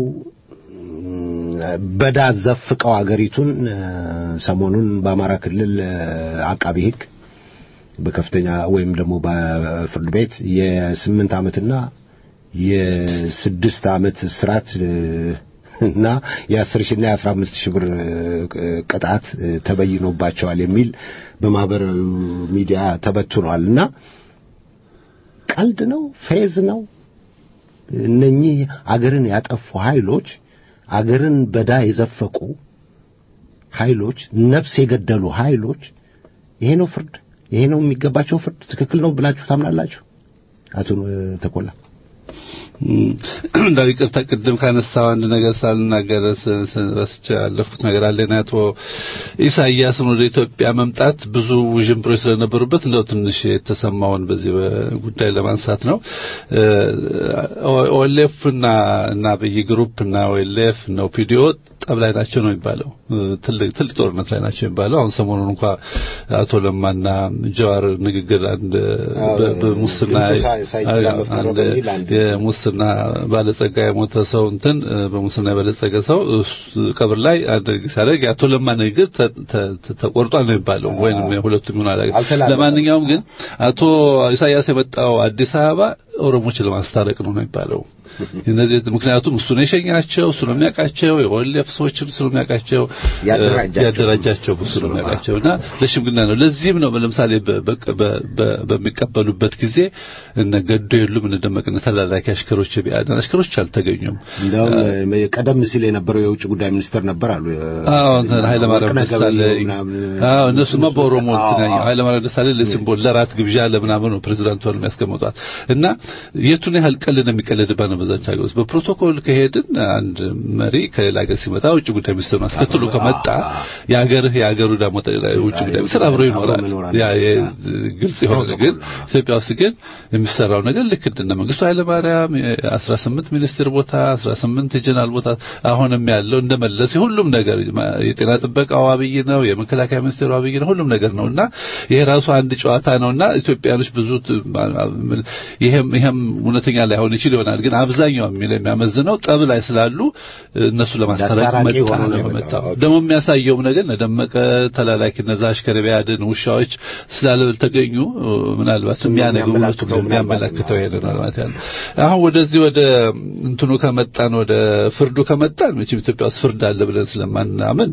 በዳ ዘፍቀው አገሪቱን ሰሞኑን በአማራ ክልል አቃቢ ሕግ በከፍተኛ ወይም ደግሞ በፍርድ ቤት የስምንት ዓመትና የስድስት ዓመት እስራት እና የአስር ሺና የአስራ አምስት ሺህ ብር ቅጣት ተበይኖባቸዋል የሚል በማህበራዊ ሚዲያ ተበትኗል እና ቀልድ ነው፣ ፌዝ ነው። እነኚህ አገርን ያጠፉ ኃይሎች አገርን በዳ የዘፈቁ ኃይሎች ነፍስ የገደሉ ኃይሎች ይሄ ነው ፍርድ፣ ይሄ ነው የሚገባቸው ፍርድ፣ ትክክል ነው ብላችሁ ታምናላችሁ? አቶ ተኮላ እንዳው ይቅርታ ቅድም ካነሳው አንድ ነገር ሳልናገር ረስቼ ያለፍኩት ነገር አለ። አቶ ኢሳያስን ወደ ኢትዮጵያ መምጣት ብዙ ውዥንብሮች ስለነበሩበት እንደው ትንሽ የተሰማውን በዚህ ጉዳይ ለማንሳት ነው። ኦኤልኤፍ እና እና አብይ ግሩፕ እና ኦኤልኤፍ ነው ፒዲኦ ጠብ ላይ ናቸው ነው የሚባለው። ትልቅ ትልቅ ጦርነት ላይ ናቸው የሚባለው። አሁን ሰሞኑን እንኳ አቶ ለማና ጀዋር ንግግር አንድ በሙስና አንድ የሙስና ባለጸጋ የሞተ ሰው እንትን በሙስና የበለጸገ ሰው ቀብር ላይ አንድ ሲያደርግ የአቶ ለማ ንግግር ተቆርጧል ነው የሚባለው። ወይንም ሁለቱም ይሆናል። ለማንኛውም ግን አቶ ኢሳያስ የመጣው አዲስ አበባ ኦሮሞችን ለማስታረቅ ነው ነው የሚባለው። እነዚህ ምክንያቱም እሱ ነው የሸኛቸው፣ እሱ ነው የሚያውቃቸው፣ የወልፍ ሰዎችም እሱ ነው የሚያውቃቸው፣ ያደራጃቸው እሱ ነው የሚያውቃቸው እና ለሽምግልና ነው። ለዚህም ነው ለምሳሌ በሚቀበሉበት ጊዜ እነ ገዶ የሉም እነ ደመቅነ ተላላኪ አሽከሮች የቢአደን አሽከሮች አልተገኙም። እንደውም ቀደም ሲል የነበረው የውጭ ጉዳይ ሚኒስትር ነበር አሉ። አዎ እንትን ኃይለማርያም ደሳለኝ። አዎ እነሱማ በኦሮሞ እንትን ኃይለማርያም ደሳለኝ ለሲምቦል ለራት ግብዣ ለምናምን ነው ፕሬዚዳንቱ የሚያስቀምጧት እና የቱን ያህል ቀልድ የሚቀለድባት ነው በዛች ሀገር ውስጥ በፕሮቶኮል ከሄድን አንድ መሪ ከሌላ ሀገር ሲመጣ ውጭ ጉዳይ ሚኒስትሩን አስከትሎ ከመጣ የሀገርህ የሀገሩ ደግሞ ውጭ ጉዳይ ሚኒስትር አብሮ ይኖራል። ያ ግልጽ የሆነ ግን ኢትዮጵያ ውስጥ ግን የሚሰራው ነገር ልክ እንደነ መንግስቱ ኃይለማርያም 18 ሚኒስትር ቦታ 18 የጀነራል ቦታ አሁንም ያለው እንደመለስ ሁሉም ነገር የጤና ጥበቃው አብይ ነው፣ የመከላከያ ሚኒስቴሩ አብይ ነው፣ ሁሉም ነገር ነውና ይሄ ራሱ አንድ ጨዋታ ነውና ኢትዮጵያኖች ብዙ ይሄም ይሄም እውነተኛ ላይሆን ይችል ይሆናል ግን አብዛኛው የሚለው የሚያመዝነው ጠብ ላይ ስላሉ እነሱ ለማስታረቅ መጣ ነው መጣው። ደግሞ የሚያሳየውም ነገር ደመቀ ተላላኪ እነዛ አሽከር ቢያድን ውሻዎች ስላልተገኙ ምናልባት የሚያነገው ሁለቱ የሚያመለክተው ይሄ ነው ማለት ያለው። አሁን ወደዚህ ወደ እንትኑ ከመጣን ወደ ፍርዱ ከመጣን መቼም ኢትዮጵያ ውስጥ ፍርድ አለ ብለን ስለማናምን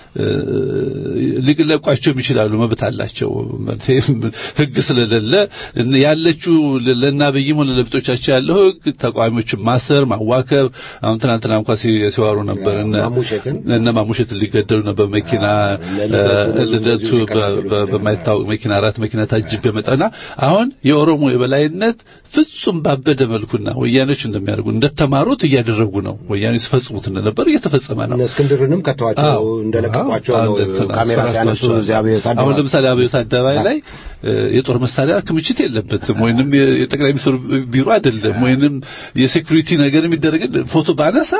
ሊለቋቸውም ይችላሉ፣ መብት አላቸው። ህግ ስለሌለ ያለችው ለናብይም ሆነ ለብጦቻቸው ያለው ህግ ተቃዋሚዎችን ማሰር፣ ማዋከብ። አሁን ትናንትና እንኳን ሲዋሩ ነበር እነ ማሙሸትን ሊገደሉ ነበር። መኪና ልደቱ በማይታወቅ መኪና አራት መኪና ታጅብ የመጣና አሁን የኦሮሞ የበላይነት ፍጹም ባበደ መልኩና ወያኔዎች እንደሚያደርጉ እንደተማሩት እያደረጉ ነው። ወያኔዎች ሲፈጽሙት እንደነበር እየተፈጸመ ነው። እስክንድርንም ከተዋቸው እንደለቀቋቸው ነው ካሜራ ሲያነሱ አሁን ለምሳሌ አብዮት አደባባይ ላይ የጦር መሳሪያ ክምችት የለበትም፣ ወይንም የጠቅላይ ሚኒስትሩ ቢሮ አይደለም፣ ወይንም የሴኩሪቲ ነገር የሚደረግ ፎቶ ባነሳ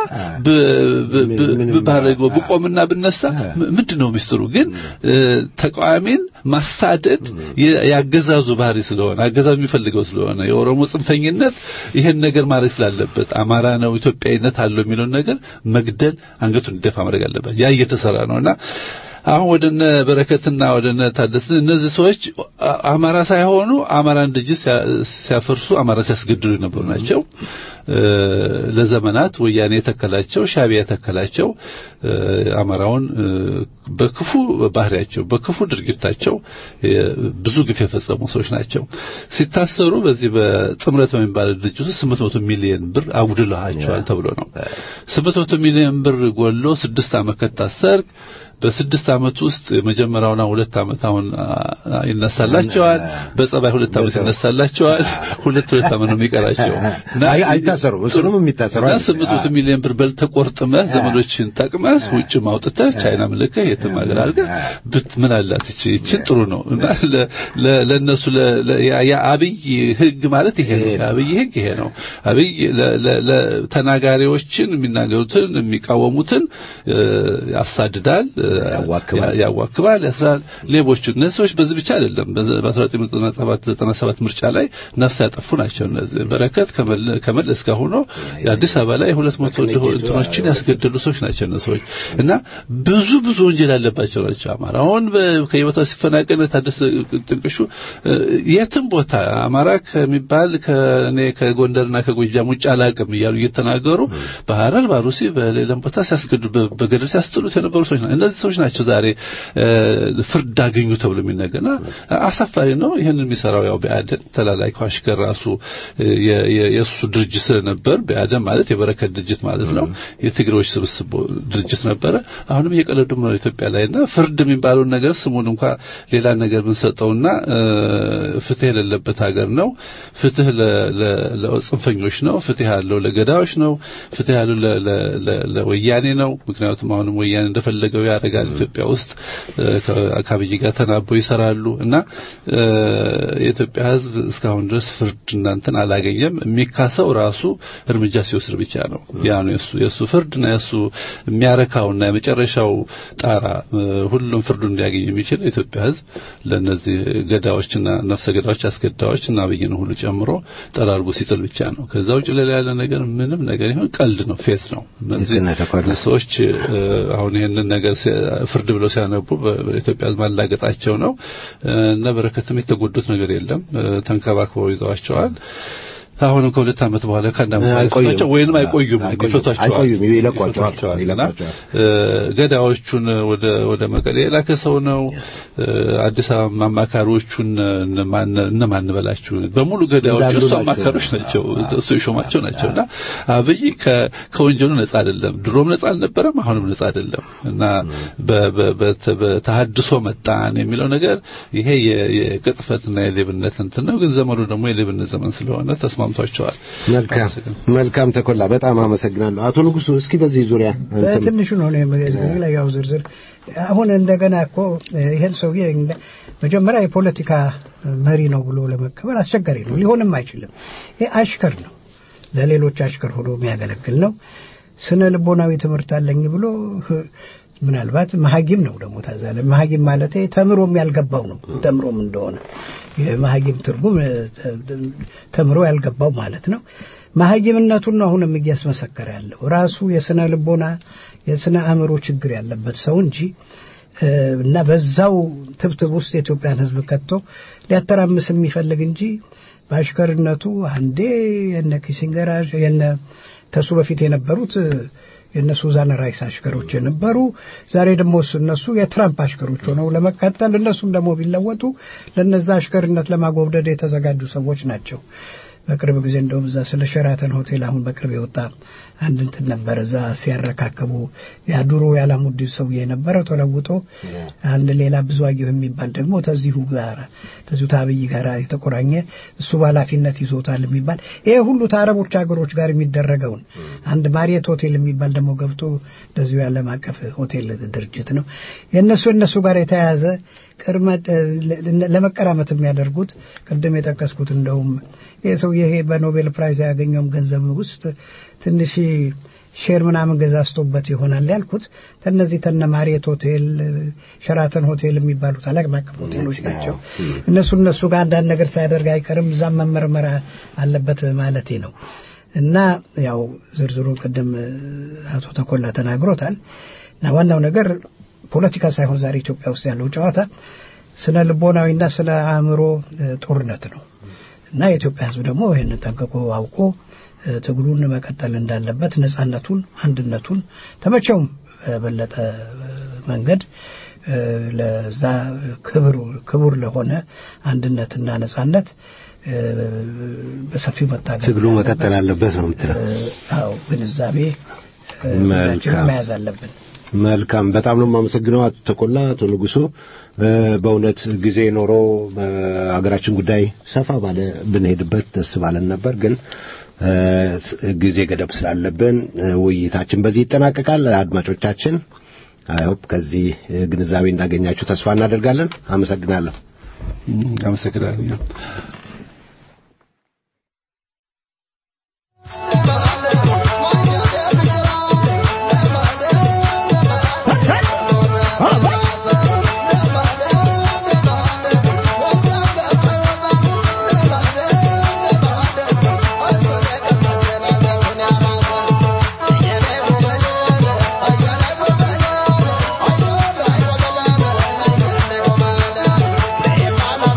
ባረገው ብቆምና ብነሳ ምንድነው ሚስጥሩ? ግን ተቃዋሚን ማሳደድ ያገዛዙ ባህሪ ስለሆነ አገዛዙ የሚፈልገው ስለሆነ የኦሮሞ ጽንፈኝነት ይሄን ነገር ማድረግ ስላለበት አማራ ነው ኢትዮጵያዊነት አለው የሚለውን ነገር መግደል አንገቱን እንዲደፋ ማድረግ አለበት። ያ እየተሰራ ነውና አሁን ወደነ በረከትና ወደነ ታደሰ እነዚህ ሰዎች አማራ ሳይሆኑ አማራን ድርጅት ሲያፈርሱ አማራ ሲያስገድሉ የነበሩ ናቸው። ለዘመናት ወያኔ የተከላቸው ሻቢያ የተከላቸው አማራውን በክፉ ባህሪያቸው በክፉ ድርጊታቸው ብዙ ግፍ የፈጸሙ ሰዎች ናቸው። ሲታሰሩ በዚህ በጥምረት በሚባል ድርጅት ውስጥ 800 ሚሊዮን ብር አጉድለዋቸዋል ተብሎ ነው። 800 ሚሊዮን ብር ጎሎ ስድስት ዓመት ከታሰርክ በስድስት ዓመት ውስጥ የመጀመሪያውና ሁለት ዓመት አሁን ይነሳላቸዋል። በጸባይ ሁለት ዓመት ይነሳላቸዋል። ሁለት ሁለት ዓመት ነው የሚቀራቸው እና አይታሰሩ እሱንም የሚታሰሩ እና ስምንት መቶ ሚሊዮን ብር በልተህ ቆርጥመህ ዘመዶችን ጠቅመህ ውጭ ማውጥተህ ቻይና ምልከህ የትም ሀገር አድርገህ ብት ምን አላት እቺ እቺን ጥሩ ነው እና ለነሱ የአብይ ህግ ማለት ይሄ ነው። የአብይ ህግ ይሄ ነው። አብይ ተናጋሪዎችን የሚናገሩትን የሚቃወሙትን ያሳድዳል ያዋክባል፣ ያስራል። ሌቦቹ እነዚህ ሰዎች በዚህ ብቻ አይደለም። በ1997 ምርጫ ላይ ነፍስ ያጠፉ ናቸው። እነዚህ በረከት ከመለስ ጋር ሆኖ የአዲስ አበባ ላይ 200 እንትኖችን ያስገደሉ ሰዎች ናቸው እነዚህ ሰዎች እና ብዙ ብዙ ወንጀል ያለባቸው ናቸው። አማራ አሁን ከየቦታው ሲፈናቀል ታደሰ ጥንቅሹ የትም ቦታ አማራ ከሚባል ከኔ ከጎንደርና ከጎጃም ውጭ አላቅም እያሉ እየተናገሩ በሐረር ባሩሲ በሌላም ቦታ ሲያስገዱ በገደል ሲያስጥሉት የነበሩ ሰዎች ናቸው። እነዚህ ሰዎች ናቸው ዛሬ ፍርድ አገኙ ተብሎ የሚነገርና አሳፋሪ ነው። ይህንን የሚሰራው ያው ብአዴን ተላላኪው አሽከር ራሱ የእሱ ድርጅት ስለነበር ብአዴን ማለት የበረከት ድርጅት ማለት ነው። የትግሬዎች ስብስብ ድርጅት ነበረ። አሁንም እየቀለዱ ነው ኢትዮጵያ ላይና ፍርድ የሚባለውን ነገር ስሙን እንኳ ሌላ ነገር ብንሰጠውና ፍትህ የሌለበት ሀገር ነው። ፍትህ ለጽንፈኞች ነው። ፍትህ ያለው ለገዳዮች ነው። ፍትህ ያለው ለወያኔ ነው። ምክንያቱም አሁንም ወያኔ እንደፈለገው ያደርጋል ኢትዮጵያ ውስጥ ከአብይ ጋር ተናበው ይሰራሉ እና የኢትዮጵያ ሕዝብ እስካሁን ድረስ ፍርድ እናንተን አላገኘም። የሚካሰው ራሱ እርምጃ ሲወስድ ብቻ ነው። ያ ነው የሱ የሱ ፍርድና የሱ የሚያረካውና የመጨረሻው ጣራ ሁሉም ፍርዱ እንዲያገኝ የሚችል የኢትዮጵያ ሕዝብ ለነዚህ ገዳዮችና ነፍሰ ገዳዮች አስገዳዮች እና አብይን ሁሉ ጨምሮ ጠራርጎ ሲጥል ብቻ ነው። ከዛ ውጭ ሌላ ያለ ነገር ምንም ነገር ይሁን ቀልድ ነው፣ ፌዝ ነው። እነዚህ ሰዎች አሁን ይሄንን ነገር ፍርድ ብለው ሲያነቡ በኢትዮጵያ ሕዝብ ማላገጣቸው ነው እና በረከትም የተጎዱት ነገር የለም። ተንከባክበው ይዘዋቸዋል። አሁንም ከሁለት ዓመት በኋላ ከአንድ ዓመት በኋላ ወይንም አይቆዩም ይፈቷቸዋል አይቆዩም ይለቋቸዋል እና ገዳዮቹን ወደ ወደ መቀሌ የላከ ሰው ነው። አዲስ አበባ አማካሪዎቹን እነማን በላችሁ በሙሉ ገዳዮቹ እሱ አማካሪዎች ናቸው፣ እሱ የሾማቸው ናቸውና አብይ ከወንጀሉ ነጻ አይደለም። ድሮም ነጻ አልነበረም፣ አሁንም ነጻ አይደለም እና በተሐድሶ መጣን የሚለው ነገር ይሄ የቅጥፈትና የሌብነት እንትን ነው። ግን ዘመኑ ደግሞ የሌብነት ዘመን ስለሆነ ተስማ ተስማምቷቸዋል። መልካም መልካም ተኮላ በጣም አመሰግናለሁ። አቶ ንጉሱ እስኪ በዚህ ዙሪያ በትንሹ ነው ላይ ያው ዝርዝር አሁን እንደገና እኮ ይሄን ሰውዬ መጀመሪያ የፖለቲካ መሪ ነው ብሎ ለመቀበል አስቸጋሪ ነው፣ ሊሆንም አይችልም። ይሄ አሽከር ነው፣ ለሌሎች አሽከር ሆኖ የሚያገለግል ነው። ስነ ልቦናዊ ትምህርት አለኝ ብሎ ምናልባት መሀጊም ነው ደግሞ ታዛለ መሀጊም ማለት ተምሮም ያልገባው ነው። ተምሮም እንደሆነ የመሀጊም ትርጉም ተምሮ ያልገባው ማለት ነው። መሀጊምነቱን ነው አሁንም እያስመሰከረ ያለው ራሱ የስነ ልቦና የስነ አእምሮ ችግር ያለበት ሰው እንጂ እና በዛው ትብትብ ውስጥ የኢትዮጵያን ሕዝብ ከቶ ሊያተራምስ የሚፈልግ እንጂ በአሽከርነቱ አንዴ የነ ኪሲንገር የነ ተሱ በፊት የነበሩት የእነ ሱዛን ራይስ አሽከሮች የነበሩ ዛሬ ደግሞ እነሱ የትራምፕ አሽከሮች ሆነው ለመቀጠል እነሱም ደግሞ ቢለወጡ ለነዛ አሽከርነት ለማጎብደድ የተዘጋጁ ሰዎች ናቸው። በቅርብ ጊዜ እንደውም እዛ ስለ ሸራተን ሆቴል አሁን በቅርብ የወጣ አንድ እንትን ነበር። እዛ ሲያረካከቡ ያ ድሮ ያላሙዲን ሰውዬ የነበረው ተለውጦ አንድ ሌላ ብዙአየሁ የሚባል ደግሞ ተዚሁ ጋር ተዚሁ ታብይ ጋር የተቆራኘ እሱ በኃላፊነት ይዞታል የሚባል ይሄ ሁሉ ከአረቦች ሀገሮች ጋር የሚደረገውን አንድ ማሪየት ሆቴል የሚባል ደግሞ ገብቶ እንደዚሁ የዓለም አቀፍ ሆቴል ድርጅት ነው የእነሱ እነሱ ጋር የተያያዘ ቅድመ ለመቀራመት የሚያደርጉት ቅድም የጠቀስኩት እንደውም ይህ ሰው ይሄ በኖቤል ፕራይዝ ያገኘውም ገንዘብ ውስጥ ትንሽ ሼር ምናምን ገዛዝቶበት ይሆናል ያልኩት ተነዚህ ተነ ማሪየት ሆቴል፣ ሸራተን ሆቴል የሚባሉት ዓለም አቀፍ ሆቴሎች ናቸው። እነሱ እነሱ ጋር አንዳንድ ነገር ሳያደርግ አይቀርም። እዛም መመርመር አለበት ማለቴ ነው። እና ያው ዝርዝሩ ቅድም አቶ ተኮላ ተናግሮታል። እና ዋናው ነገር ፖለቲካ ሳይሆን ዛሬ ኢትዮጵያ ውስጥ ያለው ጨዋታ ስነ ልቦናዊና ስነ አእምሮ ጦርነት ነው እና የኢትዮጵያ ሕዝብ ደግሞ ይህንን ጠንቅቆ አውቆ ትግሉን መቀጠል እንዳለበት ነጻነቱን፣ አንድነቱን ተመቸውም በበለጠ መንገድ ለዛ ክቡር ለሆነ አንድነትና ነጻነት በሰፊው መታገል ትግሉ መቀጠል አለበት ነው የምትለው? አዎ ግንዛቤ መያዝ አለብን። መልካም በጣም ነው የማመሰግነው አቶ ተቆላ አቶ ንጉሱ በእውነት ጊዜ ኖሮ በሀገራችን ጉዳይ ሰፋ ባለ ብንሄድበት ደስ ባለን ነበር ግን ጊዜ ገደብ ስላለብን ውይይታችን በዚህ ይጠናቀቃል አድማጮቻችን አይሆፕ ከዚህ ግንዛቤ እንዳገኛችሁ ተስፋ እናደርጋለን አመሰግናለሁ አመሰግናለሁ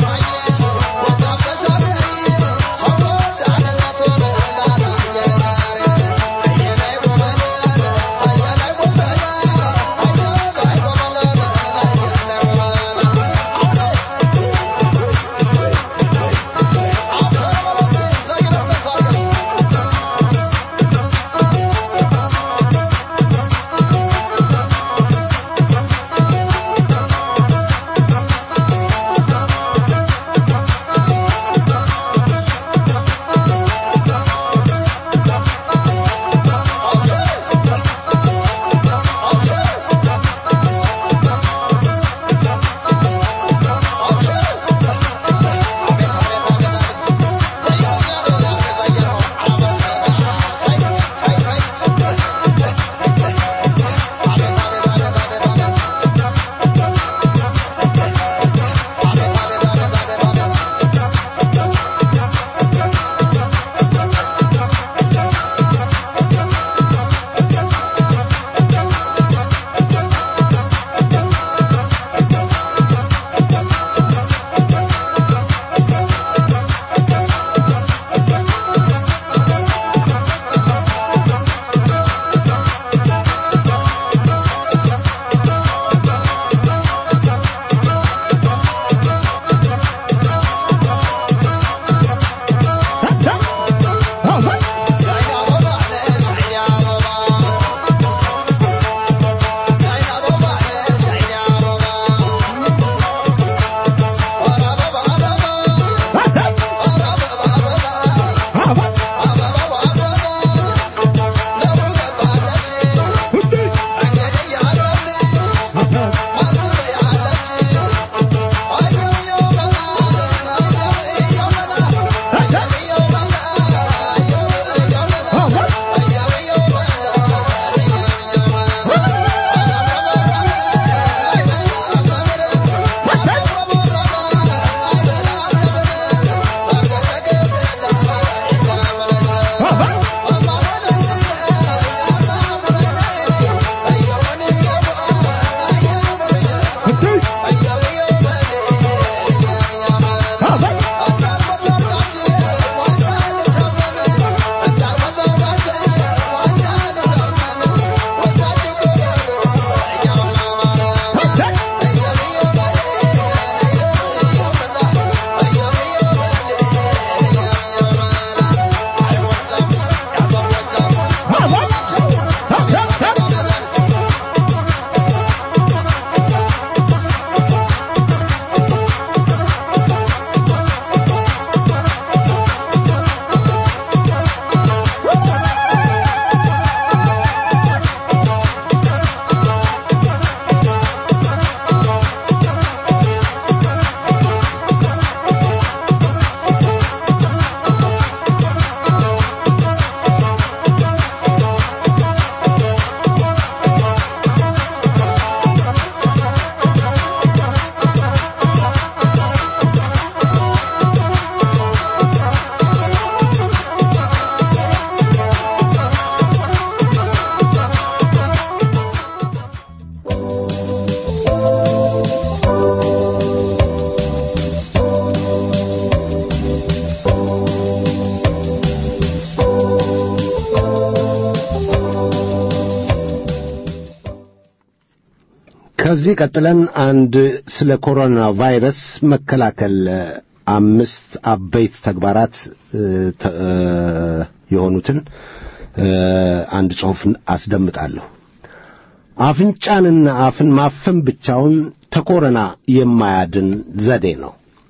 Thank you. ከዚህ ቀጥለን አንድ ስለ ኮሮና ቫይረስ መከላከል አምስት አበይት ተግባራት የሆኑትን አንድ ጽሑፍ አስደምጣለሁ። አፍንጫንና አፍን ማፈን ብቻውን ተኮረና የማያድን ዘዴ ነው።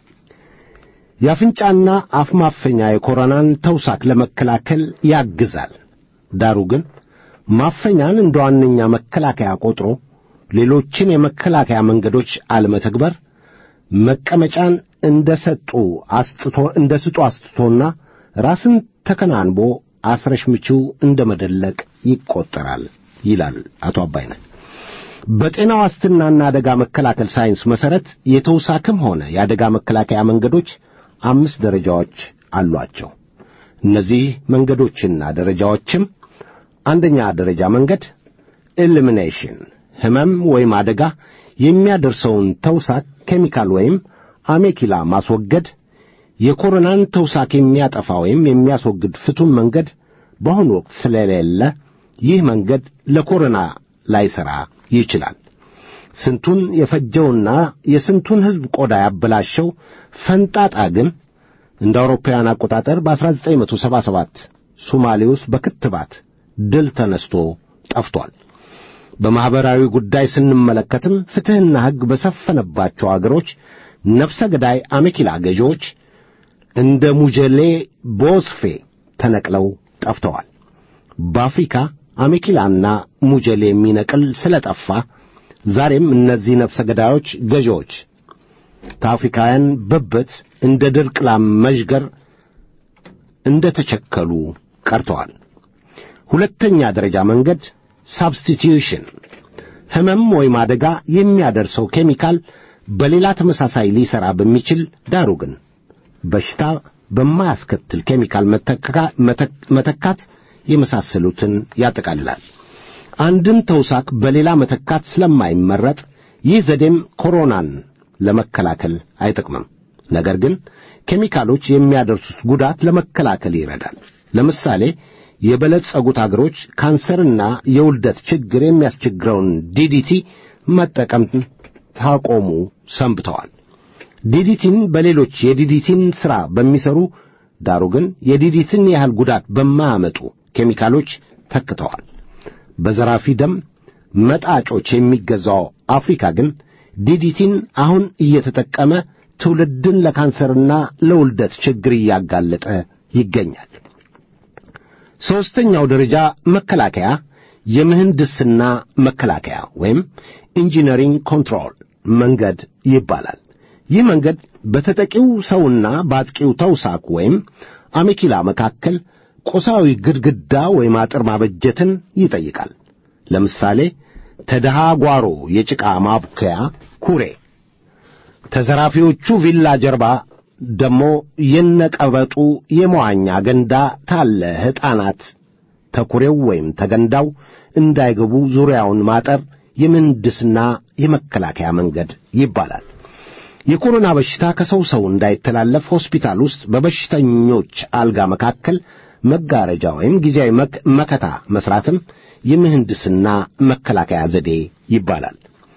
የአፍንጫና አፍ ማፈኛ የኮሮናን ተውሳክ ለመከላከል ያግዛል። ዳሩ ግን ማፈኛን እንደ ዋነኛ መከላከያ ቆጥሮ ሌሎችን የመከላከያ መንገዶች አለመተግበር መቀመጫን እንደ ሰጡ አስጥቶ እንደ ስጡ አስጥቶና ራስን ተከናንቦ አስረሽ ምቺው እንደ መደለቅ ይቆጠራል ይላል አቶ አባይነህ። በጤና ዋስትናና አደጋ መከላከል ሳይንስ መሠረት የተውሳክም ሆነ የአደጋ መከላከያ መንገዶች አምስት ደረጃዎች አሏቸው። እነዚህ መንገዶችና ደረጃዎችም አንደኛ ደረጃ መንገድ ኤሊሚኔሽን ሕመም ወይም አደጋ የሚያደርሰውን ተውሳክ ኬሚካል ወይም አሜኪላ ማስወገድ። የኮሮናን ተውሳክ የሚያጠፋ ወይም የሚያስወግድ ፍቱን መንገድ በአሁኑ ወቅት ስለሌለ ይህ መንገድ ለኮሮና ላይሠራ ይችላል። ስንቱን የፈጀውና የስንቱን ሕዝብ ቆዳ ያበላሸው ፈንጣጣ ግን እንደ አውሮፓውያን አቆጣጠር በ1977 ሶማሌ ውስጥ በክትባት ድል ተነስቶ ጠፍቷል። በማኅበራዊ ጉዳይ ስንመለከትም ፍትሕና ሕግ በሰፈነባቸው አገሮች ነፍሰ ገዳይ አሜኪላ ገዢዎች እንደ ሙጀሌ ቦስፌ ተነቅለው ጠፍተዋል። በአፍሪካ አሜኪላና ሙጀሌ የሚነቅል ስለ ጠፋ ዛሬም እነዚህ ነፍሰ ገዳዮች ገዢዎች ከአፍሪካውያን ብብት እንደ ድርቅ ላም መዥገር እንደ ተቸከሉ ቀርተዋል። ሁለተኛ ደረጃ መንገድ ሳብስቲቲዩሽን ሕመም ወይም አደጋ የሚያደርሰው ኬሚካል በሌላ ተመሳሳይ ሊሠራ በሚችል ዳሩ ግን በሽታ በማያስከትል ኬሚካል መተካት የመሳሰሉትን ያጠቃልላል። አንድን ተውሳክ በሌላ መተካት ስለማይመረጥ ይህ ዘዴም ኮሮናን ለመከላከል አይጠቅምም። ነገር ግን ኬሚካሎች የሚያደርሱት ጉዳት ለመከላከል ይረዳል። ለምሳሌ የበለጸጉት አገሮች ካንሰርና የውልደት ችግር የሚያስቸግረውን ዲዲቲ መጠቀም ታቆሙ ሰንብተዋል። ዲዲቲን በሌሎች የዲዲቲን ሥራ በሚሠሩ ዳሩ ግን የዲዲቲን ያህል ጉዳት በማያመጡ ኬሚካሎች ተክተዋል። በዘራፊ ደም መጣጮች የሚገዛው አፍሪካ ግን ዲዲቲን አሁን እየተጠቀመ ትውልድን ለካንሰርና ለውልደት ችግር እያጋለጠ ይገኛል። ሦስተኛው ደረጃ መከላከያ የምህንድስና መከላከያ ወይም ኢንጂነሪንግ ኮንትሮል መንገድ ይባላል። ይህ መንገድ በተጠቂው ሰውና በአጥቂው ተውሳክ ወይም አሜኪላ መካከል ቁሳዊ ግድግዳ ወይም አጥር ማበጀትን ይጠይቃል። ለምሳሌ ተደሃ ጓሮ የጭቃ ማቡከያ ኩሬ፣ ተዘራፊዎቹ ቪላ ጀርባ ደሞ የነቀበጡ የመዋኛ ገንዳ ታለ ሕፃናት ተኩሬው ወይም ተገንዳው እንዳይገቡ ዙሪያውን ማጠር የምህንድስና የመከላከያ መንገድ ይባላል። የኮሮና በሽታ ከሰው ሰው እንዳይተላለፍ ሆስፒታል ውስጥ በበሽተኞች አልጋ መካከል መጋረጃ ወይም ጊዜያዊ መከታ መስራትም የምህንድስና መከላከያ ዘዴ ይባላል።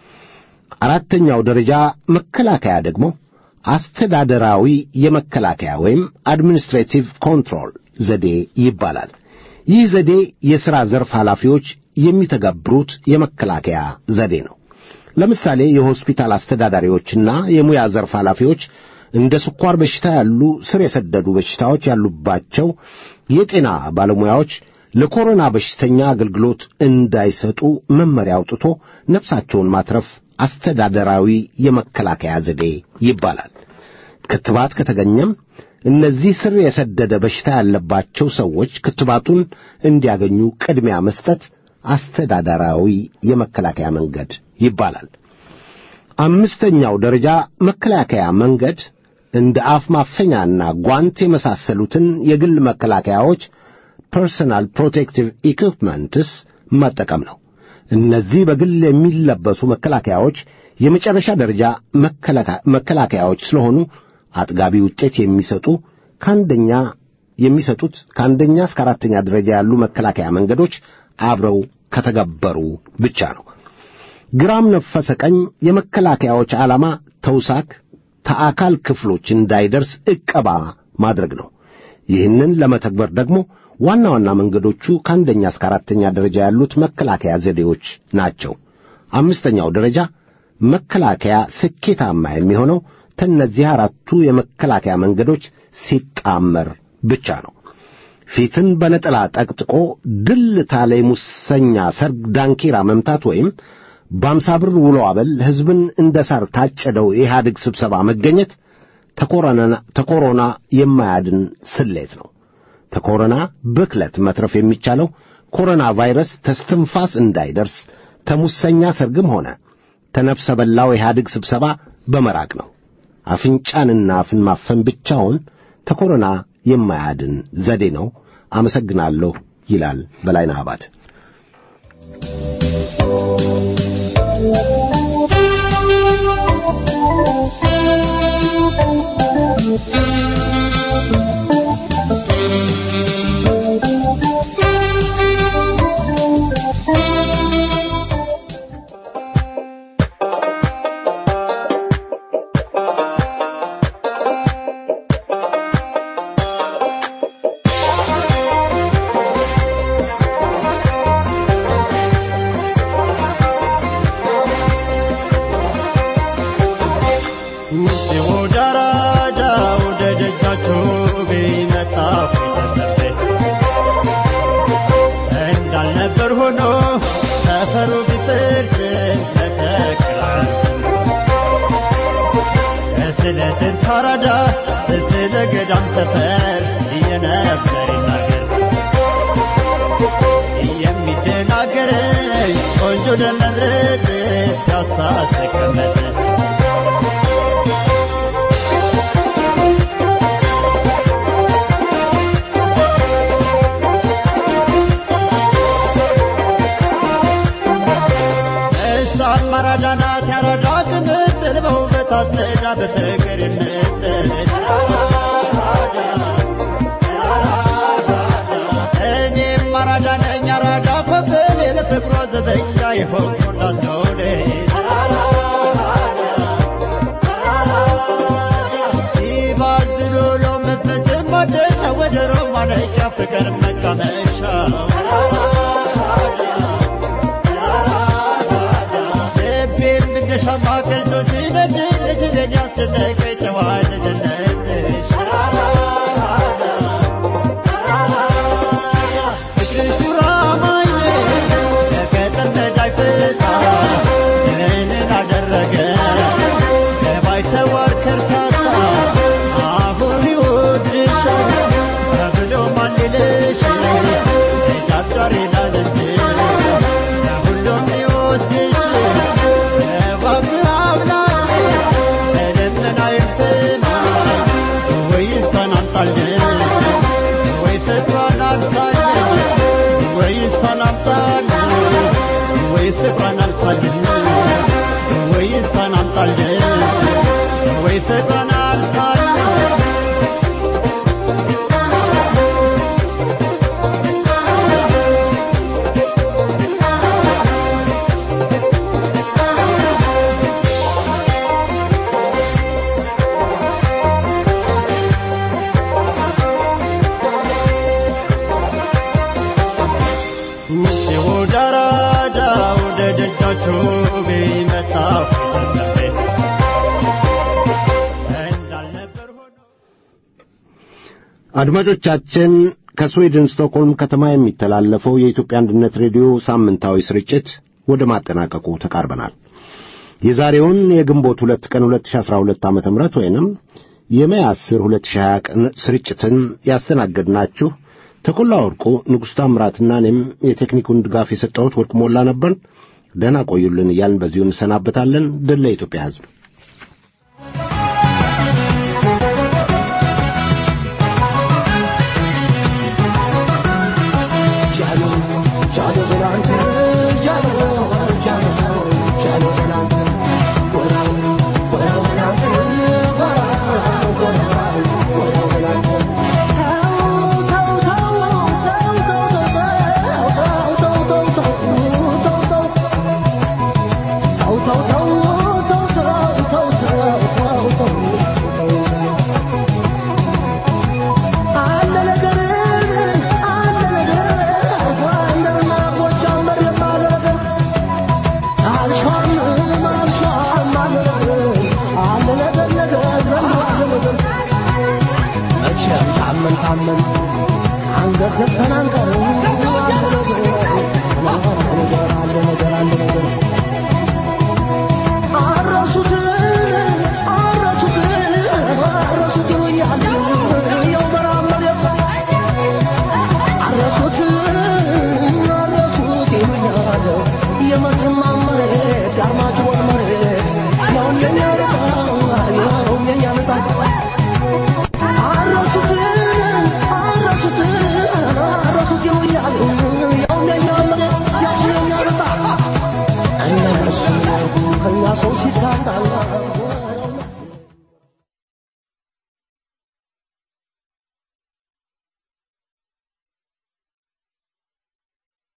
አራተኛው ደረጃ መከላከያ ደግሞ አስተዳደራዊ የመከላከያ ወይም አድሚኒስትሬቲቭ ኮንትሮል ዘዴ ይባላል። ይህ ዘዴ የሥራ ዘርፍ ኃላፊዎች የሚተገብሩት የመከላከያ ዘዴ ነው። ለምሳሌ የሆስፒታል አስተዳዳሪዎችና የሙያ ዘርፍ ኃላፊዎች እንደ ስኳር በሽታ ያሉ ስር የሰደዱ በሽታዎች ያሉባቸው የጤና ባለሙያዎች ለኮሮና በሽተኛ አገልግሎት እንዳይሰጡ መመሪያ አውጥቶ ነፍሳቸውን ማትረፍ አስተዳደራዊ የመከላከያ ዘዴ ይባላል። ክትባት ከተገኘም እነዚህ ስር የሰደደ በሽታ ያለባቸው ሰዎች ክትባቱን እንዲያገኙ ቅድሚያ መስጠት አስተዳደራዊ የመከላከያ መንገድ ይባላል። አምስተኛው ደረጃ መከላከያ መንገድ እንደ አፍ ማፈኛና ጓንት የመሳሰሉትን የግል መከላከያዎች ፐርሰናል ፕሮቴክቲቭ ኢኩፕመንትስ መጠቀም ነው። እነዚህ በግል የሚለበሱ መከላከያዎች የመጨረሻ ደረጃ መከላከያዎች ስለሆኑ አጥጋቢ ውጤት የሚሰጡ ከአንደኛ የሚሰጡት ከአንደኛ እስከ አራተኛ ደረጃ ያሉ መከላከያ መንገዶች አብረው ከተገበሩ ብቻ ነው። ግራም ነፈሰ ቀኝ የመከላከያዎች ዓላማ ተውሳክ ተአካል ክፍሎች እንዳይደርስ ዕቀባ ማድረግ ነው። ይህንን ለመተግበር ደግሞ ዋና ዋና መንገዶቹ ከአንደኛ እስከ አራተኛ ደረጃ ያሉት መከላከያ ዘዴዎች ናቸው። አምስተኛው ደረጃ መከላከያ ስኬታማ የሚሆነው ከእነዚህ አራቱ የመከላከያ መንገዶች ሲጣመር ብቻ ነው። ፊትን በነጠላ ጠቅጥቆ ድል ታለ ሙሰኛ ሰርግ ዳንኪራ መምታት ወይም በአምሳ ብር ውሎ አበል ሕዝብን እንደ ሳር ታጨደው የኢህአዴግ ስብሰባ መገኘት ተኮሮና የማያድን ስሌት ነው። ተኮሮና ብክለት መትረፍ የሚቻለው ኮሮና ቫይረስ ተስትንፋስ እንዳይደርስ ተሙሰኛ ሰርግም ሆነ ተነፍሰ በላው ኢህአዴግ ስብሰባ በመራቅ ነው። አፍንጫንና አፍን ማፈን ብቻውን ተኮሮና የማያድን ዘዴ ነው። አመሰግናለሁ ይላል በላይነህ አባት። አድማጮቻችን ከስዊድን ስቶክሆልም ከተማ የሚተላለፈው የኢትዮጵያ አንድነት ሬዲዮ ሳምንታዊ ስርጭት ወደ ማጠናቀቁ ተቃርበናል። የዛሬውን የግንቦት ሁለት ቀን 2012 ዓ.ም ወይንም የሜይ 10 2020 ቀን ስርጭትን ያስተናገድናችሁ ተኮላ ወርቁ፣ ንጉሥ ታምራትና እኔም የቴክኒኩን ድጋፍ የሰጠሁት ወርቅ ሞላ ነበርን። ደህና ቆዩልን እያልን በዚሁ እንሰናበታለን። ድል ለኢትዮጵያ ሕዝብ። አንገት ዘግተን አንቀርም